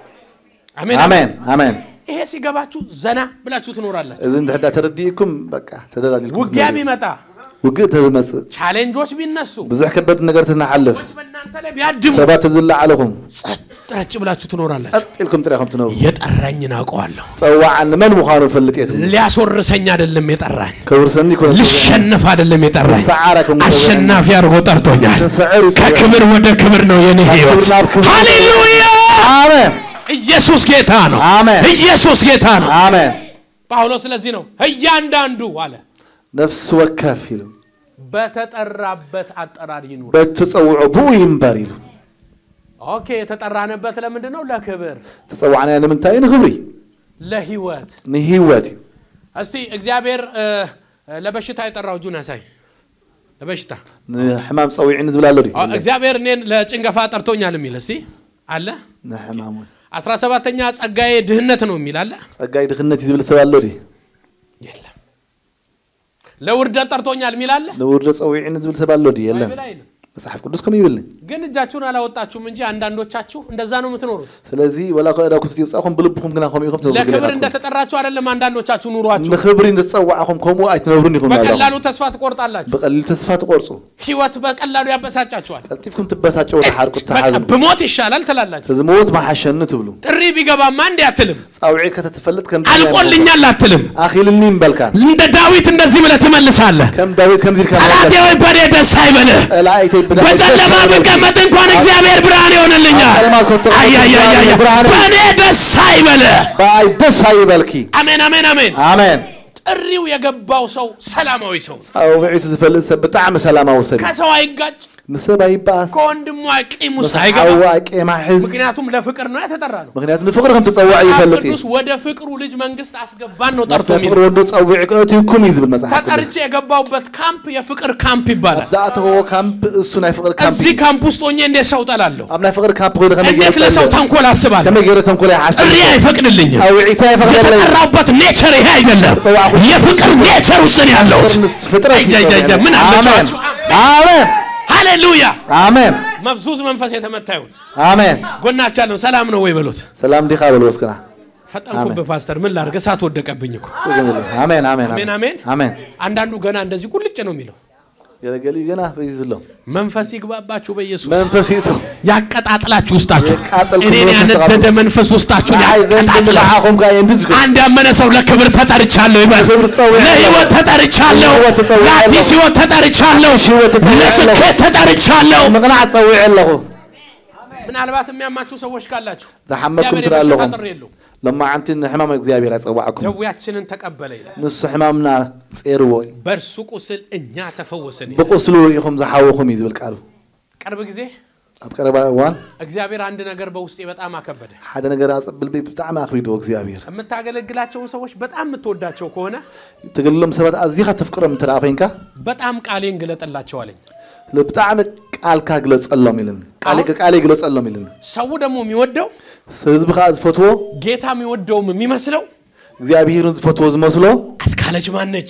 አሜን ኣሜን ኣሜን ይሄ ሲገባችሁ ዘና ብላችሁ ትኖራላችሁ እዚ እንድሕዳ ተረዲእኩም በቃ ተደላሊልኩም ውጊያ ቢመጣ ውግእ ተዝመፅእ ቻሌንጆች ቢነሱ ብዙሕ ከበድ ነገር ትናሓልፍ በእናንተ ላይ ቢያድሙ ሰባት ትዝላዓለኹም ጸጥ ረጭ ብላችሁ ትኖራላችሁ ጸጥ ኢልኩም ጥራይኹም ትነብሩ የጠራኝን አውቀዋለሁ ፀዋዓኒ መን ምዃኑ ፈልጥ የት ሊያስወርሰኝ አይደለም የጠራኝ ከውርሰኒ ኮነ ልሸነፍ አይደለም የጠራኝ ሰዓረ ከም አሸናፊ አድርጎ ጠርቶኛል ተሰዕሩ ከክብር ወደ ክብር ነው የኔ ህይወት ከክብር ናብ ክብር። ሃሌሉያ ኣሜን ኢየሱስ ጌታ ነው አሜን። ኢየሱስ ጌታ ነው ኣሜን ጳውሎስ ስለዚህ ነው እያንዳንዱ አለ ነፍሲ ወከፍ ኢሉ በተጠራበት አጠራር ይኑር በትፀውዖ ብኡ ይንበር ኢሉ ኦኬ የተጠራንበት ለምንድን ነው ለክብር ተፀዋዕናዮ ንምንታይ እዩ ንክብሪ ለህይወት ንሂወት እዩ እስቲ እግዚአብሔር እ፣ እ፣ ለበሽታ የጠራው እጁን ያሳይ ለበሽታ ንሕማም ፀዊዕኒ ዝብል ኣሎ ዲ አ- እግዚአብሔር እኔን ለጭንገፋ ጠርቶኛል የሚል እስቲ አለ ንሕማም እውን አስራ ሰባተኛ ጸጋዬ ድህነት ነው የሚል አለ ፀጋይ ድኽነት እዩ ዝብል ሰብ ኣሎ ዲ የለም ለውርደት ጠርቶኛል የሚል አለ ንውርደ ፀዊዕኒ ዝብል ሰብ ኣሎ ዲ የለን ባይብል አይልም። መፅሓፍ ቅዱስ ከም ይብልኒ ግን እጃችሁን አላወጣችሁም እንጂ አንዳንዶቻችሁ እንደዛ ነው የምትኖሩት ስለዚ ወላ ከእዳኩም ትውፃኹም ብልብኹም ግና ከምኡ ኢኹም ትነብሩ ለክብር ግሌታትኩም እንደተጠራችሁ አይደለም አንዳንዶቻችሁ ኑሯችሁ ንክብሪ እንድትፀዋዕኹም ከምኡ ኣይትነብሩን ኢኹም ናለኹም በቀላሉ ተስፋ ትቆርጣላችሁ ብቀሊል ተስፋ ትቆርፁ ህይወት በቀላሉ ያበሳጫችኋል ቀልጢፍኩም ትበሳጨው ተሓርቁ በቃ ተሓዝሙ ብሞት ይሻላል ትላላችሁ ተዝሞት ማሓሸኒ ትብሉ ጥሪ ቢገባማ እንዲ አትልም ፃውዒትካ ተትፈልጥ ከም አልቆልኛል አትልም ኣኺልኒ ይምበልካን እንደ ዳዊት እንደዚህ ብለህ ትመልሳለህ ከም ዳዊት ከምዚ ኢልካ ጠላቴ ወይ በኔ ደስ አይበልህ ጠላእተይ በጨለማ ብቀመጥ እንኳን እግዚአብሔር ብርሃን ይሆንልኛል ጨለማ ኮተት አያያያያ ብርሃን በእኔ ደስ አይበልህ በኣይ ደስ ኣይበልኪ አሜን አሜን አሜን ኣሜን ጥሪው የገባው ሰው ሰላማዊ ሰው ፃውዒቱ ዝፈልጥ ሰብ ብጣዕሚ ሰላማዊ ሰብ እዩ ከሰው አይጋጭ ምሰብ ኣይበኣስ ከወንድሙ ቂም ውስጥ ምስ አይገባ ሓዋ ቄማ ሕዝ ምክንያቱም ለፍቅር ነው የተጠራ ነው ምክንያቱ ንፍቅሪ ከም ትፀዋዕ መጽሐፍ ይፈልጥ እዩ ቅዱስ ወደ ፍቅሩ ልጅ መንግስት አስገባን ነው ጠርቶ ናብቲ የሚል ፍቅሪ ወዱ ፀዊዕ እትይኩም እዩ ዝብል መፅሓፍ ቅዱስ ተጠርቼ የገባውበት ካምፕ የፍቅር ካምፕ ይባላል ዝኣተወ ካምፕ እሱ ናይ ፍቅሪ ካምፕ እዚህ እዩ ካምፕ ውስጥ ሆኜ እንዴት ሰው ጠላለሁ ኣብ ናይ ፍቅሪ ካምፕ ኮይነ ከመይ እንዴት ለሰው ተንኮል አስባለሁ ከመይ ገይረ ተንኮል ይሓስብ ጥሪ አይፈቅድልኝም ፃውዒታ ይፈቅደለይ የተጠራውበት ኔቸር ይሄ አይደለም የፍቅር ኔቸር ውስጥ ነው ያለሁት ፍጥረት አይ፣ ምን አሜን አለችኋችሁ? አሜን ሃሌሉያ አሜን መፍዙዝ መንፈስ የተመታ ይሁን አሜን ጎናቻ ነው ሰላም ነው ወይ በሉት ሰላም ዲኻ በል ወስክና ፈጠንኩብህ ፓስተር ምን ላድርግ እሳት ወደቀብኝ እኮ አሜን አሜን አሜን አሜን አሜን አንዳንዱ ገና እንደዚህ ቁልጭ ነው የሚለው ገለገሊ ገና በዚ ዘሎ መንፈስ ይግባባችሁ በኢየሱስ መንፈስ ይእቱ ያቀጣጥላችሁ ውስጣችሁ የቃጠልኩ እኔን መንፈስ ያነደደ ተቃጠሉ። መንፈስ ውስጣችሁን ንዓይ ዘንድ ያቀጣጥላ ንዓኹም ጋር የንድድ አንድ ያመነ ሰው ለክብር ተጠርቻለሁ ይበል ለክብር ተጸውያለሁ። ለህይወት ተጠርቻለሁ ለህይወት ተጸውያለሁ። ለአዲስ ህይወት ተጠርቻለሁ ህይወት ተጸውያለሁ። ለስኬት ተጠርቻለሁ ምቕናዕ ፀዊዕ ኣለኹ ምናልባት የሚያማችሁ ሰዎች ካላችሁ ዝሓመኩም እግዚአብሔር ትላ የበሽታ ኣለኹም ጥሪ የለውም። ሎማዓንቲ ንሕማም እግዚኣብሔር ኣይፀዋዕኩም ደዌያችንን ተቀበለ ይላል። ንሱ ሕማምና ፀርዎ እዩ በእርሱ ቁስል እኛ ተፈወስን ይላል። ብቁስሉ ኢኹም ዝሓወኹም እዩ ዝብል ቃሉ ቅርብ ጊዜ ኣብ ቀረባ እዋን እግዚአብሔር አንድ ነገር በውስጤ በጣም አከበደ። ሓደ ነገር ኣፀብል ብጣዕሚ ኣኽቢድዎ እግዚኣብሔር የምታገለግላቸውን ሰዎች በጣም የምትወዳቸው ከሆነ ትግልሎም ሰባት ኣዝኻ ተፍቅሮም እንተ ደኣ ኮይንካ በጣም ቃሌን ግለጥላቸው አለኝ። ብጣዕሚ ቃልካ ግለፀሎም ኢልኒ ቃሌ ግለፀሎም ኢልኒ ሰው ደግሞ የሚወደው ህዝቢ ከዓ ዝፈትዎ ጌታ የሚወደውም የሚመስለው እግዚኣብሔርን ዝፈትዎ ዝመስሎ አስካለች ማነች?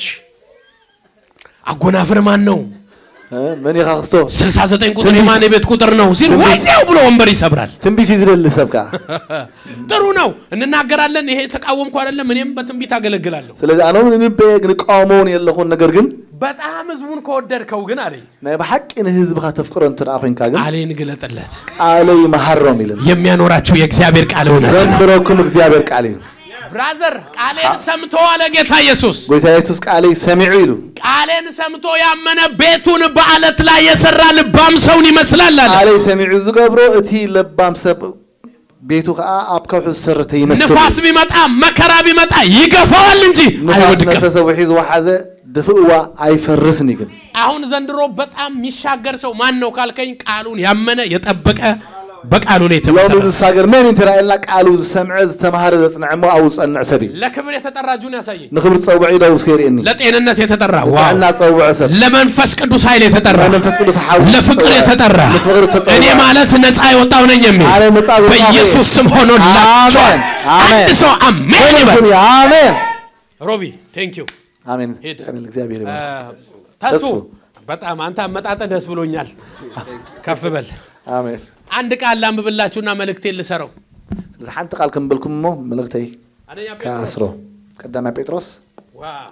አጎናፍር ማን ነው? እ፣ መን ኢኻ ክስቶ 69 ቁጥር የማን የቤት ቁጥር ነው ሲል ወዲያው ብሎ ወንበር ይሰብራል። ትንቢት እዩ ዝደሊ ሰብ ከዓ ጥሩ ነው፣ እንናገራለን። ይሄ ተቃወምኩ አይደለም። እኔም በትንቢት አገለግላለሁ። ስለዚ ኣነ እውን ንበየ ንቃወሞውን የለኹን ነገር ግን በጣም ህዝቡን ከወደድከው ግን አለኝ ናይ ብሓቂ ንህዝብካ ተፍቅሮ እንተ ደኣ ኮይንካ ግን ቃሌን ግለጥለት። ቃለይ መሃሮም ኢልን የሚያኖራችሁ የእግዚአብሔር ቃል እውነት ነው። ዘንብረኩም እግዚኣብሔር ቃል እዩ ብራዘር ቃሌን ሰምቶ አለ ጌታ ኢየሱስ። ጎይታ የሱስ ቃለይ ሰሚዑ ኢሉ ቃሌን ሰምቶ ያመነ ቤቱን በአለት ላይ የሰራ ልባም ሰውን ይመስላል አለ። ቃለይ ሰሚዑ ዝገብሮ እቲ ለባም ሰብ ቤቱ ከዓ ኣብ ከውሑ ዝሰርተ ይመስል ንፋስ ቢመጣ መከራ ቢመጣ ይገፋዋል እንጂ ንፋስ አይወድቅም። ነፈሰ ውሒ ዝወሓዘ ድፍእዋ ኣይፈርስን ግን አሁን ዘንድሮ በጣም የሚሻገር ሰው ማን ነው ካልከኝ፣ ቃሉን ያመነ የጠበቀ በቃሉ ላይ ሎሚ የተመሰረተ ዝሳገር መን እንተራእየልና ቃሉ ዝሰምዐ ዝተምሃረ ዘፅንዕ እሞ ኣብኡ ዝፀንዕ ሰብ እዩ ለክብር የተጠራ እጁን ያሳየኝ፣ ንክብሪ ፀውዒ ኢለ ውስ የርእየኒ ለጤንነት የተጠራ ዋው፣ ጥዕና ፀውዖ ሰብ ለመንፈስ ቅዱስ ኃይል የተጠራ መንፈስ ቅዱስ ሓዊ ለፍቅር ዝፀውዕ፣ የተጠራ ንፍቅሪ ተፀውዐ። እኔ ማለት ነፃ የወጣው ነኝ የሚል አለ ነፃ የወጣሁ በኢየሱስ ስም ሆኖላችኋል። አሜን፣ አሜን። አንድ ሰው አሜን ይበል። ይበል አሜን ሮቢ ቴንክ ዩ አሜን ሂድ። አሜን እግዚአብሔር ይባርክ ተሱ ተሱ። በጣም አንተ አመጣጠ ደስ ብሎኛል። ከፍ በል። አሜን አንድ ቃል ላንብብላችሁና መልእክቴን ልሰረው። ስለዚ ሓንቲ ቃል ክንብልኩም እሞ መልእክተይ አንደኛ ጴጥሮስ ከኣስሮ ቀዳማይ ጴጥሮስ ዋው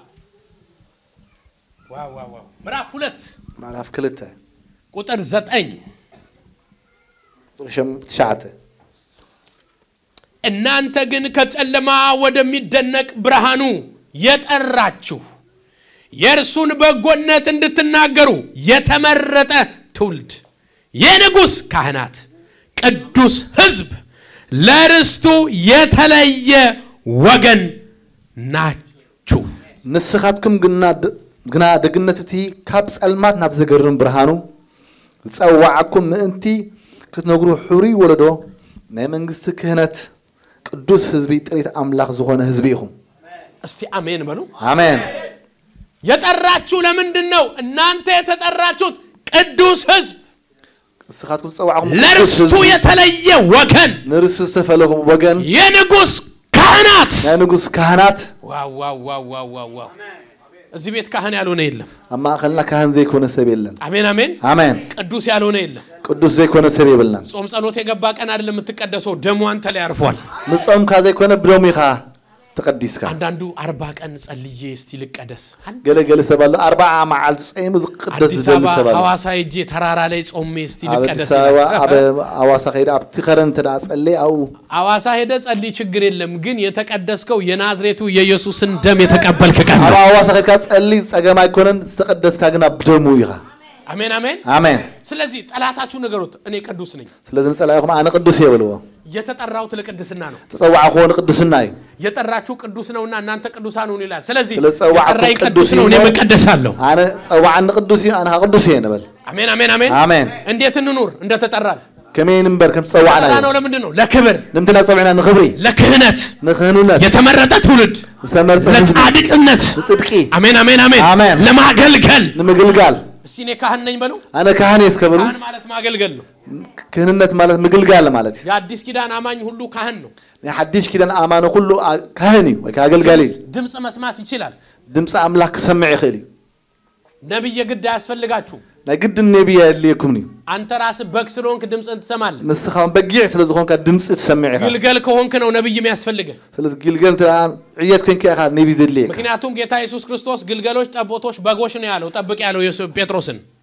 ዋው ዋው ዋው ምዕራፍ ሁለት ምዕራፍ ክልተ ቁጥር ዘጠኝ ቁጥሪ ሸም- ትሽዓተ እናንተ ግን ከጨለማ ወደሚደነቅ ብርሃኑ የጠራችሁ የእርሱን በጎነት እንድትናገሩ የተመረጠ ትውልድ የንጉሥ ካህናት ቅዱስ ሕዝብ ለርስቱ የተለየ ወገን ናችሁ። ንስኻትኩም ግና ድ- ግና ደግነት እቲ ካብ ጸልማት ናብ ዘገርም ብርሃኑ ዝፀዋዓኩም ምእንቲ ክትነግሩ ሕሩይ ወለዶ ናይ መንግስቲ ክህነት ቅዱስ ህዝቢ ጥሪት ኣምላኽ ዝኾነ ህዝቢ ኢኹም እስቲ አሜን በሉ። ኣሜን የጠራችሁ ለምንድን ነው? እናንተ የተጠራችሁት ቅዱስ ሕዝብ ንስኻትኩም ዝፀዋዕኩም ቅዱስ ለርስቱ ህዝቢ የተለየ ወገን ንርሱ ዝተፈለኹም ወገን የንጉሥ ካህናት ናይ ንጉስ ካህናት ዋው ዋው ዋው ዋው ዋው ዋው እዚህ ቤት ካህን ያልሆነ የለም። ኣብ ማእኸልና ካህን ዘይኮነ ሰብ የለን አሜን አሜን። ኣሜን ቅዱስ ያልሆነ የለም። ቅዱስ ዘይኮነ ሰብ የብልናን ጾም ጸሎት የገባ ቀን አይደለም የምትቀደሰው፣ ደሙ አንተ ላይ አርፏል። ንፆምካ ዘይኮነ ብሎሚ ኢኻ ተቐዲስካ አንዳንዱ አርባ ቀን ጸልዬ እስቲ ልቀደስ። ገለገለ ሰብ ኣሎ ኣርባዓ መዓልቲ ፀይሙ ዝቅደስ አዲስ ዝደሊ አበባ ሰብ ኣሎ ሐዋሳ ሄጄ ተራራ ላይ ጾሜ እስቲ ኣብ ልቀደስ አዲስ አበባ ይላል። ኣብ ኣዋሳ ከይደ ኣብቲ ከረን እንተ ደኣ ፀለይ ኣብኡ ሐዋሳ ሄደ ጸልይ፣ ችግር የለም ግን የተቀደስከው የናዝሬቱ የኢየሱስን ደም የተቀበልክ ቀን ኣብ ነው። ኣዋሳ ከይድካ ፀሊ ፀገም ኣይኮነን ዝተቀደስካ ግን ኣብ ደሙ ኢኻ አሜን አሜን። ኣሜን ስለዚህ ጠላታችሁ ንገሩት፣ እኔ ቅዱስ ነኝ። ስለዚ ንፀላኢኹም ኣነ ቅዱስ የብልዎ የተጠራሁት ለቅድስና ነው። ተፀዋዕኽዎ ንቅድስና እዩ የጠራችሁ ቅዱስ ነውና እናንተ ቅዱሳን ሁኑ ይላል። ስለዚህ ስለተጸዋዕኩ የጠራኝ ቅዱስ ቅዱስ ነው፣ ነው። እኔም እቀደሳለሁ። ኣነ ፀዋዕኒ ቅዱስ እዩ ኣነ ከዓ ቅዱስ እየ ንበል አሜን አሜን አሜን። ኣሜን እንዴት እንኑር? እንደተጠራን ከመይ ንበር ከም ዝፀዋዕና ተጠራ እዩ ነው። ለምንድን ነው? ለክብር፣ ንምንትና ፀውዒና ንክብሪ ለክህነት፣ ንክህንነት የተመረጠ ትውልድ፣ ዝተመርፀ ህዝቢ ለጻድቅነት። ንፅድቂ አሜን አሜን አሜን። አሜን። ለማገልገል ንምግልጋል እስቲ እኔ ካህን ነኝ በሉ። ኣነ ካህን እየ እስከብሉ ካህን ማለት ማገልገል ነው። ክህንነት ማለት ምግልጋል ማለት እዩ የአዲስ ኪዳን አማኝ ሁሉ ካህን ነው። ናይ ሓድሽ ኪዳን ኣማነ ኩሉ ኣ- ካህን እዩ ወይ ከዓ ኣገልጋሊ እዩ ድምፅ መስማት ይችላል። ድምፂ ኣምላኽ ክሰምዕ ይኽእል እዩ ነቢይ የግድ አያስፈልጋችሁም። ናይ ግድን ነቢይ የድልየኩምን እዩ አንተ ራስህ በግ ስለሆንክ ድምፅን ትሰማለህ። ንስኻ በጊዕ ስለ ዝኾንካ ድምፂ ትሰምዕ ኢኻ ግልገል ከሆንክ ነው ነቢይ የሚያስፈልግህ። ስለዚ ግልገል እንተ ደኣ ዕየት ኮንካ ኢኻ ነቢይ ዘድልየካ ምክንያቱም ጌታ ኢየሱስ ክርስቶስ ግልገሎች፣ ጠቦቶች፣ በጎች ነው ያለው። ጠብቅ ያለው ኢየሱስ ጴጥሮስን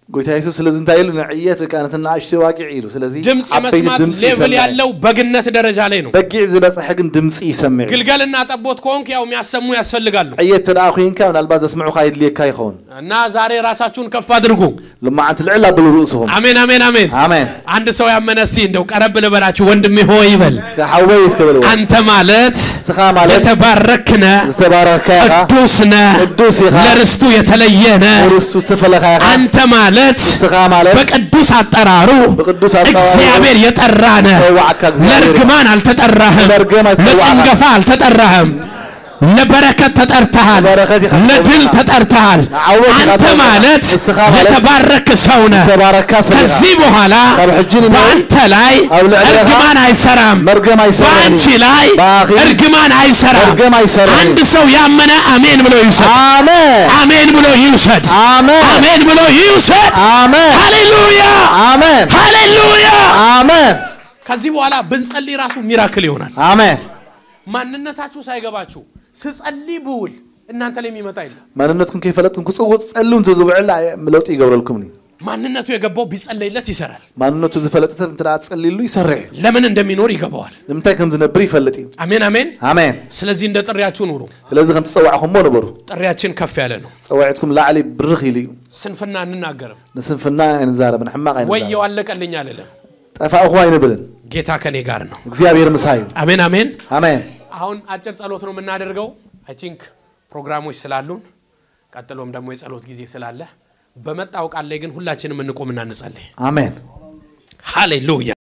ጎይታ ኢየሱስ ስለዚ እንታይ ኢሉ ንዕየት ወይ ከዓ ነቲ ንኣሽተይ ዋቂዕ ኢሉ ስለዚ ድምፅ ዓበይቲ የመስማት ድምፂ ሌቭል ይሰምዕ ያለው በግነት ደረጃ ላይ ነው። በጊዕ ዝበፅሐ ግን ድምፂ ይሰምዕ እዩ ግልገልና ጠቦት ከሆንክ ያው የሚያሰሙ ያስፈልጋሉ ዕየት ተደኣ ኮንካ ምናልባት ዘስምዑካ የድልየካ ይኸውን እና ዛሬ ራሳችሁን ከፍ አድርጉ። ልማዓንቲ ልዕል ኣበሉ ርእስኹም አሜን አሜን አሜን። ኣሜን አንድ ሰው ያመነ እስኪ እንደው ቀረብ ልበላችሁ ወንድሜ ሆይ ይበል። ሓወይ እስከበልዎ አንተ ማለት እስኻ ማለት የተባረክነ ዝተባረኽካ ኢኻ ቅዱስ ነህ፣ ቅዱስ ኢኻ ለርስቱ የተለየ ነህ። ርስቱ ዝተፈለኻ ኢኻ አንተ ማለት እስኻ ማለት በቅዱስ አጠራሩ ብቅዱስ አጠራሩ እግዚአብሔር የጠራ ነህ። ተዋዕካ እግዚአብሔር ለእርግማን አልተጠራህም፣ ለእርግማን አልተጠራህም። ለጭንገፋ አልተጠራህም። ለበረከት ተጠርተሃል፣ ለበረከት ይኸ- ለድል ተጠርተሃል። ዓወት ይኸ- አንተ ማለት እስኻ ማለት የተባረክ ሰው ነህ። ዝተባረካ ሰብ ኢኻ ከዚህ በኋላ ካብ ሕጂ ንናይ በአንተ ላይ ኣብ ልዕሊኻ እርግማን አይሰራም። መርገም አይሰራም በአንቺ ላይ በአኺ እርግማን አይሰራም። መርገም አይሰራም። አንድ ሰው ያመነ አሜን ብሎ ይውሰድ። አሜን አሜን ብሎ ይውሰድ። አሜን አሜን ብሎ ይውሰድ። አሜን ሃሌሉያ አሜን ሃሌሉያ። አሜን ከዚህ በኋላ ብንጸልይ ራሱ ሚራክል ይሆናል። አሜን ማንነታችሁ ሳይገባችሁ ስጸልይ ብውል እናንተ ላይ የሚመጣ የለም። ማንነትኩም ከይፈለጥኩም ክፅውዕ ፀሉ እንተዝውዕል ለውጢ ይገብረልኩምኒ ማንነቱ የገባው ቢጸለይለት ይሰራል። ማንነቱ ዝፈለጥ ሰብ እንተ ፀሊሉ ይሰርሕ እዩ ለምን እንደሚኖር ይገባዋል። ንምንታይ ከም ዝነብር ይፈልጥ እዩ አሜን አሜን። ኣሜን ስለዚህ እንደ ጥሪያችሁ ኑሩ። ስለዚ ከም ትፀዋዕኹምሞ ነበሩ ጥሪያችን ከፍ ያለ ነው። ፀዋዒትኩም ላዕሊ ብርኽ ኢሉ እዩ ስንፍና እንናገርም። ንስንፍና ኣይንዛረብን ሕማቕ ኣይንዛረብ ወየው አለቀልኝ አልልም። ጠፋእኹ ኣይንብልን ጌታ ከኔ ጋር ነው። እግዚኣብሔር ምሳ እዩ አሜን አሜን። ኣሜን አሁን አጭር ጸሎት ነው የምናደርገው። አይ ቲንክ ፕሮግራሞች ስላሉን ቀጥሎም ደግሞ የጸሎት ጊዜ ስላለ በመጣው ቃል ላይ ግን ሁላችንም እንቆምና እንጸልይ። ኣሜን ሃሌሉያ